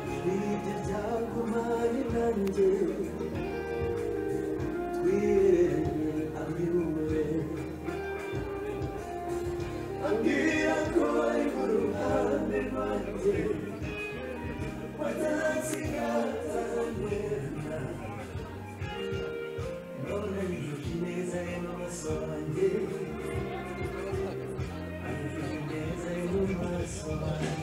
ibyo byagumanye nanjye twiremye abiwe ambwira ko ari mu ruhande rwanjye watasigatagenda none nzuki neza ye n'amaso yanjye anzuki neza ye n'amaso yanjye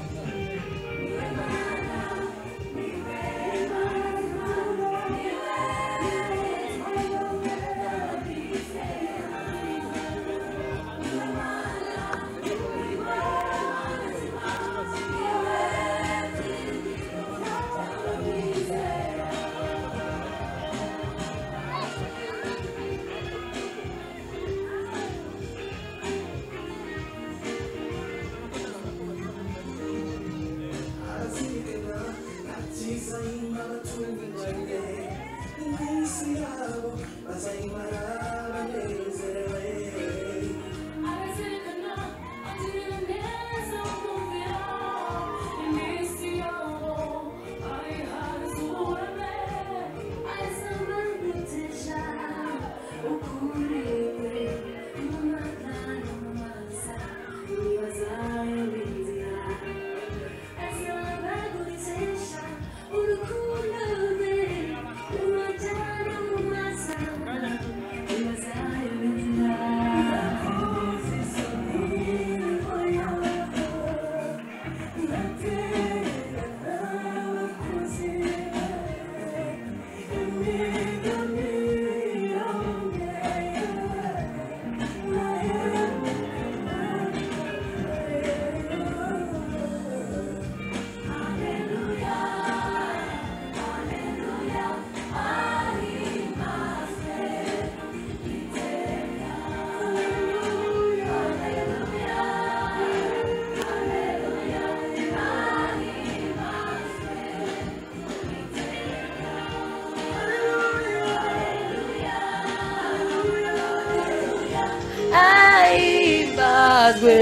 ahimbazwe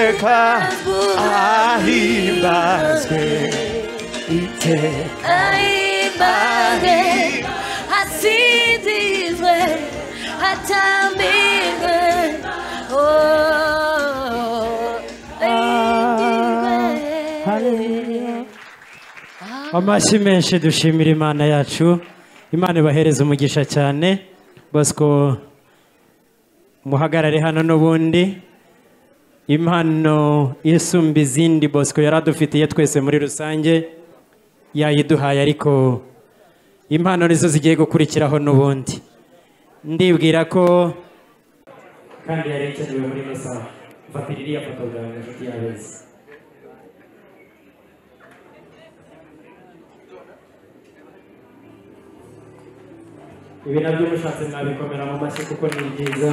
eka ahimbazwe iteka ahimbazwe asinzizwe atambirwe oh, ahindizwe. amashyi menshi dushimira imana yacu imana ibahereza umugisha cyane bosco muhagarare hano n'ubundi impano isumba izindi bosco yari adufitiye twese muri rusange yayiduhaye ariko impano nizo zigiye gukurikiraho n'ubundi ndibwira ko kandi yari ikenewe muri mesa fatira iriya fotogarafi inshuti ya beza ibi nabyo mushatse mwabikomera mu mashyi kuko ni byiza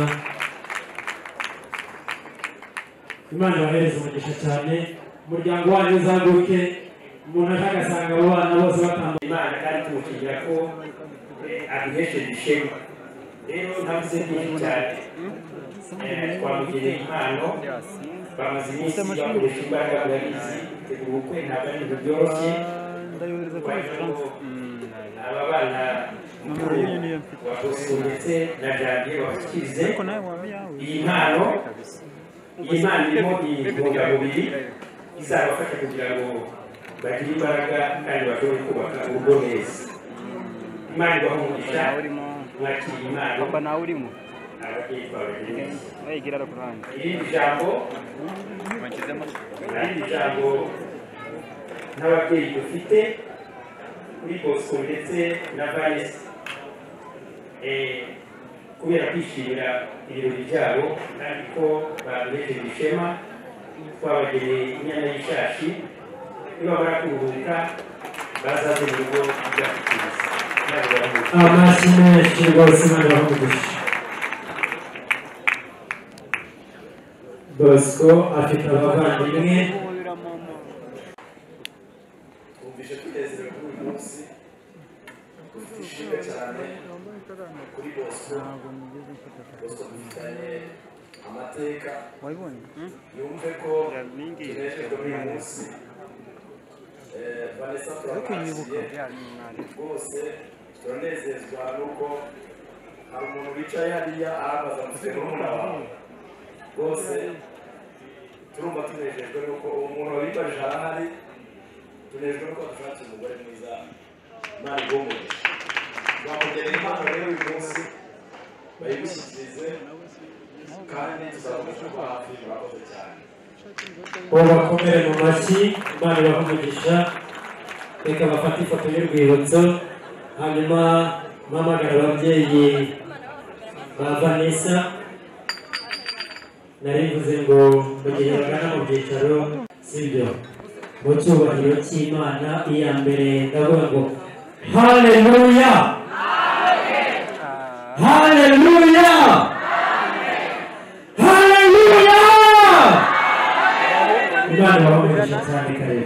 imana ibahereze umugisha cyane umuryango wanyu uzaguke umuntu aje agasanga abo bana bose batambaye imana kandi tumushimira ko eh, aduhesheje ishema rero navuze byinshi cyane Eh, twamugeneye impano bamaze iminsi bakoresha imbaraga murabizi tegura ubukwe ntabwo ari ibintu byoroshye wagira ngo aba bana wa Bosco ndetse na janvier babashyikirize iyi mpano iyi mpano irimo intungamubiri izabafasha kugira ngo bagire imbaraga kandi bashobore kubaka urugo neza imana ibahumugisha mwakira impano papa nawe urimo ababyeyi bawe neza irindi jambo irindi jambo n'ababyeyi dufite kuri bosco ndetse na vanessa Eh, kubera kwishimira ibirori byabo kandi ko baduhejeje ishema twabageneye inyana y'ishashi nibamara kuruhuka bazaze mu rugo byafitiriza amashyi menshi rwose imana ibaha bosco afite abavandimwe twumvise tunezerewe kuri uyu munsi dufite ishimwe cyane kuri bosco bosco dufitanye amateka yumve ko tunejejwe n'uyu munsi Eh, vanessa turabakiriye bose turanezezwa nuko hari umuntu wicaye hariya arabaza mufite murumuna wawe bose turumva tunejejwe nuko uwo muntu wabibajije arahari tunejwe nuko dushatse umugore mwiza imana igumugisha twamugeneye impano rero uyu munsi bayimushyikirize kandi tuzakomeza kuba hafi murakoze cyane babakomere mu mashyi imana ibahumugisha reka bafate ifoto y'urwibutso hanyuma mpamagara ababyeyi ba vanessa nari mvuze ngo mu gihe bagana mu byicaro sibyo mu cyubahiro cy'imana iya mbere ndavuga ngo haleluya haleluya haleluya imana ibahumugisha cyane kare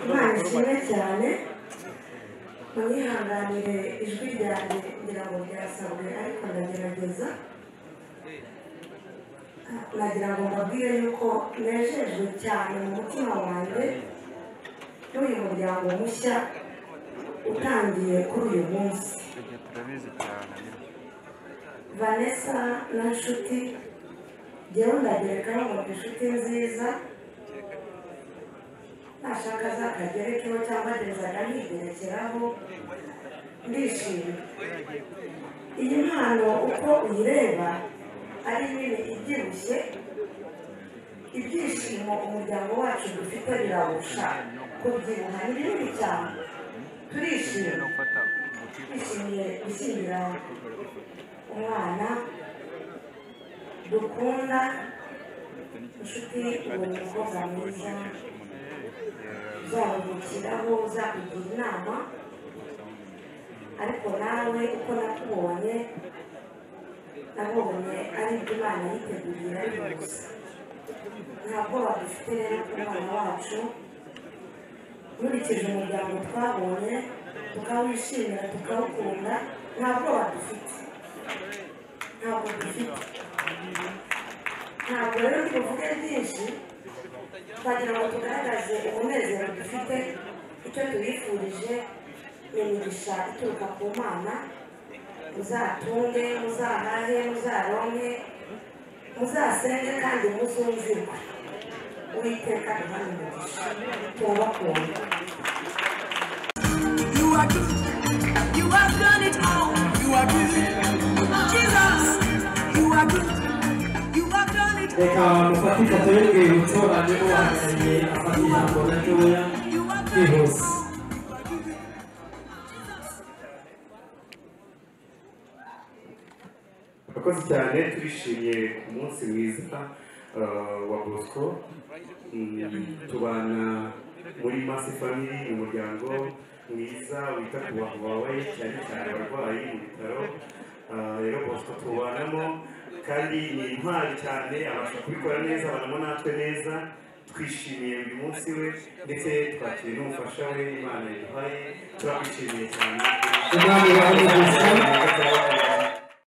imana ishimwe cyane mwihanganire ijwi ryanjye ngira ngo ryasabwe ariko ndagerageza nagira ngo mbabwire yuko nejejwe cyane mu mutima wanjye n'uyu muryango mushya utangiye kuri uyu munsi vanessa na nshuti jyewe ndagereka ngo inshuti nziza nashaka zakagerekeho cyangwa ngezaga nkigerekeraho ndishimye iyi mpano uko uyireba ari nini ibyibushye ibyishimo umuryango wacu dufite birawusha kubyibuha ni binini cyane turishimye twishimiye gushyingira umwana dukunda inshuti uwo mukobwa mwiza uzabungukiraho uzakugira inama ariko nawe uko nakubonye nabonye ari ibyo imana yiteguriye ari gusa nta bwoba dufite rero ku mwana wacu nkurikije umuryango twabonye tukawishimira tukawukunda nta bwoba dufite ntabwo dufite ntabwo rero tuvuge byinshi twagira ngo tugaragaze umunezero dufite icyo tubifurije ni imigisha ituruka ku mana muzatunge muzahahe muzaronke muzasenge kandi muzumvirwe uwiteka duhana umugisha turabakunda You are good. You have done it all. You are good. Jesus, you are good. You have done it reka mufate ifoto y'urwibutso hanyuma uhagarariye afata ijambo gatoya kwihuse murakoze cyane turishimye ku munsi mwiza eh, wa bosco Mm, tubana muri masi family ni umuryango mwiza wita ku bantu bawe cyane cyane abarwayi mu bitaro Eh, rero bosco tubanamo kandi ni intwari cyane abasha kubikora neza abanamo natwe neza twishimiye uyu munsi we ndetse twakiriye n'umufasha we imana yaduhaye turakwishimiye cyane